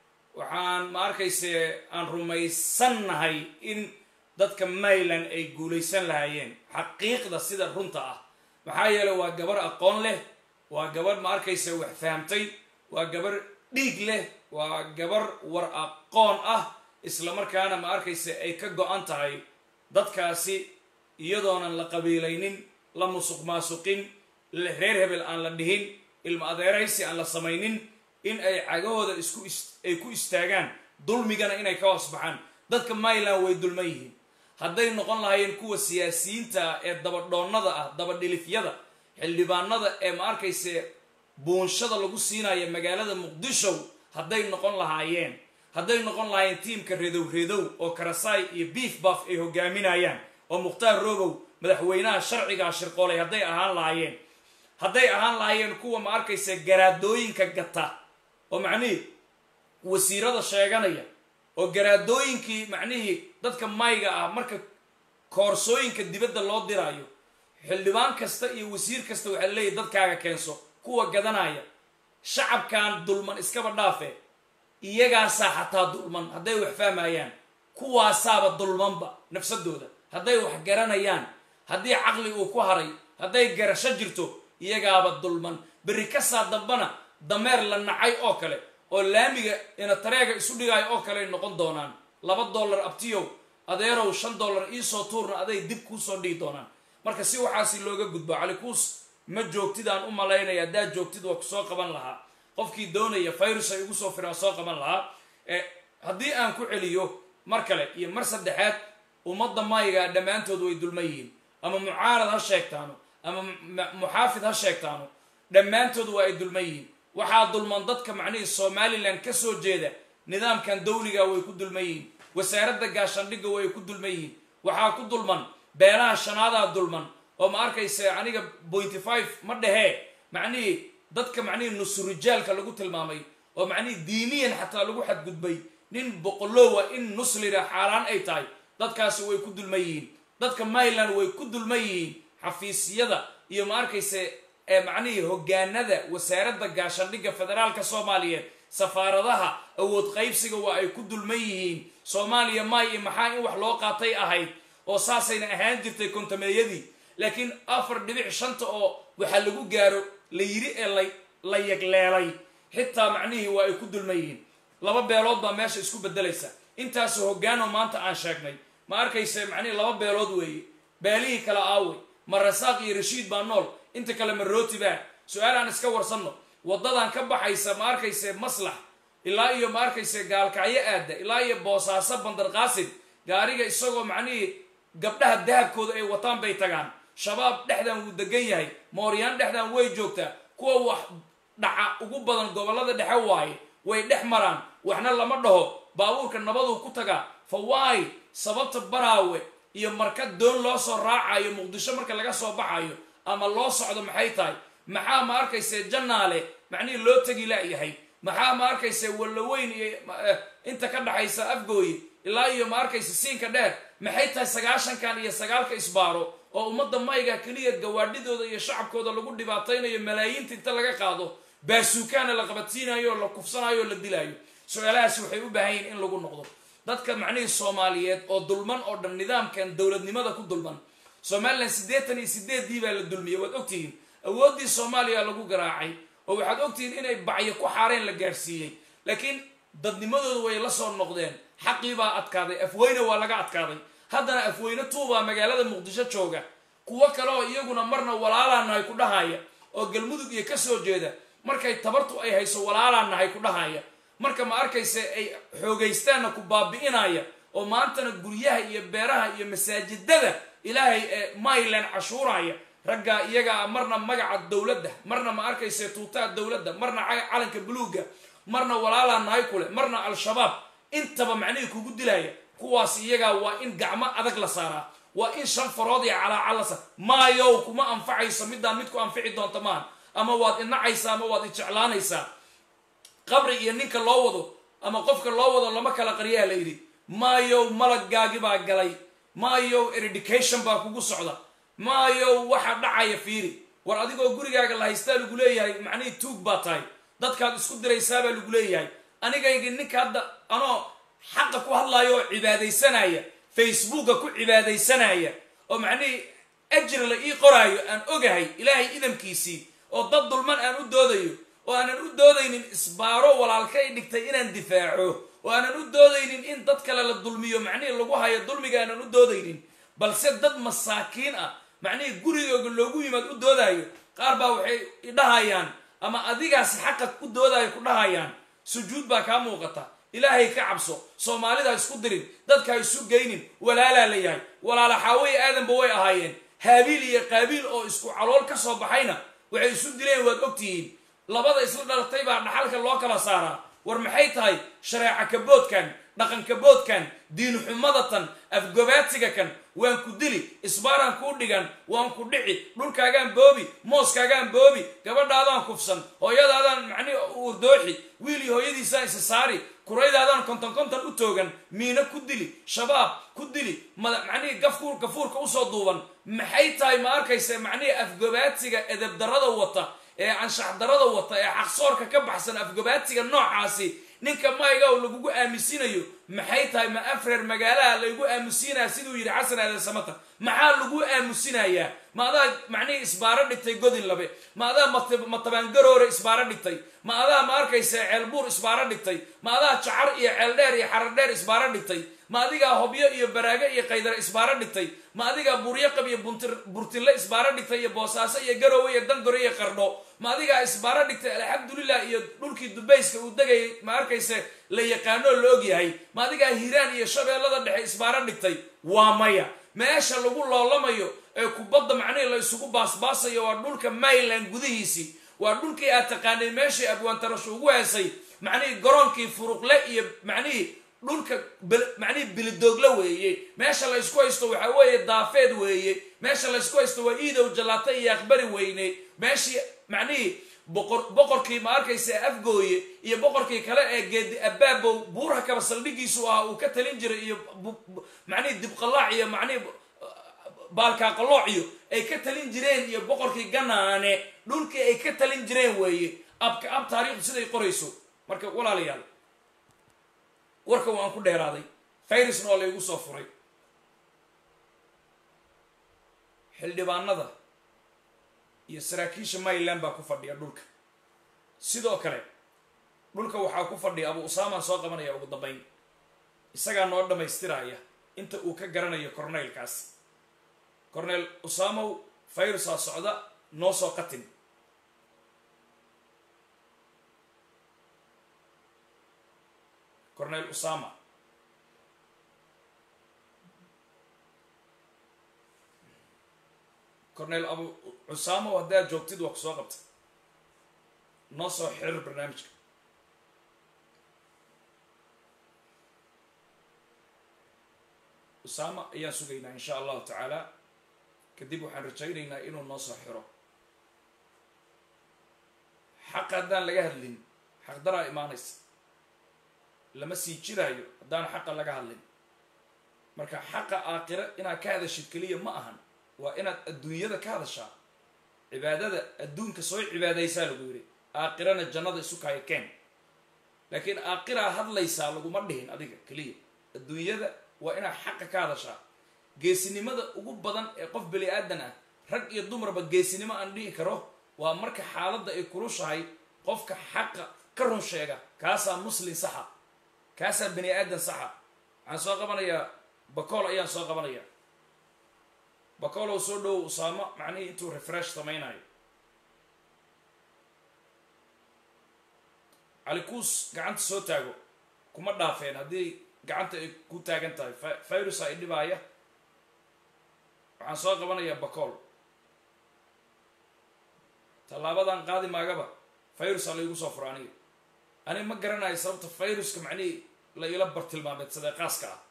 waxaan ma arkayse aan rumaysannahay in dadka maryland ay guulaysan lahaayeen xaqiiqda sida runta ah maxaa yeelay waa gabar aqoon leh waa gabar ma arkayse wax fahamtay waa gabar dhiig leh waa gabar war aqoon ah isla markaana ma arkayse ay ka go-an tahay dadkaasi iyadoonan la qabiilaynin la musuq maasuqin la- reer hebel aan la dhihin ilma adeeraysi aan la samaynin in ay cagahooda isku is- ay ku istaagaan dulmigana inay ka hoos baxaan dadka maryland way dulman yihiin hadday noqon lahaayeen kuwa siyaasiyiinta ah ee dabadhoonnada ah dabadhilifyada xildhibaanada ee ma arkayse buunshada lagu siinaya magaalada muqdisho hadday noqon lahaayeen hadday noqon lahaayeen tiimka redow redow oo karasaay iyo beef buff ay hogaaminayaan oo mukhtaar robow madaxweynaha sharcigaa shirqoolay hadday ahaan lahaayeen hadday ahaan lahaayeen kuwa ma arkaysa garaadooyinka gata oo macnihii wasiirada sheeganaya oo garaadooyinkii macnihii dadka mayga ah marka koorsooyinka dibadda loo diraayo xildhibaan kasta iyo wasiir kasta waxaa leeyahy dadkaaga keenso kuwa gadanaya shacabkan dulman iskaba dhaafe iyagaasaa xataa dulman hadday wax fahmayaan kuwaasaaba dulmanba nafsadooda hadday wax garanayaan haddii caqli uu ku haray hadday garasho jirto iyagaaba dulman berri kasaa dambana dameer la nacay oo kale oo laamiga ina tareega isu dhigaayo oo kale ay noqon doonaan laba dollar abtiyow adeerow shan dollar iisoo tuurna aday dib kuusoo dhigi doonaan marka si waxaasi looga gudbo calikuus ma joogtidaan u malaynaya haddaad joogtid waa kusoo qaban lahaa qofkii doonaya virus ay ugu soo firaan soo qaban lahaa Eh, haddii aan ku celiyo mar kale iyo mar saddexaad ummadda mayga dhammaantood way dulman yihiin ama mucaarad ha sheegtaano ama mu- muxaafid ha sheegtaano dhammaantood waa ay dulman yihiin waxaa dulman dadka macnihii somalilan ka soo jeeda nidaamkan dawliga way ku dulman yihiin wasaaradda gaashaandhigga way ku dulman yihiin waxaa ku dulman beelaha shanaadaa dulman oo ma arkaysa aniga pointy five ma dhehee macnihii dadka macnihii nusurijaalka lagu tilmaamay oo macnihii diiniyan xataa lagu xadgudbay nin boqolowa in nuslida xaaraan ay tahay dadkaasi way ku dulman yihiin dadka maryland way ku dulman yihiin xafiisyada iyo ma arkaysa ee macnihii hogaanada wasaaradda gaashaandhigga federaalka soomaaliyeed safaaradaha awood qaybsiga waa ay ku dulman yihiin soomaaliya may iyo maxaa in wax loo qaatay ahayd oo saasayna ahaan jirtay kontameeyadii laakiin afar dhibic shanta oo waxaa lagu gaaro la yiri ee la la yagleelay xitaa macnihii waa ay ku dulman yihiin laba beelood baa meesha isku bedelaysa intaasu hogaano maanta aan sheegnay ma arkaysa macnihii laba beelood weeye beelihii kale aawey ma rasaaq iyo rashiid baa nool inta kale ma rooti baa su-aal aan iska warsanno waddadan ka baxaysa ma arkayse maslax ilaa iyo ma arkayse gaalkacyo aada ilaa iyo boosaaso bandarqaasid gaariga isagoo macnihii gabdhaha dahabkooda ay wataan bay tagaan shabaab dhexdan wuu degan yahay mooryaan dhexdan way joogtaa kuwa wax dhaca ugu badan gobollada dhexe waaye way dhex maraan waxna lama dhaho baabuurka nabaduu ku tagaa fa waay sababta baraawe iyo marka doon loo soo raacayo muqdisho marka laga soo baxayo ama loo socdo maxay tahay maxaa ma arkayse jannaale macnihii loo tegi la'yahay maxaa ma arkayse wallaweyn iyo inta ka dhaxaysa afgooye ilaa iyo ma arkayse siinka dheer maxay tahay sagaashankan iyo sagaalka isbaaro oo ummadda mayga keliya gawaadhidooda iyo shacabkooda lagu dhibaataynayo malaayiinta inta laga qaado baasuukaana la qabadsiinayo oo la kufsanayo oo la dilaayo su-aalahaasi waxay u baahan yihin in lagu noqdo dadka macnihii soomaaliyeed oo dulman oo dhan nidaamkan dowladnimada ku dulman somalilan siddeetan iyo sideeddii baa la dulmiyey waad ogtihiin awooddii soomaaliya lagu garaacay oo waxaad ogtihiin inay bacyo ku xaareen la gaadhsiiyey laakiin dadnimadooda way la soo noqdeen xaqii baa adkaaday afweyne waa laga adkaaday haddana afweyne tuubaa magaalada muqdisho jooga kuwo kale oo iyaguna marna walaalaa nahay ku dhahaya oo galmudug iyo ka soo jeeda markay tabartu ay hayso walaalaa nahay ku dhahaya marka ma arkayse ay xoogaystaanna ku baabi'inaya oo maantana guryaha iyo beeraha iyo masaajidada ilaahay ee mayland cashuuraya raggaa iyagaa marna magaca dowladda marna ma arkayse tuutaa dowladda marna calanka buluugga marna walaalaa nahay kule marna al-shabaab intaba macnihii kugu dilaya kuwaas iyagaa waa in gacmo adag la saaraa waa in shan farood iyo calaacal la saar maayow kuma anfacayso middaan mid ku anfici doonta maaha ama waad inacaysaa ama waad ijeclaanaysaa qabri iyo ninka loo wado ama qofka loo wado lama kala qaryaa la yidhi maayow malagaagi baa galay maayow eredication baa kugu socda maayow waxa dhacaya fiiri war adigoo gurigaaga la haystaa lagu leeyahay macnihii tuug baa tahay dadkaad isku diraysaabaa lagu leeyahay anigaygi ninka hadda anoo xaqa ku hadlayo oo cibaadaysanaya facebooka ku cibaadaysanaya oo macnihii ajri la ii qoraayo aan ogahay ilaahay idamkiisii oo dad dulman aan u doodayo oo aanan u doodaynin isbaaro walaalkay dhigtay inaan difaaco oo aanan u doodaynin in dad kale la dulmiyo macnihii lagu hayo dulmiga aanan u doodaynin balse dad masaakiin ah macnihii gurigooga loogu yimaad u doodayo qaar baa waxay idhahayaan ama adigaasi xaqa u doodayo ku dhahayaan sujuud baa kaa muuqata ilaahay ka cabso soomaalida ha isku dirin dadka ha isu geynin walaalaa la yahay walaala xaaweye aadanba way ahaayeen haabiil iyo qaabiil oo isku calool ka soo baxayna waxay isu dileen waad ogtihiin labada isla dhalatay baa dhaxalka loo kala saaraa war maxay tahay shareeca kaboodkan dhaqan kaboodkan diin xumadatan afgobaadsiga kan waan ku dili isbaaraan kuu dhigan waan ku dhici dhulkaagaan boobi mooskaagaan boobi gabadhaadaan kufsan hooyadaadaan macnihi urdooxi wiil iyo hooyadiisaan isa saari kuraydaadaan konton konton u toogan miino ku dili shabaab ku dili macnihii gafkuur gafuurka usoo duuban maxay tahay ma arkaysa macnihii afgobaadsiga edebdarada wata ee anshaxdarada wata ee xaqsoorka ka baxsan afgobaadsiga noocaasi ninka mayga oo lagugu aamusinayo maxay tahay ma afreer magaalaha laygu aamusinaya siduu yidhi xasan aadan samata maxaa lagu aamusinayaa ma adaa macnihii isbaaro dhigtay godin labe ma adaa matabaangaroore isbaaro dhigtay ma adaa ma arkaysa ceelbuur isbaaro dhigtay ma adaa jacar iyo ceeldheer iyo xaradheer isbaaro dhigtay ma adigaa hobyo iyo baraago iyo qaydare isbaaro dhigtay ma adigaa buryaqab iyo burtinle isbaaro dhigtay iyo boosaaso iyo garoowe iyo dangore iyo qardho ma adigaa isbaaro dhigtay alxamdulilah iyo dhulkii dubayska uu degayay ma arkayse la yaqaanoo la og yahay ma adigaa hiiraan iyo shabeellada dhexe isbaaro dhigtay waa maya meesha lagu loolamayo ee kubadda macnihii la isugu baasbaasayo waa dhulka mayland gudihiisii waa dhulkii aad taqaanay meeshii abwaantarasho ugu heesay macnihii garoonkii furuqle iyo macnihii dhulka macnihii bilidoogle weeye meesha la ysku haysto waxaa weeye daafeed weeye meesha la ysku haysto waa iidow jallaata iyo aqbari weyne meeshii macnihii boqor boqorkii ma arkaysa afgooye iyo boqorkii kale ee geedi abaabow buurha kaba saldhigiisu ahaa uu ka talin jiray iyo macnihii dibqalaac iyo macnihii baalkaaqalooc iyo ay ka talin jireen iyo boqorkii ganaane dhulkii ay ka talin jireen weeye abka ab taariikhdu siday qorayso marka walaalayaal warka waan ku dheeraaday fayrusna oo laygu soo furay xildhibaanada iyo saraakiisha mayland baa ku fadhiya dhulka sidoo kale dhulka waxaa ku fadhiya abu usaamaan soo qabanaya ugu dambayn isagaa noo dhammaystiraya inta uu ka garanayo corneylkaas corneyl usaamow fayrusaa socda noo soo qatin corneyl usama corneyl abu cusaamo haddaad joogtid waa ku soo qabta noo soo xiriir barnaamijka usaama ayaan sugaynaa insha allahu tacaala kadib waxaan rajaynaynaa inuu noo soo xiro xaqa haddaan laga hadlin xaqdaraa imaanaysa lama sii jiraayo haddaan xaqa laga hadlin marka xaqa aakira inaad ka hadashid keliya ma ahan waa inaad adduunyada ka hadashaa cibaadada adduunka soo cibaadaysaa lagu yidhi aakirana jannada isu kaaya keen laakiin aakiraa hadlaysaa laguma dhihin adiga keliya adduunyada waa inaad xaqa ka hadashaa geesinimada ugu badan ee qof bani aadan ah rag iyo dumarba geesinimo aan dhihi karo waa marka xaaladda ay kulushahay qofka xaqa ka run sheega kaasaa muslin saxa kaasaa bani aadan saxa waxaan soo qabanayaa bacool ayaan soo qabanayaa bacoolow soo dhowow usaamo macnihii intuu refresh samaynayo calikuus gacanta soo taago kuma dhaafeen haddii gacanta ay ku taagan tahay virusa i dhibaaya waxaan soo qabanayaa bacool tallaabadan qaadi maagaba virusa laigu soo furo aniga aniga ma garanayo sababta viruska macnihii la ila bartilmaameedsadee qaaska ah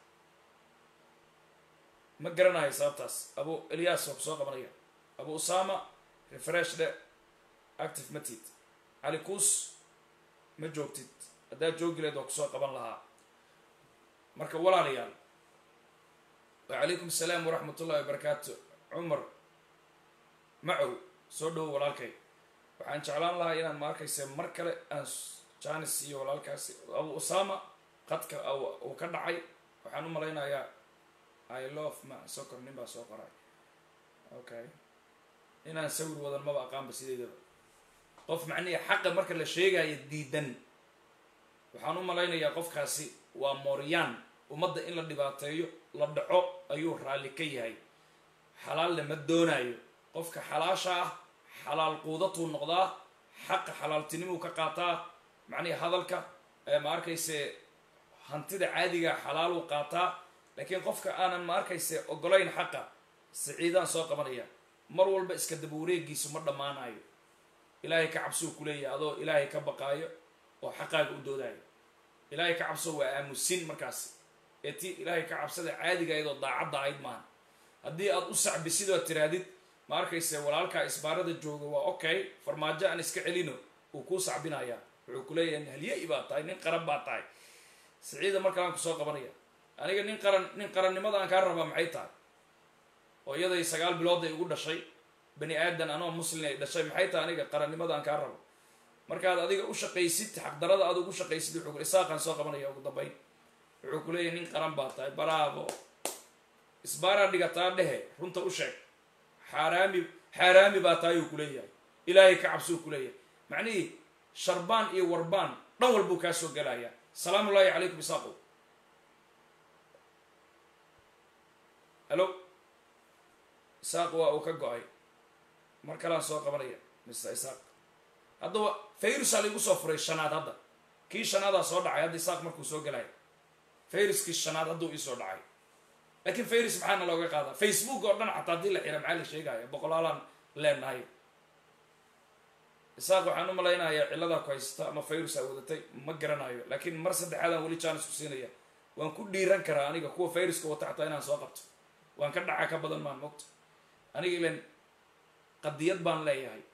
ma garanayo sababtaas abu elias waa kusoo qabanaya abu usama refresh dhe active matid cali kuus ma joogtid haddaad joogileed waa kusoo qaban lahaa marka walaalayaal wacalaykum asalaam waraxmat ullahi wabarakaatu cumar macow soo dhowo walaalkay waxaan jeclaan lahaa inaan ma arkayse mar kale aan janis iyo walaalkaasi abu usama qadka uu ka dhacay waxaan u malaynayaa i love ma socor nin baa soo qoray okay inaan sawir wadan maba aqaanba sideedaba qof macnihi xaqa marka la sheegayo diidan waxaan u malaynayaa qofkaasi waa mooryaan ummadda in la dhibaateeyo la dhaco ayuu raalli ka yahay xalaalna ma doonayo qofka xalaasha ah xalaal quudatuu noqdaa xaqa xalaaltinimuu ka qaataa macnihi hadalka ma arkayse hantida caadiga xalaaluu qaataa laakiin qofka aanan ma arkayse ogolayn xaqa siciidaan soo qabanaya mar walba iska daba wareegiisu ma dhammaanayo ilaahay ka cabsuu ku leeyahay adoo ilaahay ka baqaayo oo xaqaaga u doodaayo ilaahay ka cabso waa aamusin markaasi ee tii ilaahay ka cabsada caadiga ayadoo daacadda ahayd maaha haddii aad u sacbisid oo tiraadid ma arkayse walaalkaa isbaarada jooga waa okay farmaajo aan iska celino uu kuu sacbinayaa wuxuu ku leeyahay halye-i baa tahay nin qaran baa tahay siciida markalaan kusoo qabanaya aniga nin qaran nin qarannimada aan kaa rabaa maxay tahay oo iyaday sagaal bilood ay ugu dhashay bani aadan anoo muslin ay dhashay maxay tahay aniga qarannimada aan kaa rabo markaad adiga u shaqaysid xaqdarada aad ugu shaqaysid wuxuu isaaqaan soo qabanaya ugu dambayn wuxuu ku leeyahay nin qaran baa tahay baraabo isbaaraa dhigataa dhehe runta u sheeg xaaraami xaaraami baa tahay uu kuleeyahay ilaahay ka cabsuu kuleeyahay macnihii sharbaan iyo warbaan dhan walbuu kaa soo gelayaa salaamu ullaahi calaykum isaaqo halo isaaq waa uu ka go-ay mar kalaan soo qabanaya mr isaaq haddaba fayrusaa laigu soo furay shanaad hadda kii shanaadaa soo dhacay hadda isaaq markuu soo gelaya fayruskii shanaad hadduu iisoo dhacay laakiin fayrus maxaana looga qaadaa facebook oo dhan xataa haddii la xira maxaa la sheegaya boqolaalaan leenahay isaaq waxaan u malaynayaa cilladaa ku haysata ama fayrus aa wadatay ma garanayo laakiin mar saddexaadaan weli jaanis ku siinaya waan ku dhiiran karaa aniga kuwa fayruska wata xataa inaan soo qabto waan ka dhaca ka badan maan mogto aniga ilan qadiyad baan leeyahay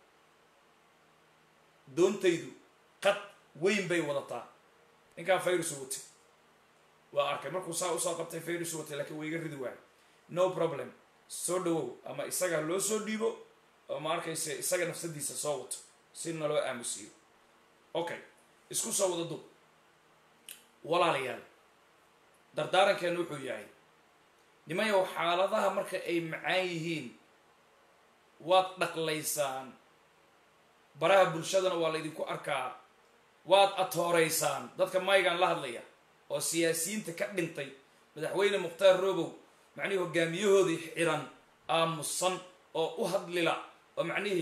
doontaydu qad weyn bay wadataa ninkaa fayrus watay waa arkay markuu saa usoo qabtay fayrus watay laakiin waa iga ridi waayo no problem soo dhawow ama isaga loo soo dhiibo oo ma arkayse isaga nafsadiisa soo wato si naloo aamusiiyo okay isku soo wada dub walaalayaal dardaarankeenu wuxuu yahay nimayow xaaladaha marka ay macaan yihiin waad dhaqlaysaan baraha bulshadana waa laydinku arkaa waad atooreysaan dadka maygaan la hadlaya oo siyaasiyiinta ka dhintay madaxweyne mukhtaar robow macnihii hogaamiyahoodii xiran aamusan oo u hadlila oo macnihii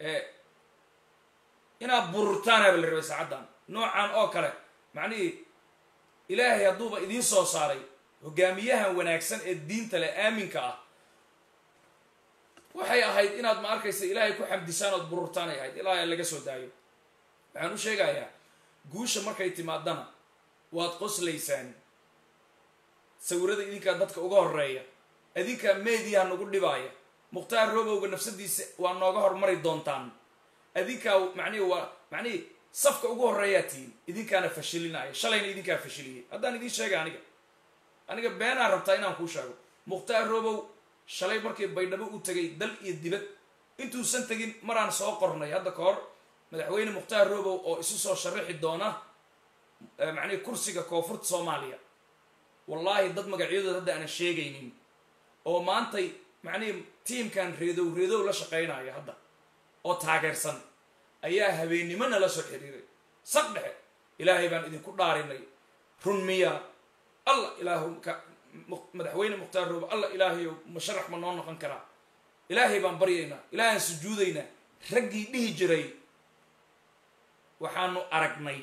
inaad bururtaanaaba la rabay saacaddan noocan oo kale macnihii ilaahay hadduuba idiin soo saaray hogaamiyahan wanaagsan ee diinta leh aaminka ah waxay ahayd inaad ma arkaysa ilaahay ku xamdisaan ood bururtaan ay ahayd ilaahay laga soo daayo waxaan u sheegayaa guusha markay timaadana waad qoslaysaan sawirada idinkaa dadka uga horeeya idinkaa meediyaha nagu dhibaaya mukhtaar robowga nafsadiisa waa nooga hormari doontaan idinkaa macnihi waa macnihi safka ugu horeeyaa tihiin idinkaana fashilinaya shalayna idinkaa fashiliyay haddaan idiin sheega aniga aniga beenaan rabtaa inaan kuu sheego mukhtaar robow shalay markii baydhabo u tegay dal iyo dibad intuusan tegin maraan soo qornay hadda ka hor madaxweyne mukhtaar robow oo isu soo sharaxi doona macnihi kursiga koonfurta soomaaliya wallaahi dad magacyadooda hadda aanan sheegaynin oo maantay macnihi tiimkan reedow reedow la shaqaynaya hadda oo taageersan ayaa habeennimona la soo xiriiray saq dhexe ilaahay baan idinku dhaarinay run miyaa allah ilaahu ka madaxweyne mukhtaar roobo allah ilaahayow musharax ma noo noqon karaa ilaahay baan baryaynaa ilaahaan sujuudaynaa raggii dhihi jiray waxaanu aragnay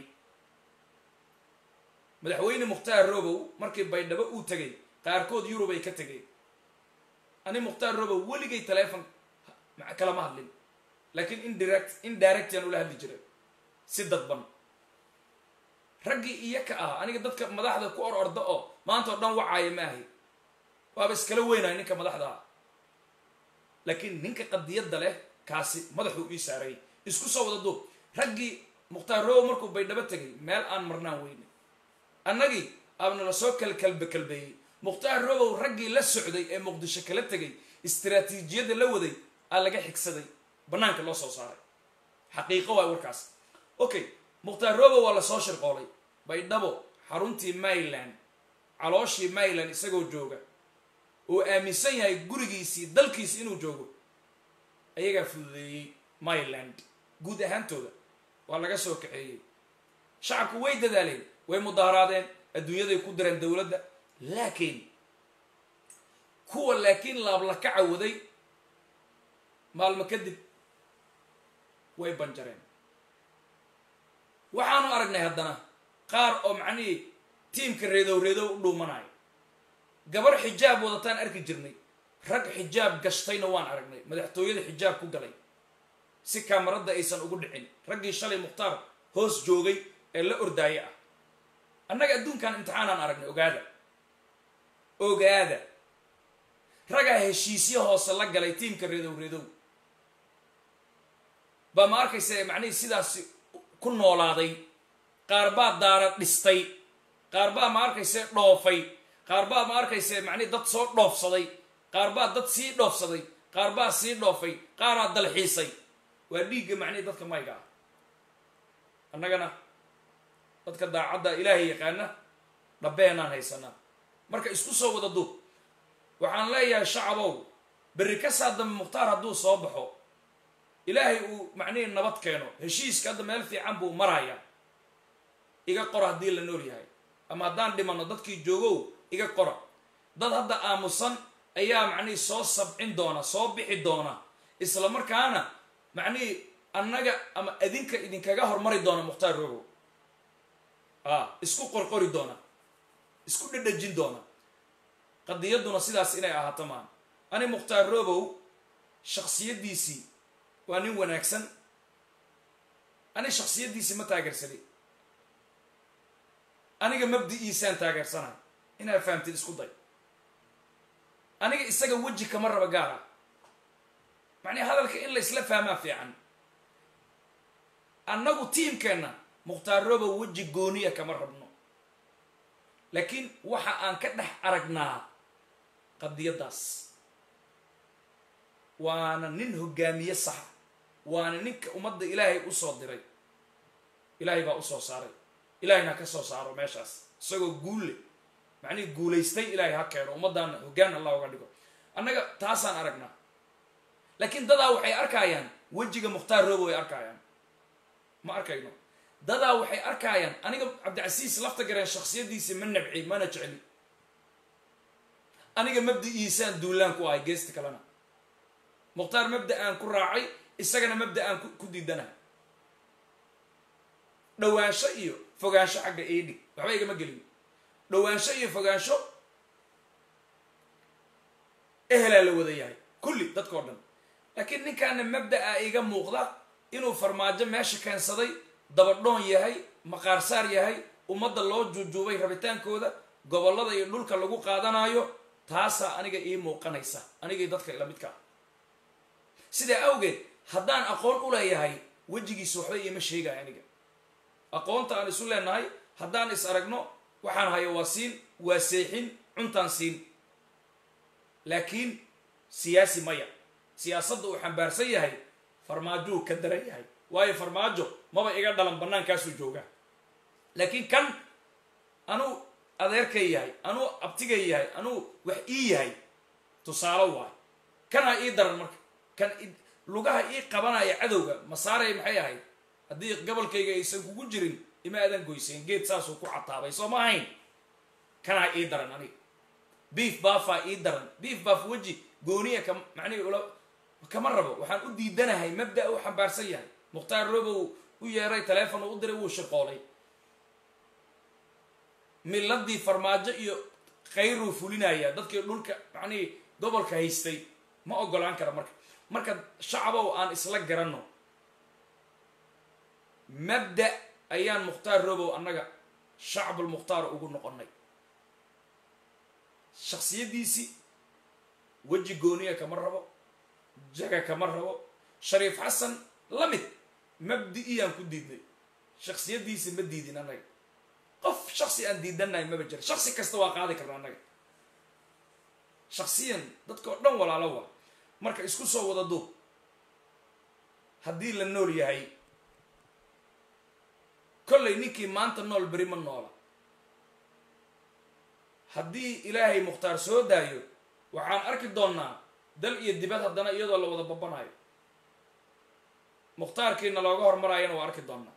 madaxweyne mukhtaar robow markii baydhabo uu tegay qaarkood yurub ay ka tegeen ani mukhtaar robow weligay taleefon kalama hadlin laakiin indirect indirectian ula hadli jiray si dadban raggii iyo ka ah aniga dadka madaxda ku or orda oo maanta oo dhan wacaaya ma ahay waaba iskala weynaya ninka madaxda ah laakiin ninka qadiyadda leh kaasi madaxuu ii saaray isku soo wada duub raggii mukhtaar robow markuu baydhabo tegay meel aan marnaan weyne annagii aabna la soo kalkalbe kalbeeyey mukhtaar robow raggii la socday ee muqdisho kala tegay istaraatiijiyadda la waday aa laga xigsaday bannaanka loo soo saaray xaqiiqo waay warkaas okay mukhtaar robow waa lasoo shirqoolay baydhabo xaruntii mayland calooshii mayland isagoo jooga oo aaminsan yahay gurigiisii dalkiisi inuu joogo ayagaa fududeeyey mayland guud ahaantooda waa laga soo kaxeeyey shacabku way dadaaleen way mudaaharaadeen adduunyaday ku direen dowladda laakiin kuwa laakiin laablaka cawaday maalmo kadib way banjareen waxaanu aragnay haddana qaar oo macnihii tiimka reedow reedow u dhuumanayo gabar xijaab wadataan arki jirnay rag xijaab gashtayna waan aragnay madaxtooyada xijaab ku galay si kaamarada aysan ugu dhicin raggii shalay mukhtaar hoos joogay ee la ordaaye ah annaga adduunkan imtixaanaan aragnay ogaada ogaada ragaa heshiisyo hoose la galay tiimka reedow reedow baa ma arkaysa macnihii sidaasi ku noolaaday qaar baa daara dhistay qaar baa ma arkayse dhoofay qaar baa ma arkayse macnihi dad soo dhoofsaday qaar baa dad sii dhoofsaday qaar baa sii dhoofay qaaraa dalxiisay waa dhiigga macnihi dadka mayga ah annagana dadka daacadda ilaahay yaqaana dhabbeenaan haysanaa marka isku soo wada duub waxaan leeyahay shacabow berri ka saa dambe mukhtaar hadduu soo baxo ilaahay uu macnihii nabad keeno heshiiska hadda meel fiican buu marayaa iga qora haddii la nool yahay ama haddaan dhimanno dadkii joogow iga qora dad hadda aamusan ayaa macnihii soo sabcin doona soo bixi doona isla markaana macnihii annaga ama adinka idinkaga hormari doona mukhtaar rogow a isku qorqori doona isku dhedhejin doona qadiyadduna sidaas inay ahaato maan ani mukhtaar robow shaksiyaddiisii waa nin wanaagsan ani shaksiyaddiisii ma taageersaday aniga mabdi-iisaan taageersanahay inaad fahamtid isku day aniga isaga weji kama raba gaara macnii hadalka in la isla fahmaa fiican annagu tiimkeenna mukhtaar robow weji gooniya kama rabno laakiin waxa aan ka dhex aragnaa qadiyaddaas waana nin hogaamiye saxa waana ninka ummadda ilaahay usoo diray ilaahay baa usoo saaray ilaahayna ka soo saaro meeshaas isagoo guulle macnihii guulaystay ilaahay ha keeno ummaddaana hoggaan allah uga dhigo annaga taasaan aragnaa laakiin dadaa waxay arkayaan wejiga mukhtaar robow ay arkayaan ma arkayno dadaa waxay arkayaan aniga cabdicasiis lafta gareen shaksiyaddiisi ma nabci mana jecli aniga mabda-iisaan duulaan ku ahay geesta kalena mukhtaar mabda aan ku raacay isagana mabda aan ku diidanahay dhowaansho iyo fogaansho xagga eedhig waxba igama gelin dhowaansho iyo fogaansho ehelaa la wada yahay kulli dadkao dhan laakiin ninkaana mabda-a iga muuqda inuu farmaajo meesha keensaday dabadhoon yahay maqaarsaar yahay ummadda loo juujuubay rabitaankooda gobollada iyo dhulka lagu qaadanayo taasaa aniga ii muuqanaysa anigii dadka ila midka ah sidaa awgeed haddaan aqoon u leeyahay wejigiisa waxba iima sheegaya aniga aqoonta aan isu leenahay haddaan is aragno waxaan hayo waa siin waa seexin cuntaan siin laakiin siyaasi maya siyaasadda uu xambaarsan yahay farmaajou ka daran yahay waayo farmaajo maba iga dhalan bannaankaasuu joogaa laakiin kan anuu adeerkay yahay anuu abtigay yahay anuu wax ii yahay tusaalo waay kanaa ii daran marka kan lugaha ii qabanaya cadowga masaaray maxay ahayd haddii gobolkayga aysan kugu jirin ima aadan goyseen geed saasuu ku cataabay soo ma ahayn kanaa ii daran aniga beef baafaa ii daran beef baaf weji gooniya ka macnihi ula kama rabo waxaan u diidanahay mabda u xambaarsan yahay mukhtaar robow u yeeray taleefon u diray wuu shirqoolay miladii farmaajo iyo khayruu fulinaya dadkii dhulka macnihii gobolka haystay ma ogolaan kara marka marka shacabow aan isla garanno mabda ayaan mukhtaar robow annaga shacbulmukhtaar ugu noqonnay shaksiyaddiisii weji gooniya kama rabo jaga kama rabo shariif xasan la mid mabdi-iyaan ku diidnay shaksiyaddiisi ma diidin annaga qof shaksi aan diidannahay maba jira shaksi kasta waa qaadi karna annaga shaksiyan dadka oo dhan walaalo waa marka isku soo wada duub haddii la nool yahay kollay ninkii maanta nool beri ma noola haddii ilaahay mukhtaar soo daayo waxaan arki doonnaa dal iyo dibad haddana iyadoo la wada babanayo mukhtaarkiina looga hormaraayana waa arki doonnaa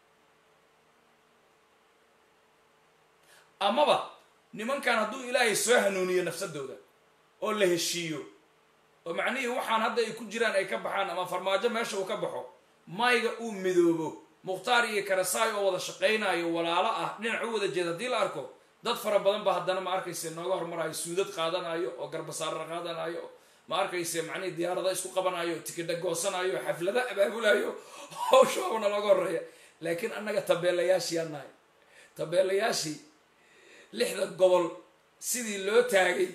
amaba nimankan hadduu ilaahay soo hanuuniyo nafsadooda oo la heshiiyo oo macnihii waxaan hadda ay ku jiraan ay ka baxaan ama farmaajo meesha uu ka baxo mayga uu midoobo mukhtaar iyo karasaay oo wada shaqaynayo walaalo ah dhinac u wada jeeda haddii la arko dad fara badan ba haddana ma arkayse nooga hormarayo suudad qaadanayo oo garbasaara qaadanayo ma arkayse macnihii diyaarada isku qabanayo tikidha goosanayo xaflada abaabulayo hawshaabana looga horeeya laakiin annaga tabeelayaashii aan nahay tabeelayaashii lixda gobol sidii loo taagay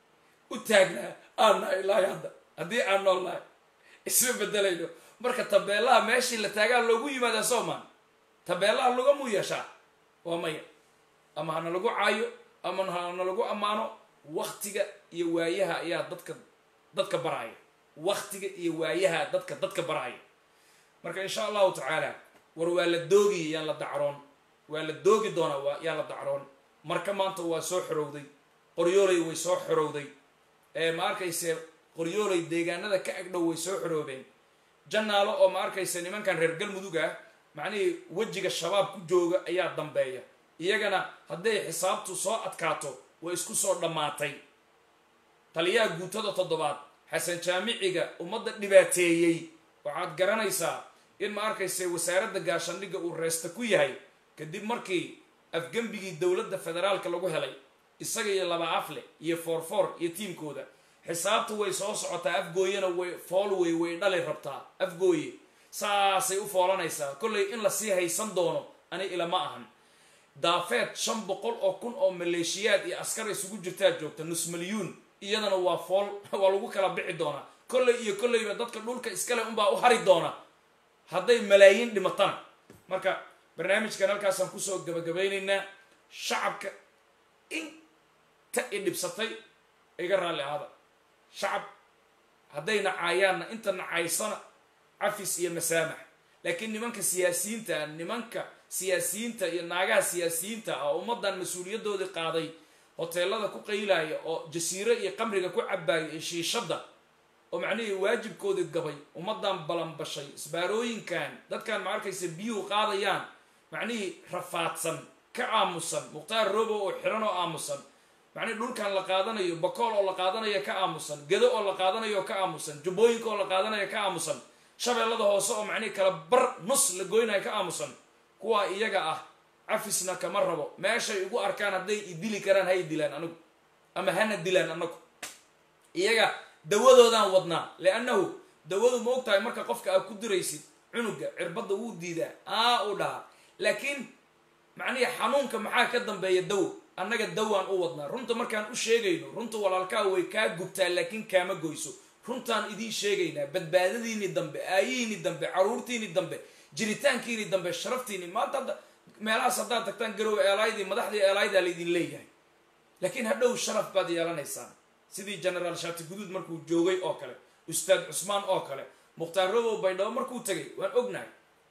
u taagnaa aan nahay ilaahi hadda haddii aan nool nahay isma bedelayno marka tabeelaha meeshii la taagaa loogu yimaadaa soomaan tabeelaha lagamuu yeeshaa waa maya ama hana lagu caayo ama hana lagu ammaano waktiga iyo waayaha ayaa dadka dadka baraya waktiga iyo waayaha dadka dadka baraya marka insha allahu tacaala war waa la doogi yaan la dacroon waa la doogi doonaa waa yaan la dacroon marka maanta waa soo xorowday qoryooley way soo xorowday ee ma arkayse qoryooley deegaanada ka agdhow way soo xoroobeen jannaalo oo ma arkayse nimankan reer galmudug ah macnihii wejiga shabaab ku jooga ayaa dambeeya iyagana hadday xisaabtu soo adkaato way isku soo dhammaatay taliyaha guutada toddobaad xasan jaamiciga ummadda dhibaateeyey waxaad garanaysaa in ma arkayse wasaaradda gaashandhigga uu reesta ku yahay kadib markii afgembigii dowladda federaalka lagu helay isaga iyo laba afle iyo foorfoor iyo tiimkooda xisaabtu way soo socotaa afgooyena way foolwey way dhali rabtaa afgooye saasay u foolanaysaa kollay in lasii haysan doono ani ilama ahan daafeed shan boqol oo kun oo maleeshiyaad iyo askar isugu jirtaa joogta nus milyuun iyadana waa fool waa lagu kala bixi doonaa kollay iyo kollayba dadka dhulka iskale unbaa u hari doona hadday malaayiin dhimatana marka barnaamijkan halkaasaan kusoo gabagabaynaynaa shacabka inta i dhibsatay iga raalli ahaada shacab hadday nacaayaanna inta nacaysana cafis iyo masaamax laakiin nimanka siyaasiyiinta nimanka siyaasiyiinta iyo naagaha siyaasiyiinta ah oo ummaddan mas-uuliyadoodii qaaday hoteelada ku qaylaya oo jasiiro iyo qamriga ku cabaaya iyo shiishadda oo macnihii waajibkoodii gabay ummaddan balanbashay isbaarooyinkan dadkan ma arkaysa biyuhu qaadayaan macnihii rafaadsan ka aamusan mukhtaar robo oo xiran oo aamusan macnihii dhulkan la qaadanayo bakool oo la qaadanayo ka aamusan gedo oo la qaadanayo ka aamusan jubbooyinka oo la qaadanayo ka aamusan shabeellada hoose oo macnihii kala bar nus la goynayo ka aamusan kuwaa iyaga ah cafisna kama rabo meeshay igu arkaan hadday i dili karaan hay dilaan anigu ama hana dilaan anagu iyaga dawadoodaan wadnaa liannahu dawadu ma og tahay marka qofka aad ku diraysid cunuga cirbadda wuu diidaa aa uu dhahaa laakiin macnihi xanuunka maxaa ka dambeeya dawo annaga dawaan u wadnaa runta markaan u sheegayno runta walaalkaa way kaa gubtaa laakiin kaama goyso runtaan idiin sheegaynaa badbaadadiini dambe aayihiini dambe caruurtiini dambe jiritaankiini dambe sharaftiini maanta hadda meelahaas haddaad tagtaan garow eelaydii madaxdii eelaydaa laydin leeyahay laakiin hadhow sharaf baad yeelanaysaan sidii generaal shaati guduud markuu joogay oo kale ustaad cusmaan oo kale mukhtaar robow baydhabo markuu tegay waan ognahay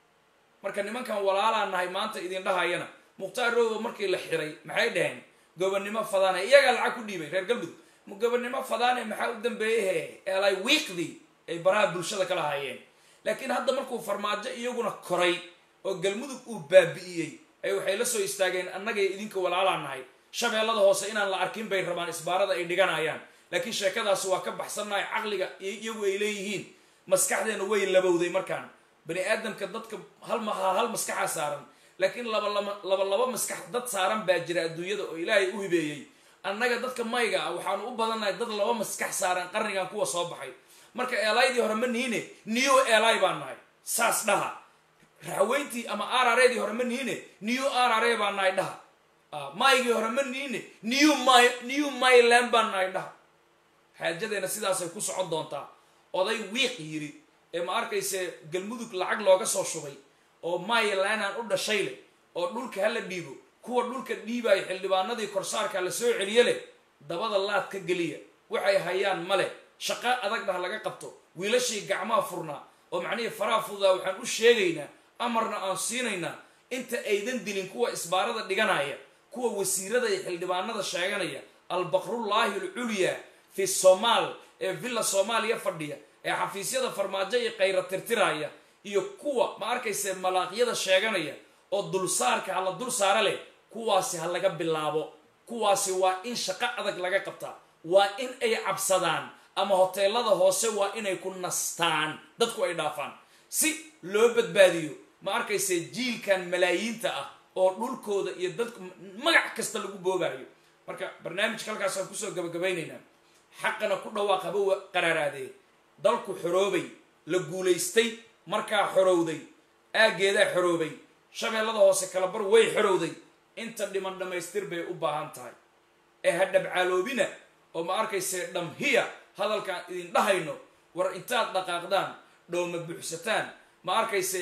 marka nimankan walaalaa nahay maanta idin dhahayana mukhtaar robow markii la xiray maxay dhaheen gobonnimo fadaane iyagaa lacag ku dhiibay reer galmudug gobonnimo fadaane maxaa u dambeeyahe eelay wiiqdii ay baraha bulshada kala hayeen laakiin hadda markuu farmaajo iyaguna koray oo galmudug uu baabi'iyey ay waxay la soo istaageen annagay idinka walaalaa nahay shabeellada hoose inaan la arkin bay rabaan isbaarada ay dhiganayaan laakiin sheekadaasi waa ka baxsannahay caqliga iyagu ay leeyihiin maskaxdeena way labowday markaan bani aadamka dadka hal hal maskaxaa saaran laakiin laba laba laba maskax dad saaran baa jira adduunyada oo ilaahay u hibeeyey annaga dadka mayga ah waxaanu u badannahay dad laba maskax saaran qarnigan kuwa soo baxay marka eelaydii hore ma nihine new eli baan nahay saas dhaha raxweyntii ama arareedii hore ma nihine new arare baan nahay dhaha maygii hore ma nihine new my new myland baan nahay dhaha xaajadeena sidaasay ku socon doontaa oday wiiq yiri ee ma arkayse galmudug lacag looga soo shubay oo mylanaan u dhashay leh oo dhulka hala dhiibo kuwa dhulka dhiibayo xildhibaanadii korsaarka la soo celiye leh dabada laad ka geliya waxay hayaan male shaqo adag dhah laga qabto wiilashii gacmaha furnaa oo macnihii faraha fududaa waxaan u sheegaynaa amarna aan siinaynaa inta aydan dilin kuwa isbaarada dhiganaya kuwa wasiirada iyo xildhibaanada sheeganaya albaqrullaahi alculyaa fi somaal ee villa soomaaliya fadhiya ee xafiisyada farmaajo iyo kayra tirtiraya iyo kuwa ma arkayse malaaqyada sheeganaya oo dulsaarka ha la dul saara leh kuwaasi ha laga bilaabo kuwaasi waa in shaqo adag laga qabtaa waa in ay cabsadaan ama hoteelada hoose waa inay ku nastaan dadku ay dhaafaan si loo badbaadiyo ma arkayse jiilkan malaayiinta ah oo dhulkooda iyo dadku magac kasta lagu boobayo marka barnaamijka halkaasaan kusoo gabagabaynaynaa xaqana ku dhawaaq haba qaraaraadee dalku xoroobay la guulaystay markaa xorowday aaggeedaa xoroobay shabeellada hoose kalabar way xorowday inta dhiman dhammaystir bay u baahan tahay ee ha dhabcaaloobina oo ma arkayse dhamhiya hadalkaan idin dhahayno war intaad dhaqaaqdaan dhowma buuxsataan ma arkayse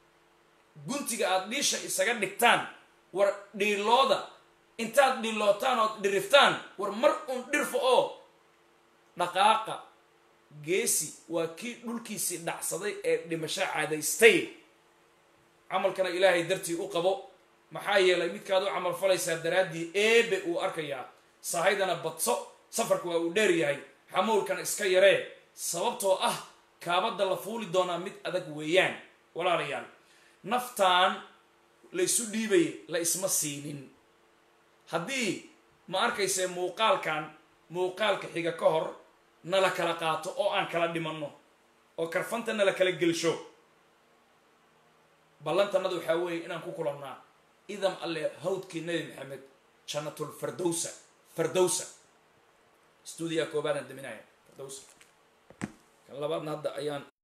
guntiga aada dhiisha isaga dhigtaan war dhiilooda intaad dhiilootaan ood dhiriftaan war mar uun dhirfa oo dhaqaaqa geesi waa kii dhulkiisii dhacsaday ee dhimasho caadaystay camalkana ilaahay dartii u qabo maxaa yeelay midkaad u camal falaysaa daraaddii eebe uu arkayaa sahaydana badso safarka waa uu dheer yahay xamuulkana iska yaree sababtoo ah kaabadda la fuuli doonaa mid adag weeyaan walaalayaal naftaan la isu dhiibaya la isma siinin haddii ma arkayse muuqaalkan muuqaalka xiga ka hor nala kala qaato oo aan kala dhimanno oo karfanta nala kala gelsho ballantanada waxaa weeye inaan ku kulannaa idam alle hawdkii nebi maxamed jannatul fardowsa fardowsa stuudiyaa koobaadaan daminaya fardowsa kan labaadna hadda ayaan